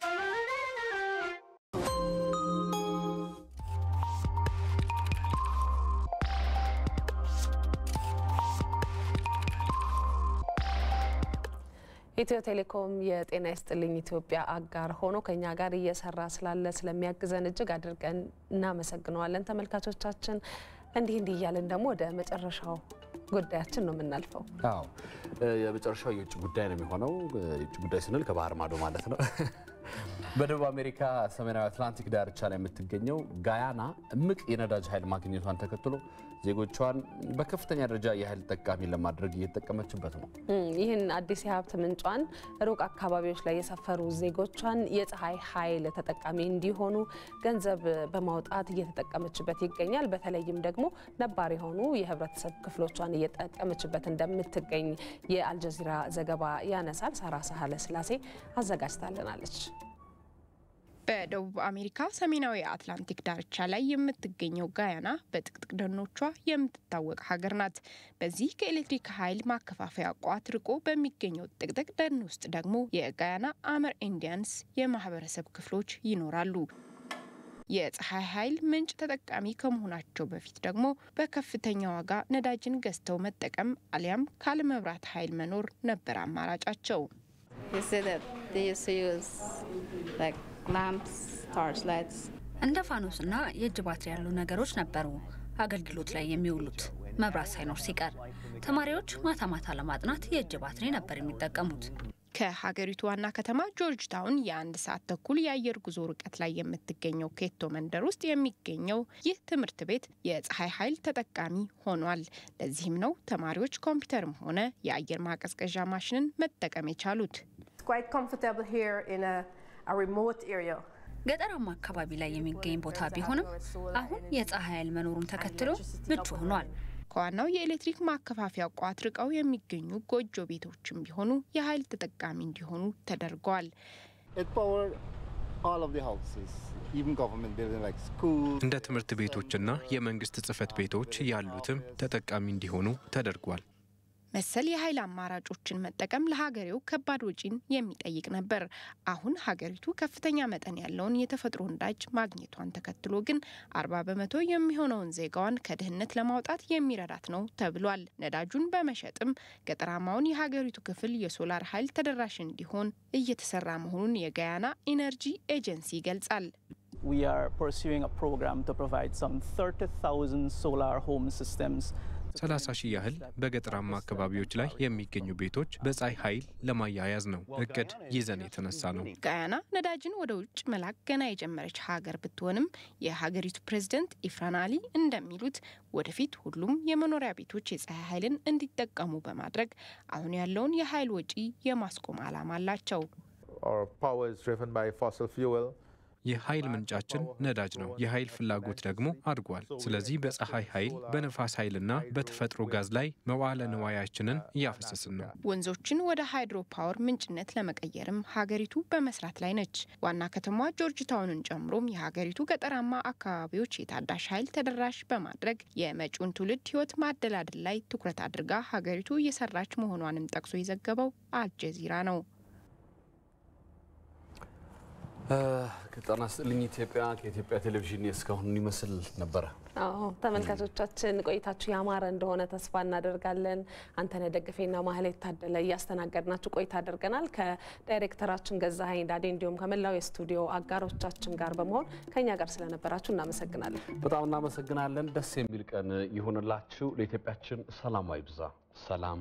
ኢትዮ ቴሌኮም የጤና ይስጥልኝ ኢትዮጵያ አጋር ሆኖ ከኛ ጋር እየሰራ ስላለ ስለሚያግዘን እጅግ አድርገን እናመሰግነዋለን። ተመልካቾቻችን እንዲህ እንዲህ እያለን ደግሞ ወደ መጨረሻው ጉዳያችን ነው የምናልፈው። አዎ የመጨረሻው የውጭ ጉዳይ ነው የሚሆነው። የውጭ ጉዳይ ስንል ከባህር ማዶ ማለት ነው። በደቡብ አሜሪካ ሰሜናዊ አትላንቲክ ዳርቻ ላይ የምትገኘው ጋያና እምቅ የነዳጅ ኃይል ማግኘቷን ተከትሎ ዜጎቿን በከፍተኛ ደረጃ የኃይል ጠቃሚ ለማድረግ እየተጠቀመችበት ነው። ይህን አዲስ የሀብት ምንጯን ሩቅ አካባቢዎች ላይ የሰፈሩ ዜጎቿን የፀሐይ ኃይል ተጠቃሚ እንዲሆኑ ገንዘብ በማውጣት እየተጠቀመችበት ይገኛል። በተለይም ደግሞ ነባር የሆኑ የህብረተሰብ ክፍሎቿን እየጠቀመችበት እንደምትገኝ የአልጀዚራ ዘገባ ያነሳል። ሳራ ሳህለ ስላሴ አዘጋጅታለናለች። በደቡብ አሜሪካ ሰሜናዊ አትላንቲክ ዳርቻ ላይ የምትገኘው ጋያና በጥቅጥቅ ደኖቿ የምትታወቅ ሀገር ናት። በዚህ ከኤሌክትሪክ ኃይል ማከፋፈያ ቋት ርቆ በሚገኘው ጥቅጥቅ ደን ውስጥ ደግሞ የጋያና አመር ኢንዲያንስ የማህበረሰብ ክፍሎች ይኖራሉ። የፀሐይ ኃይል ምንጭ ተጠቃሚ ከመሆናቸው በፊት ደግሞ በከፍተኛ ዋጋ ነዳጅን ገዝተው መጠቀም አሊያም ካለመብራት ኃይል መኖር ነበር አማራጫቸው። እንደ ፋኖስና የእጅ ባትሪ ያሉ ነገሮች ነበሩ አገልግሎት ላይ የሚውሉት መብራት ሳይኖር ሲቀር። ተማሪዎች ማታ ማታ ለማጥናት የእጅ ባትሪ ነበር የሚጠቀሙት። ከሀገሪቱ ዋና ከተማ ጆርጅ ታውን የአንድ ሰዓት ተኩል የአየር ጉዞ ርቀት ላይ የምትገኘው ኬቶ መንደር ውስጥ የሚገኘው ይህ ትምህርት ቤት የፀሐይ ኃይል ተጠቃሚ ሆኗል። ለዚህም ነው ተማሪዎች ኮምፒውተርም ሆነ የአየር ማቀዝቀዣ ማሽንን መጠቀም የቻሉት። ገጠራማ አካባቢ ላይ የሚገኝ ቦታ ቢሆንም አሁን የፀሐይ ኃይል መኖሩን ተከትሎ ምቹ ሆኗል። ከዋናው የኤሌክትሪክ ማከፋፈያ ቋት ርቀው የሚገኙ ጎጆ ቤቶችም ቢሆኑ የኃይል ተጠቃሚ እንዲሆኑ ተደርገዋል። እንደ ትምህርት ቤቶችና የመንግስት ጽህፈት ቤቶች ያሉትም ተጠቃሚ እንዲሆኑ ተደርጓል። መሰል የኃይል አማራጮችን መጠቀም ለሀገሬው ከባድ ወጪን የሚጠይቅ ነበር። አሁን ሀገሪቱ ከፍተኛ መጠን ያለውን የተፈጥሮ ነዳጅ ማግኘቷን ተከትሎ ግን አርባ በመቶ የሚሆነውን ዜጋዋን ከድህነት ለማውጣት የሚረዳት ነው ተብሏል። ነዳጁን በመሸጥም ገጠራማውን የሀገሪቱ ክፍል የሶላር ኃይል ተደራሽ እንዲሆን እየተሰራ መሆኑን የጋያና ኢነርጂ ኤጀንሲ ይገልጻል። We are pursuing a program to provide some 30,000 solar home systems 30 ሺህ ያህል በገጠራማ አካባቢዎች ላይ የሚገኙ ቤቶች በፀሐይ ኃይል ለማያያዝ ነው እቅድ ይዘን የተነሳ ነው። ጋያና ነዳጅን ወደ ውጭ መላክ ገና የጀመረች ሀገር ብትሆንም የሀገሪቱ ፕሬዝደንት ኢፍራን አሊ እንደሚሉት ወደፊት ሁሉም የመኖሪያ ቤቶች የፀሐይ ኃይልን እንዲጠቀሙ በማድረግ አሁን ያለውን የኃይል ወጪ የማስቆም ዓላማ አላቸው። የኃይል ምንጫችን ነዳጅ ነው። የኃይል ፍላጎት ደግሞ አድጓል። ስለዚህ በፀሐይ ኃይል፣ በነፋስ ኃይልና በተፈጥሮ ጋዝ ላይ መዋለ ንዋያችንን እያፈሰስን ነው። ወንዞችን ወደ ሃይድሮ ፓወር ምንጭነት ለመቀየርም ሀገሪቱ በመስራት ላይ ነች። ዋና ከተማዋ ጆርጅ ታውንን ጨምሮም የሀገሪቱ ገጠራማ አካባቢዎች የታዳሽ ኃይል ተደራሽ በማድረግ የመጪውን ትውልድ ሕይወት ማደላደል ላይ ትኩረት አድርጋ ሀገሪቱ እየሰራች መሆኗንም ጠቅሶ የዘገበው አልጀዚራ ነው። ጤና ይስጥልኝ ኢትዮጵያ ከኢትዮጵያ ቴሌቪዥን እስካሁን ይመስል ነበረ። አዎ ተመልካቾቻችን ቆይታችሁ ያማረ እንደሆነ ተስፋ እናደርጋለን። አንተነህ ደግፌና ማህሌት ታደለ እያስተናገድናችሁ ቆይታ አድርገናል። ከዳይሬክተራችን ገዛኸኝ ዳዴ እንዲሁም ከመላው የስቱዲዮ አጋሮቻችን ጋር በመሆን ከኛ ጋር ስለነበራችሁ እናመሰግናለን። በጣም እናመሰግናለን። ደስ የሚል ቀን ይሁንላችሁ። ለኢትዮጵያችን ሰላም አይብዛ። ሰላም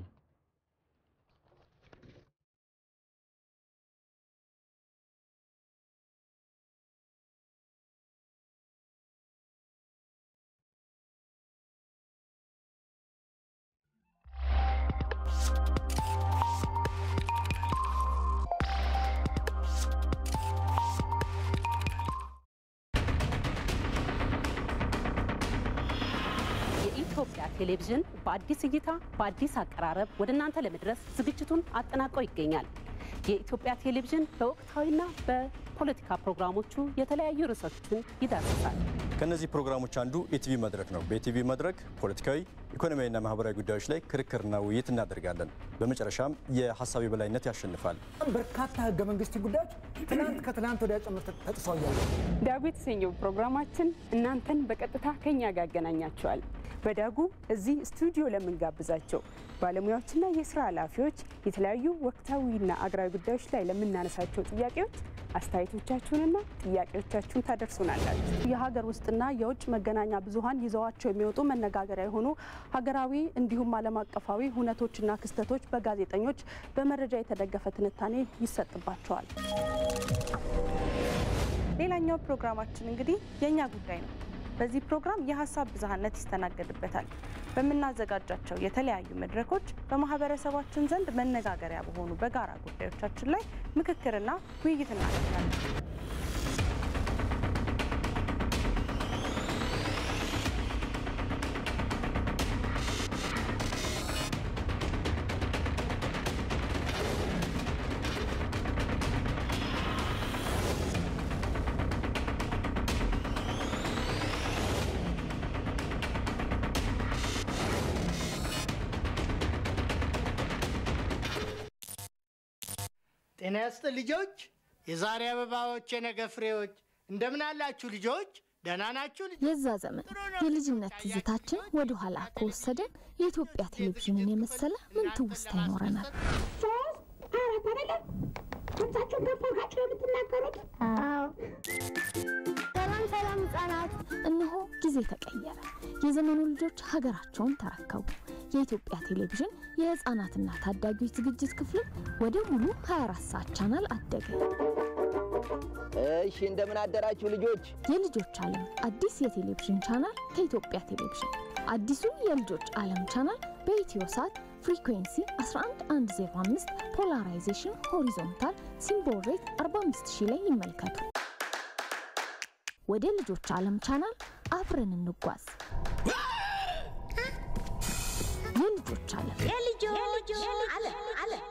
የኢትዮጵያ ቴሌቪዥን በአዲስ እይታ በአዲስ አቀራረብ ወደ እናንተ ለመድረስ ዝግጅቱን አጠናቆ ይገኛል። የኢትዮጵያ ቴሌቪዥን በወቅታዊና በፖለቲካ ፕሮግራሞቹ የተለያዩ ርዕሶችን ይዳስሳል። ከእነዚህ ፕሮግራሞች አንዱ የቲቪ መድረክ ነው። በቲቪ መድረክ ፖለቲካዊ፣ ኢኮኖሚያዊና ማህበራዊ ጉዳዮች ላይ ክርክርና ውይይት እናደርጋለን። በመጨረሻም የሀሳብ የበላይነት ያሸንፋል። በርካታ ህገ መንግስት ጉዳዮች ትናንት ከትናንት ወዲያ ጭምር ተጥሰው እያሉ ዳጉ የተሰኘው ፕሮግራማችን እናንተን በቀጥታ ከኛ ጋር ያገናኛቸዋል። በዳጉ እዚህ ስቱዲዮ ለምንጋብዛቸው ባለሙያዎችና የስራ ኃላፊዎች የተለያዩ ወቅታዊና አገራዊ ጉዳዮች ላይ ለምናነሳቸው ጥያቄዎች አስተያየቶቻችሁንና ጥያቄዎቻችሁን ታደርሱናላችሁ። የሀገር ውስጥና የውጭ መገናኛ ብዙኃን ይዘዋቸው የሚወጡ መነጋገሪያ የሆኑ ሀገራዊ እንዲሁም ዓለም አቀፋዊ ሁነቶችና ክስተቶች በጋዜጠኞች በመረጃ የተደገፈ ትንታኔ ይሰጥባቸዋል። ሌላኛው ፕሮግራማችን እንግዲህ የእኛ ጉዳይ ነው። በዚህ ፕሮግራም የሀሳብ ብዝሃነት ይስተናገድበታል። በምናዘጋጃቸው የተለያዩ መድረኮች በማህበረሰባችን ዘንድ መነጋገሪያ በሆኑ በጋራ ጉዳዮቻችን ላይ ምክክርና ውይይት እናደርጋለን። ጤና ይስጥ ልጆች፣ የዛሬ አበባዎች፣ የነገ ፍሬዎች። እንደምን አላችሁ ልጆች? ደህና ናችሁ? የዛ ዘመን የልጅነት ትዝታችን ወደ ኋላ ከወሰደን የኢትዮጵያ ቴሌቪዥንን የመሰለ ምን ትውስታ ይኖረናል? ድምጻችሁን ከፍ አድርጋችሁ ነው የምትናገሩት? ሰላም ሰላም ህጻናት፣ እነሆ ጊዜ ተቀየረ። የዘመኑ ልጆች ሀገራቸውን ተረከቡ። የኢትዮጵያ ቴሌቪዥን የህፃናትና ታዳጊዎች ዝግጅት ክፍልም ወደ ሙሉ 24 ሰዓት ቻናል አደገ። እሺ እንደምን አደራችሁ ልጆች። የልጆች ዓለም አዲስ የቴሌቪዥን ቻናል ከኢትዮጵያ ቴሌቪዥን። አዲሱ የልጆች ዓለም ቻናል በኢትዮ ሳት ፍሪኩዌንሲ 11105 ፖላራይዜሽን ሆሪዞንታል ሲምቦል ሬት 45000 ላይ ይመልከቱ። ወደ ልጆች ዓለም ቻናል አብረን እንጓዝ። የልጆች ዓለም የልጆች ዓለም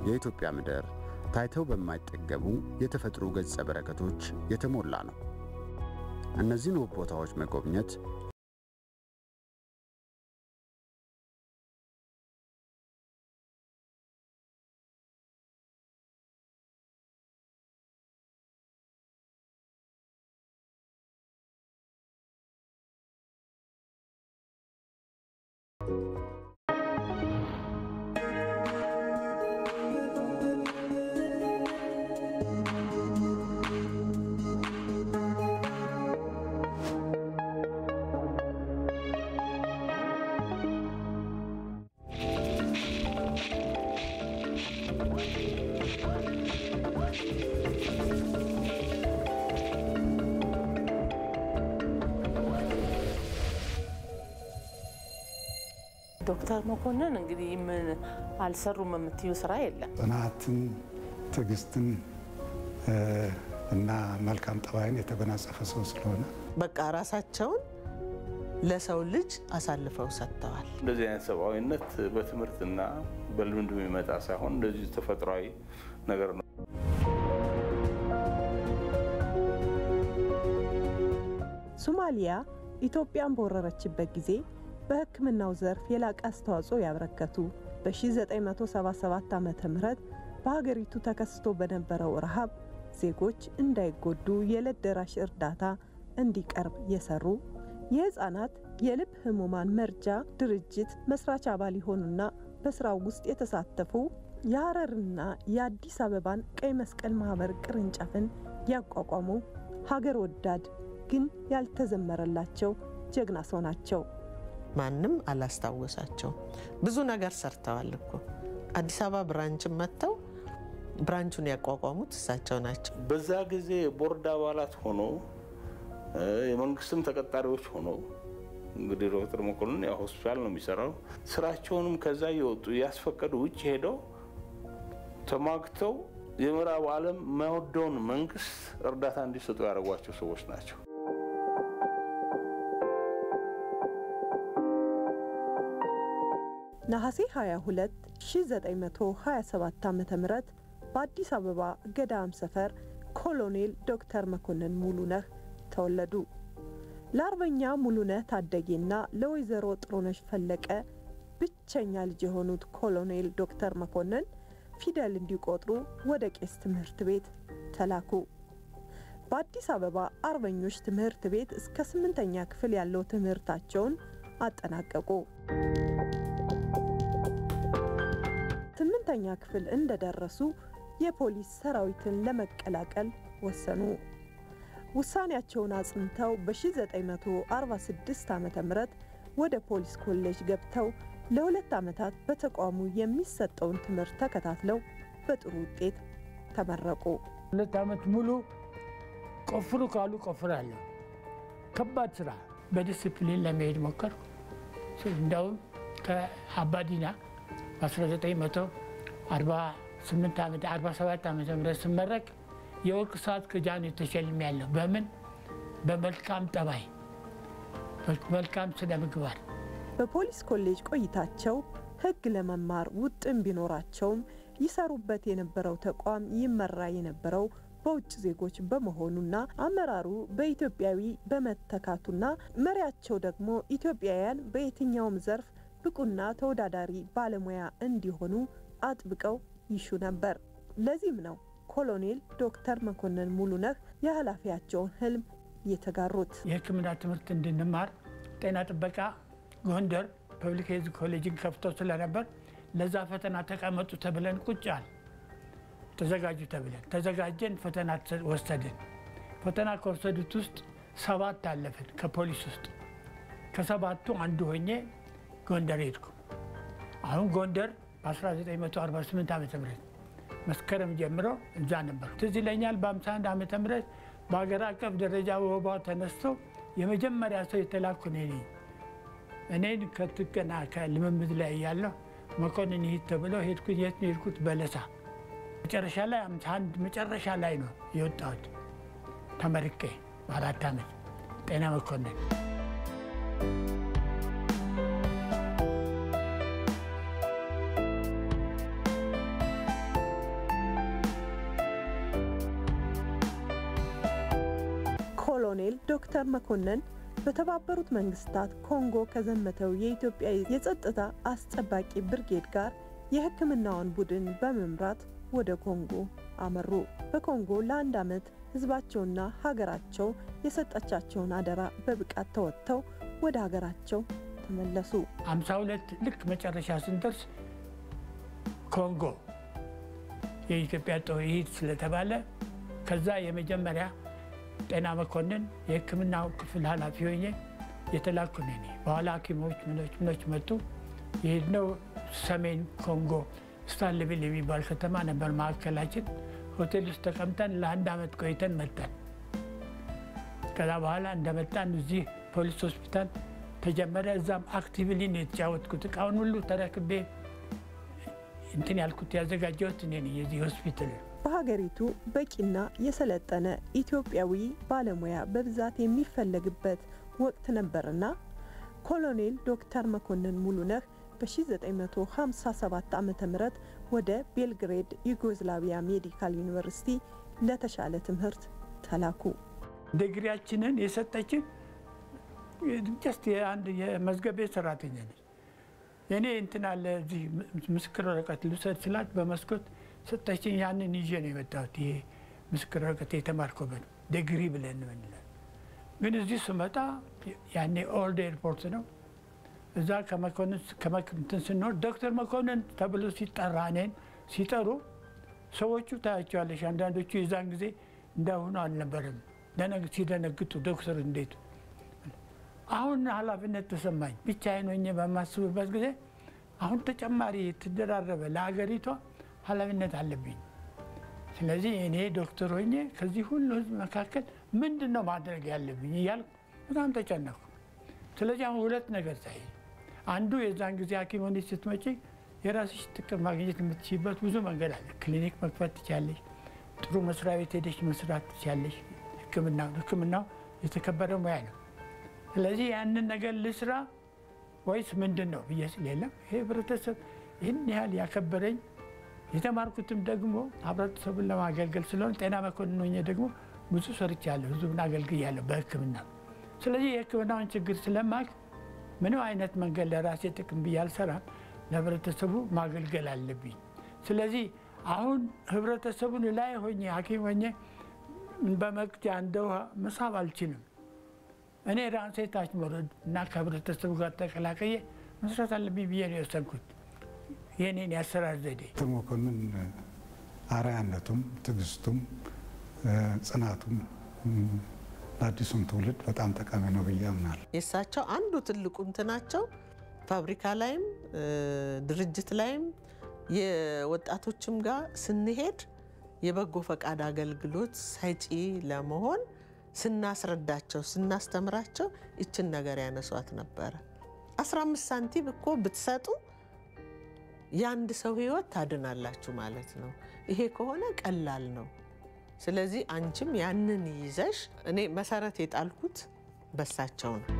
የኢትዮጵያ ምድር ታይተው በማይጠገቡ የተፈጥሮ ገጸ በረከቶች የተሞላ ነው። እነዚህን ውብ ቦታዎች መጎብኘት ዶክተር መኮንን እንግዲህ ምን አልሰሩም የምትዩ ስራ የለም። ጽናትን፣ ትዕግስትን እና መልካም ጠባይን የተጎናጸፈ ሰው ስለሆነ በቃ ራሳቸውን ለሰው ልጅ አሳልፈው ሰጥተዋል። እንደዚህ አይነት ሰብአዊነት በትምህርትና በልምድ የሚመጣ ሳይሆን እንደዚህ ተፈጥሯዊ ነገር ነው። ሶማሊያ ኢትዮጵያን በወረረችበት ጊዜ በሕክምናው ዘርፍ የላቀ አስተዋጽኦ ያበረከቱ በ1977 ዓ ም በሀገሪቱ ተከስቶ በነበረው ረሃብ ዜጎች እንዳይጎዱ የዕለት ደራሽ እርዳታ እንዲቀርብ የሰሩ የህፃናት የልብ ህሙማን መርጃ ድርጅት መስራች አባል የሆኑና በስራው ውስጥ የተሳተፉ የሐረርና የአዲስ አበባን ቀይ መስቀል ማህበር ቅርንጫፍን ያቋቋሙ ሀገር ወዳድ ግን ያልተዘመረላቸው ጀግና ሰው ናቸው። ማንም አላስታወሳቸው። ብዙ ነገር ሰርተዋል እኮ አዲስ አበባ ብራንችን መጥተው ብራንቹን ያቋቋሙት እሳቸው ናቸው። በዛ ጊዜ ቦርድ አባላት ሆኖ የመንግስትም ተቀጣሪዎች ሆኖ እንግዲህ ዶክተር መኮንን ያው ሆስፒታል ነው የሚሰራው። ስራቸውንም ከዛ እየወጡ እያስፈቀዱ ውጭ ሄደው ተሟግተው የምዕራቡ ዓለም የማይወደውን መንግስት እርዳታ እንዲሰጡ ያደረጓቸው ሰዎች ናቸው። ነሐሴ 22 1927 ዓ ም በአዲስ አበባ ገዳም ሰፈር ኮሎኔል ዶክተር መኮንን ሙሉነህ ተወለዱ። ለአርበኛ ሙሉነህ ታደጌና ለወይዘሮ ጥሩነሽ ፈለቀ ብቸኛ ልጅ የሆኑት ኮሎኔል ዶክተር መኮንን ፊደል እንዲቆጥሩ ወደ ቄስ ትምህርት ቤት ተላኩ። በአዲስ አበባ አርበኞች ትምህርት ቤት እስከ ስምንተኛ ክፍል ያለው ትምህርታቸውን አጠናቀቁ። ስምንተኛ ክፍል እንደደረሱ የፖሊስ ሰራዊትን ለመቀላቀል ወሰኑ። ውሳኔያቸውን አጽንተው በ1946 ዓ ም ወደ ፖሊስ ኮሌጅ ገብተው ለሁለት ዓመታት በተቋሙ የሚሰጠውን ትምህርት ተከታትለው በጥሩ ውጤት ተመረቁ። ሁለት ዓመት ሙሉ ቆፍሩ ካሉ ቆፍራለሁ። ከባድ ስራ በዲስፕሊን ለመሄድ ሞከርኩ። እንዲያውም ከአባዲና በ1948 ዓመት 47 ዓመተ ምህረት ስመረቅ የወርቅ ሰዓት ክጃን ተሸልሜያለሁ። በምን በመልካም ጠባይ፣ መልካም ስነ ምግባር። በፖሊስ ኮሌጅ ቆይታቸው ሕግ ለመማር ውጥን ቢኖራቸውም ይሰሩበት የነበረው ተቋም ይመራ የነበረው በውጭ ዜጎች በመሆኑና አመራሩ በኢትዮጵያዊ በመተካቱና መሪያቸው ደግሞ ኢትዮጵያውያን በየትኛውም ዘርፍ ብቁና ተወዳዳሪ ባለሙያ እንዲሆኑ አጥብቀው ይሹ ነበር። ለዚህም ነው ኮሎኔል ዶክተር መኮንን ሙሉነህ የኃላፊያቸውን ህልም የተጋሩት። የሕክምና ትምህርት እንድንማር ጤና ጥበቃ ጎንደር ፐብሊክ ሄልዝ ኮሌጅን ከፍተው ስለነበር ለዛ ፈተና ተቀመጡ ተብለን ቁጭ አል ተዘጋጁ ተብለን ተዘጋጀን። ፈተና ወሰድን። ፈተና ከወሰዱት ውስጥ ሰባት አለፍን። ከፖሊስ ውስጥ ከሰባቱ አንዱ ሆኜ ጎንደር ሄድኩ። አሁን ጎንደር በ1948 ዓ ም መስከረም ጀምሮ እዛ ነበር። ትዝ ይለኛል በ51 ዓመተ ምህረት በሀገር አቀፍ ደረጃ ወባ ተነስቶ የመጀመሪያ ሰው የተላኩ እኔ ነኝ። እኔን ከትቀና ከልምምድ ላይ ያለሁ መኮንን ይሂድ ተብለው ሄድኩት። የት ነው የሄድኩት? በለሳ መጨረሻ ላይ 51 መጨረሻ ላይ ነው የወጣሁት ተመርቄ በአራት ዓመት ጤና መኮንን ኮሎኔል ዶክተር መኮንን በተባበሩት መንግስታት ኮንጎ ከዘመተው የኢትዮጵያ የጸጥታ አስጠባቂ ብርጌድ ጋር የሕክምናውን ቡድን በመምራት ወደ ኮንጎ አመሩ። በኮንጎ ለአንድ ዓመት ህዝባቸውና ሀገራቸው የሰጠቻቸውን አደራ በብቃት ተወጥተው ወደ ሀገራቸው ተመለሱ። 52 ልክ መጨረሻ ስንደርስ ኮንጎ የኢትዮጵያ ጦር ይሂድ ስለተባለ ከዛ የመጀመሪያ ጤና መኮንን የህክምናው ክፍል ኃላፊ ሆኜ የተላኩ ነኝ። በኋላ ሐኪሞች ምኖች ምኖች መጡ። የሄድነው ሰሜን ኮንጎ ስታንሌቪል የሚባል ከተማ ነበር ማዕከላችን። ሆቴል ውስጥ ተቀምጠን ለአንድ ዓመት ቆይተን መጣን። ከዛ በኋላ እንደመጣን እዚህ ፖሊስ ሆስፒታል ተጀመረ። እዛም አክቲቭሊ ነው የተጫወትኩት። እቃውን ሁሉ ተረክቤ እንትን ያልኩት ያዘጋጀሁት እኔ ነኝ የዚህ ሆስፒታል በሀገሪቱ በቂና የሰለጠነ ኢትዮጵያዊ ባለሙያ በብዛት የሚፈለግበት ወቅት ነበርና ኮሎኔል ዶክተር መኮንን ሙሉነህ በ1957 ዓ ም ወደ ቤልግሬድ ዩጎዝላቪያ ሜዲካል ዩኒቨርሲቲ ለተሻለ ትምህርት ተላኩ። ዲግሪያችንን የሰጠችን ጀስት የአንድ የመዝገብ ቤት ሰራተኛ ነች። የኔ እንትን አለ እዚህ ምስክር ወረቀት ልውሰድ ስላት በመስኮት ሰጠችኝ። ያንን ይዤ ነው የመጣሁት። ይሄ ምስክር ወረቀት የተማርኩበት ዲግሪ ብለን ምንለን። ግን እዚህ ስመጣ ያኔ ኦልድ ኤርፖርት ነው። እዛ ከመኮንን ከመክንትን ስንኖር ዶክተር መኮንን ተብሎ ሲጠራ እኔን ሲጠሩ ሰዎቹ ታያቸዋለሽ። አንዳንዶቹ የዛን ጊዜ እንዳሁኑ አልነበረም። ሲደነግጡ ዶክተር እንዴት አሁን ኃላፊነት ተሰማኝ። ብቻዬን ሆኜ በማስብበት ጊዜ አሁን ተጨማሪ የተደራረበ ለሀገሪቷ ኃላፊነት አለብኝ። ስለዚህ እኔ ዶክተር ሆኜ ከዚህ ሁሉ ሕዝብ መካከል ምንድን ነው ማድረግ ያለብኝ እያልኩ በጣም ተጨነኩ። ስለዚህ አሁን ሁለት ነገር ሳይ አንዱ የዛን ጊዜ ሐኪም ሆነሽ ስትመጪ የራስሽ ጥቅም ማግኘት የምትችይበት ብዙ መንገድ አለ። ክሊኒክ መክፈት ትችያለሽ። ጥሩ መስሪያ ቤት ሄደሽ መስራት ትችያለሽ። ሕክምና ሕክምናው የተከበረ ሙያ ነው። ስለዚህ ያንን ነገር ልስራ ወይስ ምንድን ነው ብዬ ስል የለም ይሄ ህብረተሰብ ይህን ያህል ያከበረኝ የተማርኩትም ደግሞ ህብረተሰቡን ለማገልገል ስለሆነ ጤና መኮንን ሆኜ ደግሞ ብዙ ሰርቻለሁ፣ ህዝቡን አገልግያለሁ በህክምና። ስለዚህ የህክምናውን ችግር ስለማቅ ምንም አይነት መንገድ ለራሴ ጥቅም ብዬ አልሰራም፣ ለህብረተሰቡ ማገልገል አለብኝ። ስለዚህ አሁን ህብረተሰቡን ላይ ሆኜ ሐኪም ሆኜ በመቅጃ እንደ ውሃ መሳብ አልችልም። እኔ ራሴ ታች መውረድ እና ከህብረተሰቡ ጋር ተቀላቀየ መስራት አለብኝ ብዬ ነው የወሰንኩት። የኔን የአሰራር ዘዴ ዶክተር መኮንን አርአያነቱም ትዕግስቱም ጽናቱም ለአዲሱም ትውልድ በጣም ጠቃሚ ነው ብዬ አምናለሁ። የእሳቸው አንዱ ትልቁ እንትናቸው ፋብሪካ ላይም ድርጅት ላይም የወጣቶችም ጋር ስንሄድ የበጎ ፈቃድ አገልግሎት ሰጪ ለመሆን ስናስረዳቸው ስናስተምራቸው ይችን ነገር ያነሷት ነበረ። 15 ሳንቲም እኮ ብትሰጡ የአንድ ሰው ህይወት ታድናላችሁ ማለት ነው። ይሄ ከሆነ ቀላል ነው። ስለዚህ አንቺም ያንን ይዘሽ እኔ መሰረት የጣልኩት በሳቸው ነው።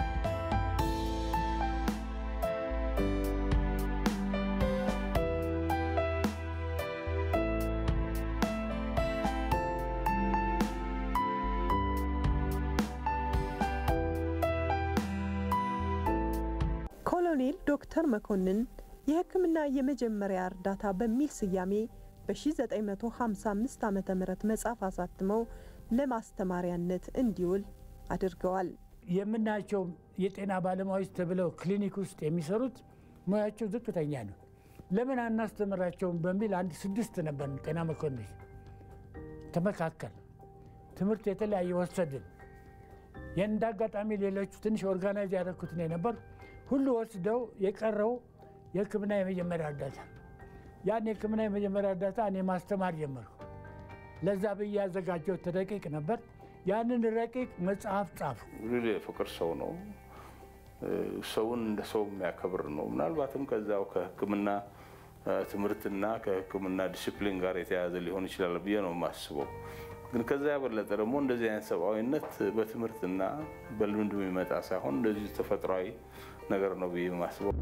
ኮሎኔል ዶክተር መኮንን የሕክምና የመጀመሪያ እርዳታ በሚል ስያሜ በ1955 ዓ ም መጽሐፍ አሳትመው ለማስተማሪያነት እንዲውል አድርገዋል። የምናያቸው የጤና ባለሙያዎች ተብለው ክሊኒክ ውስጥ የሚሰሩት ሙያቸው ዝቅተኛ ነው። ለምን አናስተምራቸውም በሚል አንድ ስድስት ነበር ጤና መኮንን ተመካከል። ትምህርት የተለያየ ወሰድን። እንደ አጋጣሚ ሌሎቹ ትንሽ ኦርጋናይዝ ያደረኩት ነው ነበር። ሁሉ ወስደው የቀረው የህክምና የመጀመሪያ እርዳታ ያን የህክምና የመጀመሪያ እርዳታ እኔ ማስተማር ጀመርኩ። ለዛ ብዬ ያዘጋጀሁት ረቂቅ ነበር። ያንን ረቂቅ መጽሐፍ ጻፉ። ሪሊ የፍቅር ሰው ነው። ሰውን እንደ ሰው የሚያከብር ነው። ምናልባትም ከዛው ከህክምና ትምህርትና ከህክምና ዲሲፕሊን ጋር የተያያዘ ሊሆን ይችላል ብዬ ነው የማስበው። ግን ከዛ ያበለጠ ደግሞ እንደዚህ አይነት ሰብአዊነት በትምህርትና በልምድ የሚመጣ ሳይሆን እንደዚህ ተፈጥሯዊ ነገር ነው ብዬ የማስበው።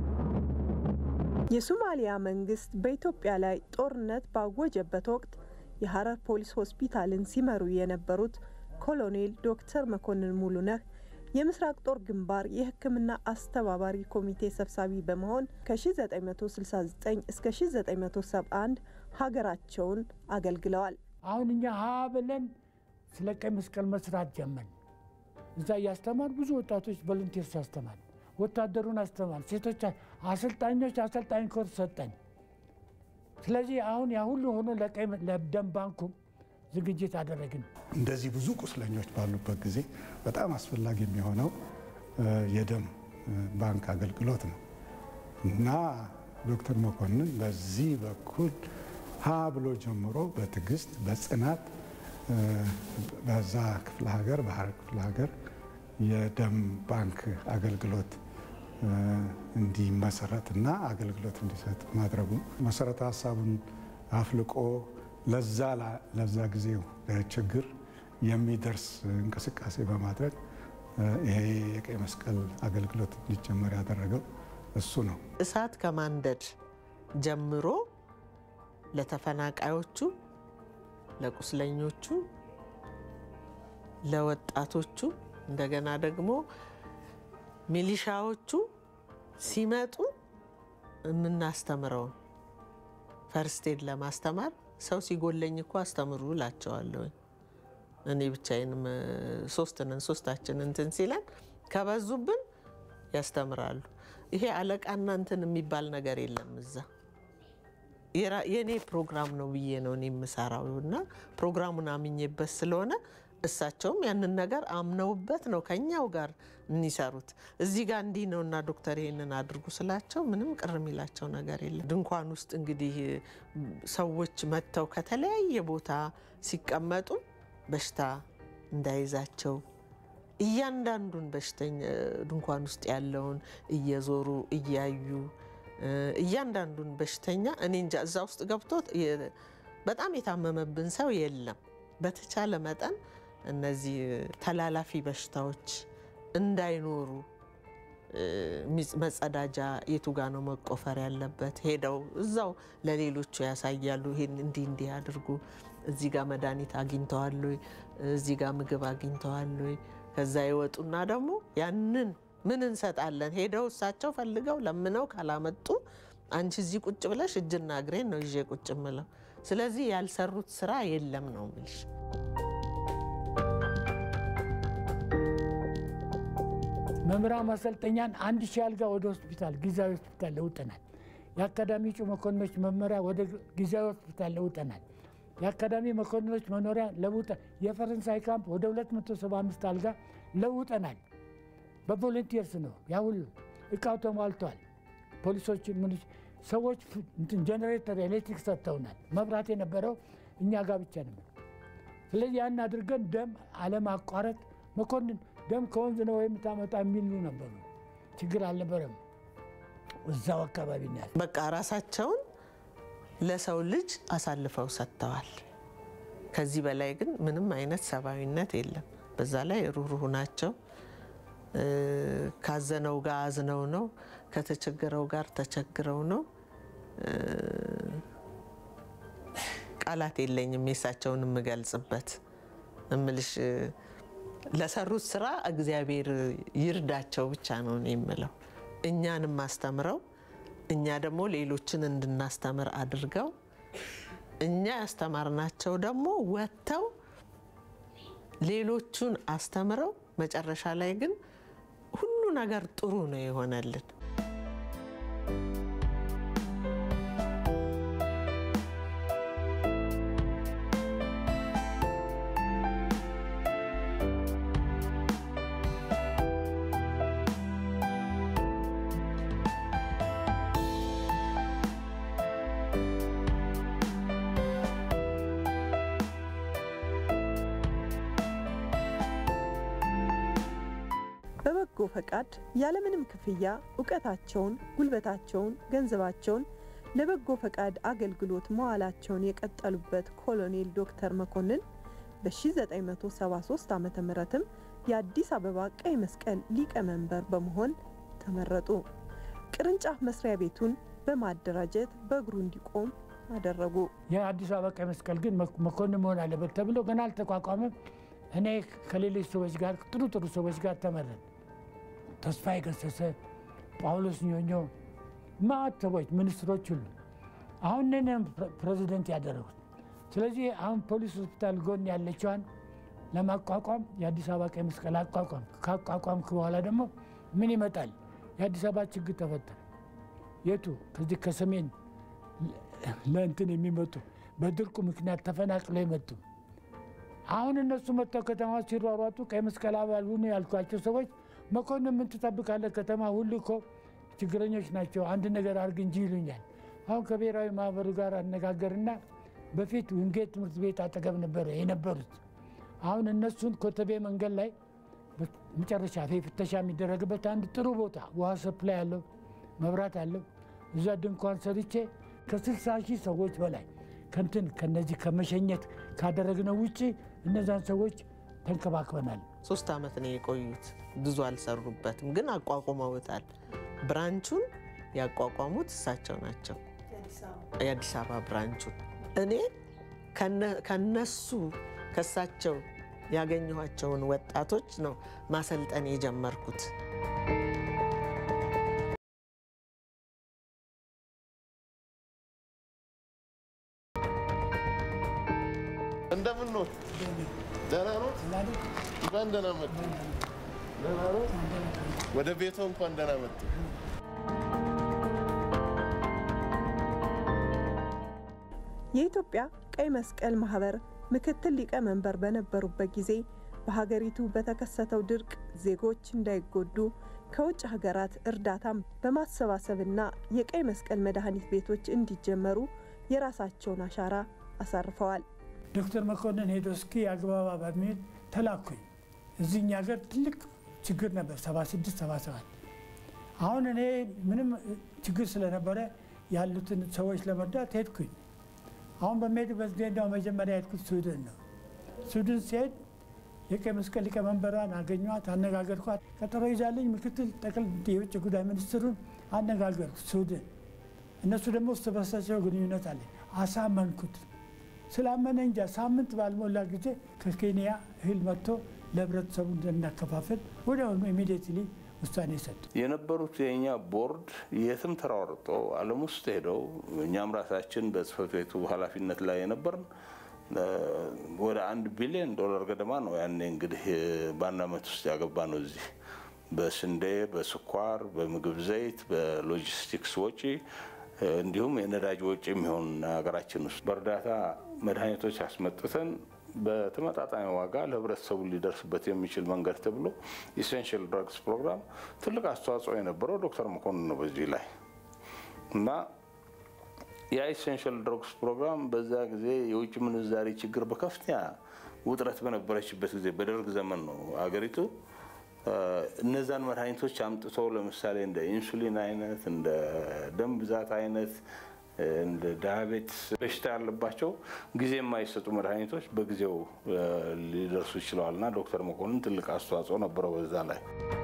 የሶማሊያ መንግስት በኢትዮጵያ ላይ ጦርነት ባወጀበት ወቅት የሐረር ፖሊስ ሆስፒታልን ሲመሩ የነበሩት ኮሎኔል ዶክተር መኮንን ሙሉነህ የምስራቅ ጦር ግንባር የሕክምና አስተባባሪ ኮሚቴ ሰብሳቢ በመሆን ከ1969 እስከ 1971 ሀገራቸውን አገልግለዋል። አሁን እኛ ሀ ብለን ስለ ቀይ መስቀል መስራት ጀመን። እዛ እያስተማር ብዙ ወጣቶች ቮለንቲርስ ያስተማር፣ ወታደሩን አስተማር፣ ሴቶች አሰልጣኞች አሰልጣኝ ኮርስ ሰጠን። ስለዚህ አሁን ያ ሁሉ ሆኖ ለቀይ ለደም ባንኩም ዝግጅት አደረግን። እንደዚህ ብዙ ቁስለኞች ባሉበት ጊዜ በጣም አስፈላጊ የሚሆነው የደም ባንክ አገልግሎት ነው እና ዶክተር መኮንን በዚህ በኩል ሀ ብሎ ጀምሮ በትዕግስት በጽናት በዛ ክፍለ ሀገር በሐረር ክፍለ ሀገር የደም ባንክ አገልግሎት እንዲመሰረት እና አገልግሎት እንዲሰጥ ማድረጉ መሰረተ ሀሳቡን አፍልቆ ለዛ ጊዜው ችግር የሚደርስ እንቅስቃሴ በማድረግ ይሄ የቀይ መስቀል አገልግሎት እንዲጀመር ያደረገው እሱ ነው። እሳት ከማንደድ ጀምሮ ለተፈናቃዮቹ፣ ለቁስለኞቹ፣ ለወጣቶቹ እንደገና ደግሞ ሚሊሻዎቹ ሲመጡ የምናስተምረውን ፈርስቴድ ለማስተማር ሰው ሲጎለኝ እኮ አስተምሩ እላቸዋለሁ። እኔ ብቻዬንም ሶስት ነን፣ ሶስታችን እንትን ሲለን ከበዙብን ያስተምራሉ። ይሄ አለቃና እንትን የሚባል ነገር የለም እዛ የኔ ፕሮግራም ነው ብዬ ነው እኔ የምሰራው እና ፕሮግራሙን አምኜበት ስለሆነ እሳቸውም ያንን ነገር አምነውበት ነው ከኛው ጋር የሚሰሩት። እዚህ ጋር እንዲህ ነው እና ዶክተር ይሄንን አድርጉ ስላቸው ምንም ቅር የሚላቸው ነገር የለም። ድንኳን ውስጥ እንግዲህ ሰዎች መጥተው ከተለያየ ቦታ ሲቀመጡ በሽታ እንዳይዛቸው እያንዳንዱን በሽተኛ ድንኳን ውስጥ ያለውን እየዞሩ እያዩ እያንዳንዱን በሽተኛ እኔ እንጃ እዛ ውስጥ ገብቶ በጣም የታመመብን ሰው የለም። በተቻለ መጠን እነዚህ ተላላፊ በሽታዎች እንዳይኖሩ መጸዳጃ የቱ ጋ ነው መቆፈር ያለበት፣ ሄደው እዛው ለሌሎቹ ያሳያሉ። ይሄን እንዲህ እንዲህ አድርጉ፣ እዚህ ጋር መድኃኒት አግኝተዋል ወይ፣ እዚህ ጋር ምግብ አግኝተዋል ወይ። ከዛ ይወጡና ደግሞ ያንን ምን እንሰጣለን ሄደው እሳቸው ፈልገው ለምነው ካላመጡ አንቺ እዚህ ቁጭ ብለሽ እጅና እግሬን ነው ይዤ ቁጭ ምለው። ስለዚህ ያልሰሩት ስራ የለም ነው ምልሽ። መምህራን ማሰልጠኛን አንድ ሺህ አልጋ ወደ ሆስፒታል ጊዜያዊ ሆስፒታል ለውጠናል። የአካዳሚ እጩ መኮንኖች መመሪያ ወደ ጊዜያዊ ሆስፒታል ለውጠናል። የአካዳሚ መኮንኖች መኖሪያ ለውጠ የፈረንሳይ ካምፕ ወደ 275 አልጋ ለውጠናል። በቮለንቲርስ ነው ያ ሁሉ እቃው ተሟልቷል። ፖሊሶች ምን ሰዎች ጀኔሬተር ኤሌክትሪክ ሰጥተውናል። መብራት የነበረው እኛ ጋር ብቻ ነበር። ስለዚህ ያን አድርገን ደም አለማቋረጥ መኮንን ደም ከወንዝ ነው ወይም ታመጣ የሚሉ ነበሩ። ችግር አልነበረም። እዛው አካባቢ ነው ያለ። በቃ ራሳቸውን ለሰው ልጅ አሳልፈው ሰጥተዋል። ከዚህ በላይ ግን ምንም አይነት ሰብአዊነት የለም። በዛ ላይ ሩህሩህ ናቸው። ካዘነው ጋር አዝነው ነው፣ ከተቸገረው ጋር ተቸግረው ነው። ቃላት የለኝም የእሳቸውን የምገልጽበት እምልሽ ለሰሩት ስራ እግዚአብሔር ይርዳቸው ብቻ ነው እኔ የምለው። እኛንም አስተምረው እኛ ደግሞ ሌሎችን እንድናስተምር አድርገው እኛ ያስተማርናቸው ደግሞ ወጥተው ሌሎቹን አስተምረው መጨረሻ ላይ ግን ሁሉ ነገር ጥሩ ነው የሆነልን። በበጎ ፈቃድ ያለምንም ክፍያ እውቀታቸውን፣ ጉልበታቸውን፣ ገንዘባቸውን ለበጎ ፈቃድ አገልግሎት መዋላቸውን የቀጠሉበት ኮሎኔል ዶክተር መኮንን በ1973 ዓ ምትም የአዲስ አበባ ቀይ መስቀል ሊቀመንበር በመሆን ተመረጡ። ቅርንጫፍ መስሪያ ቤቱን በማደራጀት በእግሩ እንዲቆም አደረጉ። የአዲስ አበባ ቀይ መስቀል ግን መኮንን መሆን አለበት ተብሎ ገና አልተቋቋመም። እኔ ከሌሎች ሰዎች ጋር ጥሩ ጥሩ ሰዎች ጋር ተመረን ተስፋዬ ገሰሰ፣ ጳውሎስ ኞኞ፣ ማዕት ሰዎች ሚኒስትሮች ሁሉ አሁን እኔን ፕሬዚደንት ያደረጉት። ስለዚህ አሁን ፖሊስ ሆስፒታል ጎን ያለችዋን ለማቋቋም የአዲስ አበባ ቀይ መስቀል አቋቋም። ካቋቋምክ በኋላ ደግሞ ምን ይመጣል? የአዲስ አበባ ችግር ተፈጠረ። የቱ ከዚህ ከሰሜን ለእንትን የሚመጡ በድርቁ ምክንያት ተፈናቅለው የመጡ አሁን እነሱ መጥተው ከተማ ሲሯሯጡ ቀይ መስቀል አባል ሁኑ ያልኳቸው ሰዎች መኮንን ምን ትጠብቃለህ? ከተማ ሁሉ እኮ ችግረኞች ናቸው፣ አንድ ነገር አድርግ እንጂ ይሉኛል። አሁን ከብሔራዊ ማህበሩ ጋር አነጋገርና በፊት ውንጌት ትምህርት ቤት አጠገብ ነበረ የነበሩት። አሁን እነሱን ኮተቤ መንገድ ላይ መጨረሻ ፍተሻ የሚደረግበት አንድ ጥሩ ቦታ ውሃ ሰፕላይ አለው፣ መብራት አለው። እዛ ድንኳን ሰርቼ ከስልሳ ሺህ ሰዎች በላይ ከንትን ከነዚህ ከመሸኘት ካደረግነው ውጭ እነዛን ሰዎች ተንከባክበናል። ሶስት ዓመት ነው የቆዩት። ብዙ አልሰሩበትም፣ ግን አቋቁመውታል። ብራንቹን ያቋቋሙት እሳቸው ናቸው፣ የአዲስ አበባ ብራንቹን። እኔ ከነሱ ከሳቸው ያገኘኋቸውን ወጣቶች ነው ማሰልጠን የጀመርኩት። እንደምን ነው? ደህና ነው? እንኳን ደህና መጡ። ደህና ነው? ወደ ቤቶ እንኳን ደህና መጡ። የኢትዮጵያ ቀይ መስቀል ማህበር ምክትል ሊቀመንበር በነበሩበት ጊዜ በሀገሪቱ በተከሰተው ድርቅ ዜጎች እንዳይጎዱ ከውጭ ሀገራት እርዳታም በማሰባሰብና የቀይ መስቀል መድኃኒት ቤቶች እንዲጀመሩ የራሳቸውን አሻራ አሳርፈዋል። ዶክተር መኮንን ሄዶ እስኪ አግባባ በሚል ተላኩኝ። እዚህኛ ሀገር ትልቅ ችግር ነበር 76 77 አሁን እኔ ምንም ችግር ስለነበረ ያሉትን ሰዎች ለመርዳት ሄድኩኝ። አሁን በሚሄድበት ጊዜ እንደው መጀመሪያ ሄድኩት ስዊድን ነው። ስዊድን ሲሄድ የቀይ መስቀል ሊቀመንበሯን አገኟት፣ አነጋገርኳት። ቀጠሮ ይዛለኝ ምክትል ጠቅል የውጭ ጉዳይ ሚኒስትሩን አነጋገርኩ ስዊድን። እነሱ ደግሞ እርስ በርሳቸው ግንኙነት አለ። አሳመንኩት። ስላመነ እንጃ ሳምንት ባልሞላ ጊዜ ከኬንያ እህል መጥቶ ለህብረተሰቡ እንደናከፋፈል ወዲያውኑ ኢሚዲየትሊ ውሳኔ ሰጡ። የነበሩት የእኛ ቦርድ የትም ተሯርጠው ዓለም ውስጥ ሄደው እኛም ራሳችን በጽህፈት ቤቱ ኃላፊነት ላይ የነበርን ወደ አንድ ቢሊዮን ዶላር ገደማ ነው ያኔ እንግዲህ በአንድ ዓመት ውስጥ ያገባ ነው እዚህ በስንዴ፣ በስኳር፣ በምግብ ዘይት፣ በሎጂስቲክስ ወጪ እንዲሁም የነዳጅ ወጪ የሚሆን ሀገራችን ውስጥ በእርዳታ መድኃኒቶች አስመጥተን በተመጣጣኝ ዋጋ ለህብረተሰቡ ሊደርስበት የሚችል መንገድ ተብሎ ኢሴንሽል ድረግስ ፕሮግራም ትልቅ አስተዋጽኦ የነበረው ዶክተር መኮንን ነው በዚህ ላይ እና ያ ኢሴንሽል ድረግስ ፕሮግራም በዛ ጊዜ የውጭ ምንዛሪ ችግር በከፍተኛ ውጥረት በነበረችበት ጊዜ በደርግ ዘመን ነው አገሪቱ እነዛን መድኃኒቶች አምጥቶ ለምሳሌ እንደ ኢንሱሊን አይነት እንደ ደም ብዛት አይነት እንደ ዳያቤትስ በሽታ ያለባቸው ጊዜ የማይሰጡ መድኃኒቶች በጊዜው ሊደርሱ ይችለዋል እና ዶክተር መኮንን ትልቅ አስተዋጽኦ ነበረው በዛ ላይ።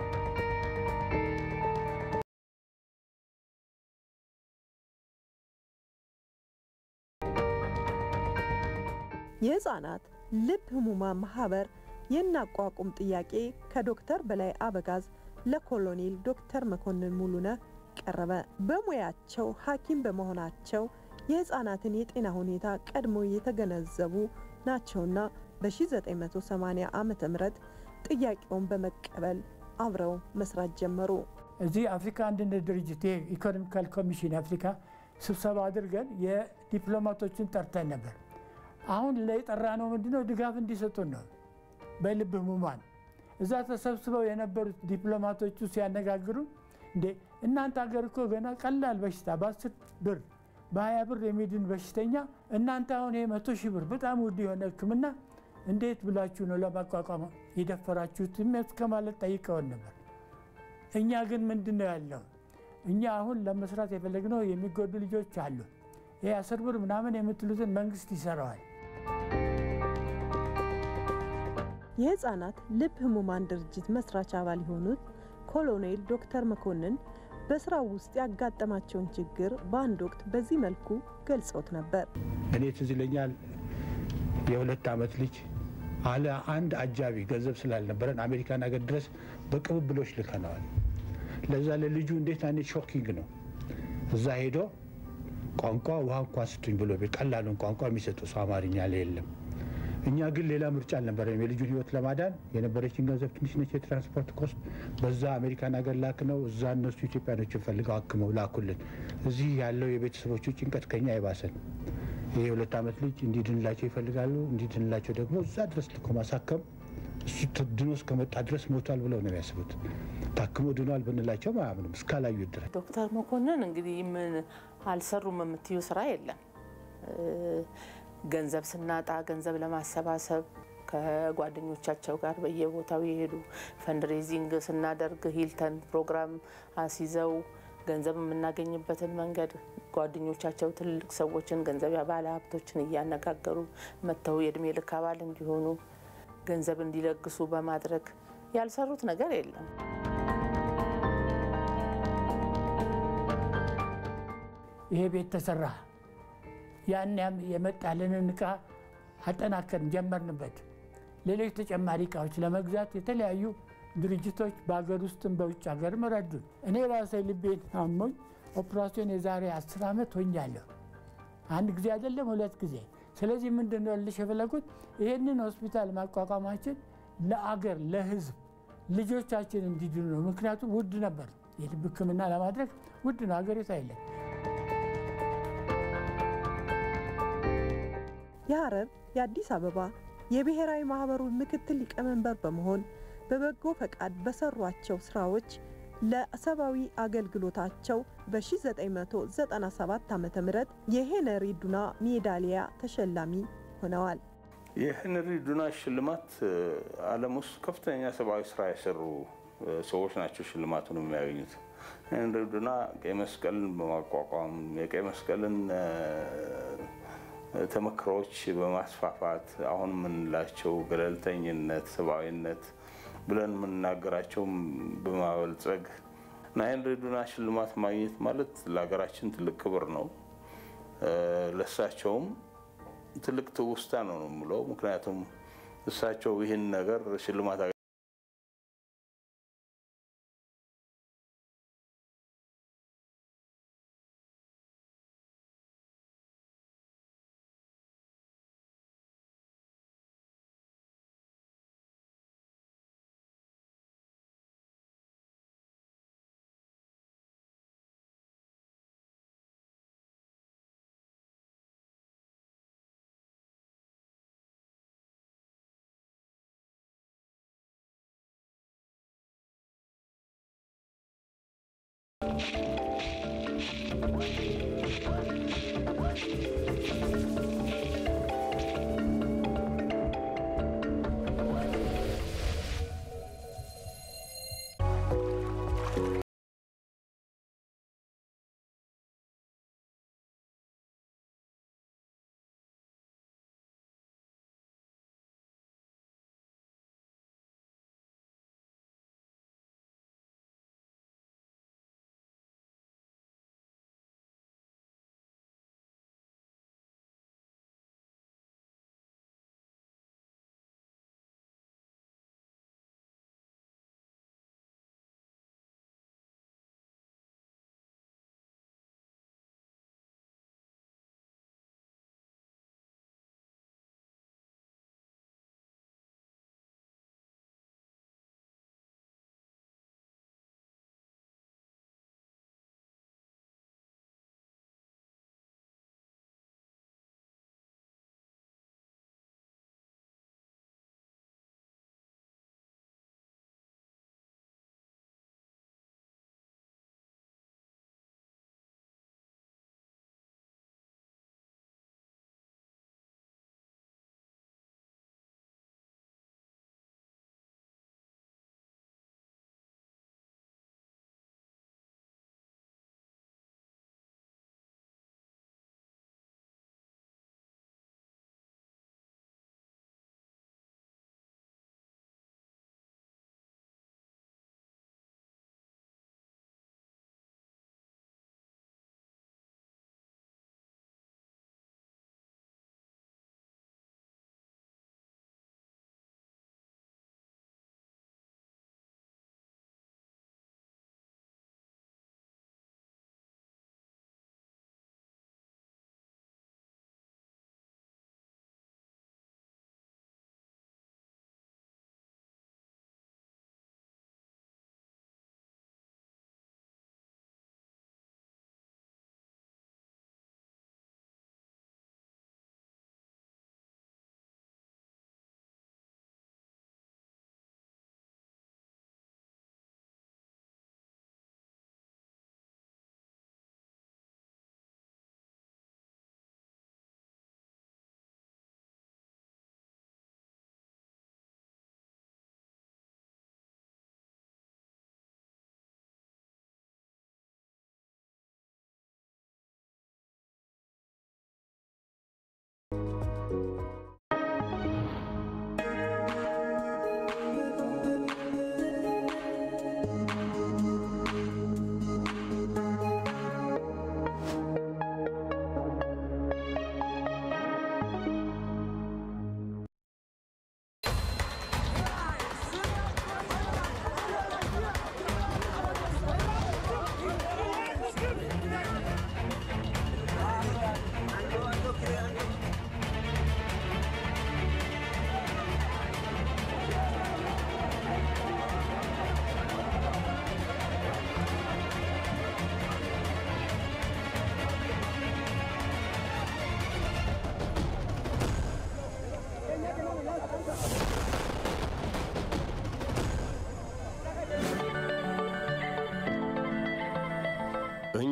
የህፃናት ልብ ህሙማን ማህበር የናቋቁም ጥያቄ ከዶክተር በላይ አበጋዝ ለኮሎኔል ዶክተር መኮንን ሙሉነህ ቀረበ። በሙያቸው ሐኪም በመሆናቸው የህፃናትን የጤና ሁኔታ ቀድሞ የተገነዘቡ ናቸውና በ1980 ዓ ም ጥያቄውን በመቀበል አብረው መስራት ጀመሩ። እዚህ አፍሪካ አንድነት ድርጅት የኢኮኖሚካል ኮሚሽን አፍሪካ ስብሰባ አድርገን የዲፕሎማቶችን ጠርተን ነበር። አሁን ለጠራ ነው ምንድነው ድጋፍ እንዲሰጡን ነው በልብ ህሙማን እዛ ተሰብስበው የነበሩት ዲፕሎማቶቹ ሲያነጋግሩ እንዴ እናንተ ሀገር እኮ ገና ቀላል በሽታ በአስር ብር በሀያ ብር የሚድን በሽተኛ እናንተ አሁን ይሄ መቶ ሺህ ብር በጣም ውድ የሆነ ህክምና እንዴት ብላችሁ ነው ለማቋቋም የደፈራችሁት እስከ ማለት ጠይቀውን ነበር። እኛ ግን ምንድን ነው ያለው እኛ አሁን ለመስራት የፈለግነው የሚጎዱ ልጆች አሉ። ይህ አስር ብር ምናምን የምትሉትን መንግስት ይሰራዋል። የህፃናት ልብ ህሙማን ድርጅት መስራች አባል የሆኑት ኮሎኔል ዶክተር መኮንን በስራው ውስጥ ያጋጠማቸውን ችግር በአንድ ወቅት በዚህ መልኩ ገልጸውት ነበር። እኔ ትዝ ይለኛል የሁለት ዓመት ልጅ አለ አንድ አጃቢ ገንዘብ ስላልነበረን አሜሪካን ሀገር ድረስ በቅብብሎች ልከነዋል። ለዛ ለልጁ እንዴት አይነት ሾኪንግ ነው። እዛ ሄዶ ቋንቋ ውሃ እንኳ ስጡኝ ብሎ ቀላሉን ቋንቋ የሚሰጡ ሰው አማርኛ ላይ የለም። እኛ ግን ሌላ ምርጫ አልነበረም። የልጁን ሕይወት ለማዳን የነበረችን ገንዘብ ትንሽ ነች፣ የትራንስፖርት ኮስት። በዛ አሜሪካን ሀገር ላክ ነው። እዛ እነሱ ኢትዮጵያኖችን ፈልገው አክመው ላኩልን። እዚህ ያለው የቤተሰቦቹ ጭንቀት ከኛ አይባሰን። ይህ የሁለት ዓመት ልጅ እንዲድንላቸው ይፈልጋሉ። እንዲድንላቸው ደግሞ እዛ ድረስ ልኮ ማሳከም እሱ ድኖ እስከመጣ ድረስ ሞቷል ብለው ነው የሚያስቡት። ታክሞ ድኗል ብንላቸው አያምኑም እስካላዩት ድረስ። ዶክተር መኮንን እንግዲህ ምን አልሰሩም የምትዩ ስራ የለም። ገንዘብ ስናጣ ገንዘብ ለማሰባሰብ ከጓደኞቻቸው ጋር በየቦታው የሄዱ ፈንድሬዚንግ ስናደርግ ሂልተን ፕሮግራም አስይዘው ገንዘብ የምናገኝበትን መንገድ ጓደኞቻቸው ትልልቅ ሰዎችን ገንዘብ ባለ ሀብቶችን እያነጋገሩ መጥተው የእድሜ ልክ አባል እንዲሆኑ ገንዘብ እንዲለግሱ በማድረግ ያልሰሩት ነገር የለም። ይሄ ቤት ተሰራ። ያን የመጣልንን እቃ አጠናከርን፣ ጀመርንበት። ሌሎች ተጨማሪ እቃዎች ለመግዛት የተለያዩ ድርጅቶች በሀገር ውስጥም በውጭ ሀገርም ረዱን። እኔ ራሴ ልቤን አሞኝ ኦፕራሲዮን የዛሬ አስር ዓመት ሆኛለሁ። አንድ ጊዜ አይደለም ሁለት ጊዜ። ስለዚህ ምንድን ነው ልሽ የፈለጉት ይህንን ሆስፒታል ማቋቋማችን ለአገር ለሕዝብ ልጆቻችን እንዲድኑ ነው። ምክንያቱም ውድ ነበር፣ የልብ ሕክምና ለማድረግ ውድ ነው። ሀገሪቱ አይለን የሐረር የአዲስ አበባ የብሔራዊ ማህበሩ ምክትል ሊቀመንበር በመሆን በበጎ ፈቃድ በሰሯቸው ስራዎች ለሰብአዊ አገልግሎታቸው በ1997 ዓ ም የሄነሪ ዱና ሜዳሊያ ተሸላሚ ሆነዋል። የሄንሪ ዱና ሽልማት ዓለም ውስጥ ከፍተኛ ሰብአዊ ስራ የሰሩ ሰዎች ናቸው ሽልማቱን የሚያገኙት። ሄንሪ ዱና ቀይ መስቀልን በማቋቋም የቀይ መስቀልን ተመክሮዎች በማስፋፋት አሁን የምንላቸው ገለልተኝነት፣ ሰብአዊነት ብለን የምንናገራቸው በማበልጸግ እና ሄንሪ ዱና ሽልማት ማግኘት ማለት ለሀገራችን ትልቅ ክብር ነው። ለእሳቸውም ትልቅ ትውስታ ነው ነው የምለው። ምክንያቱም እሳቸው ይህን ነገር ሽልማት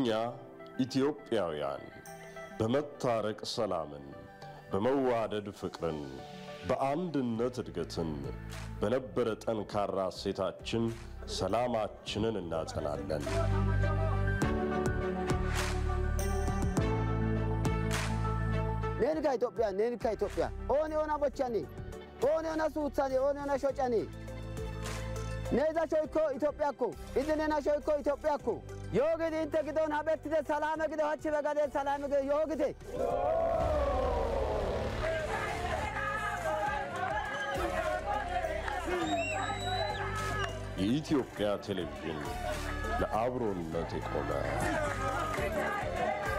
እኛ ኢትዮጵያውያን በመታረቅ ሰላምን፣ በመዋደድ ፍቅርን፣ በአንድነት እድገትን፣ በነበረ ጠንካራ እሴታችን ሰላማችንን እናጸናለን። ኔንካ ኢትዮጵያ ኔንካ ኢትዮጵያ ኦን ዮና ቦቻኔ ኦን ዮና ሱutሳኔ ኦን ዮና ሾጫኔ neeza shoykko itophiyaakko idinena shoykko itophiyaakko yoogidi inte gidon haɓettide salame gido hachchiɓe gade salame gido yoogite የኢትዮጵያ ቴሌቪዥን ለአብሮነት የቆመ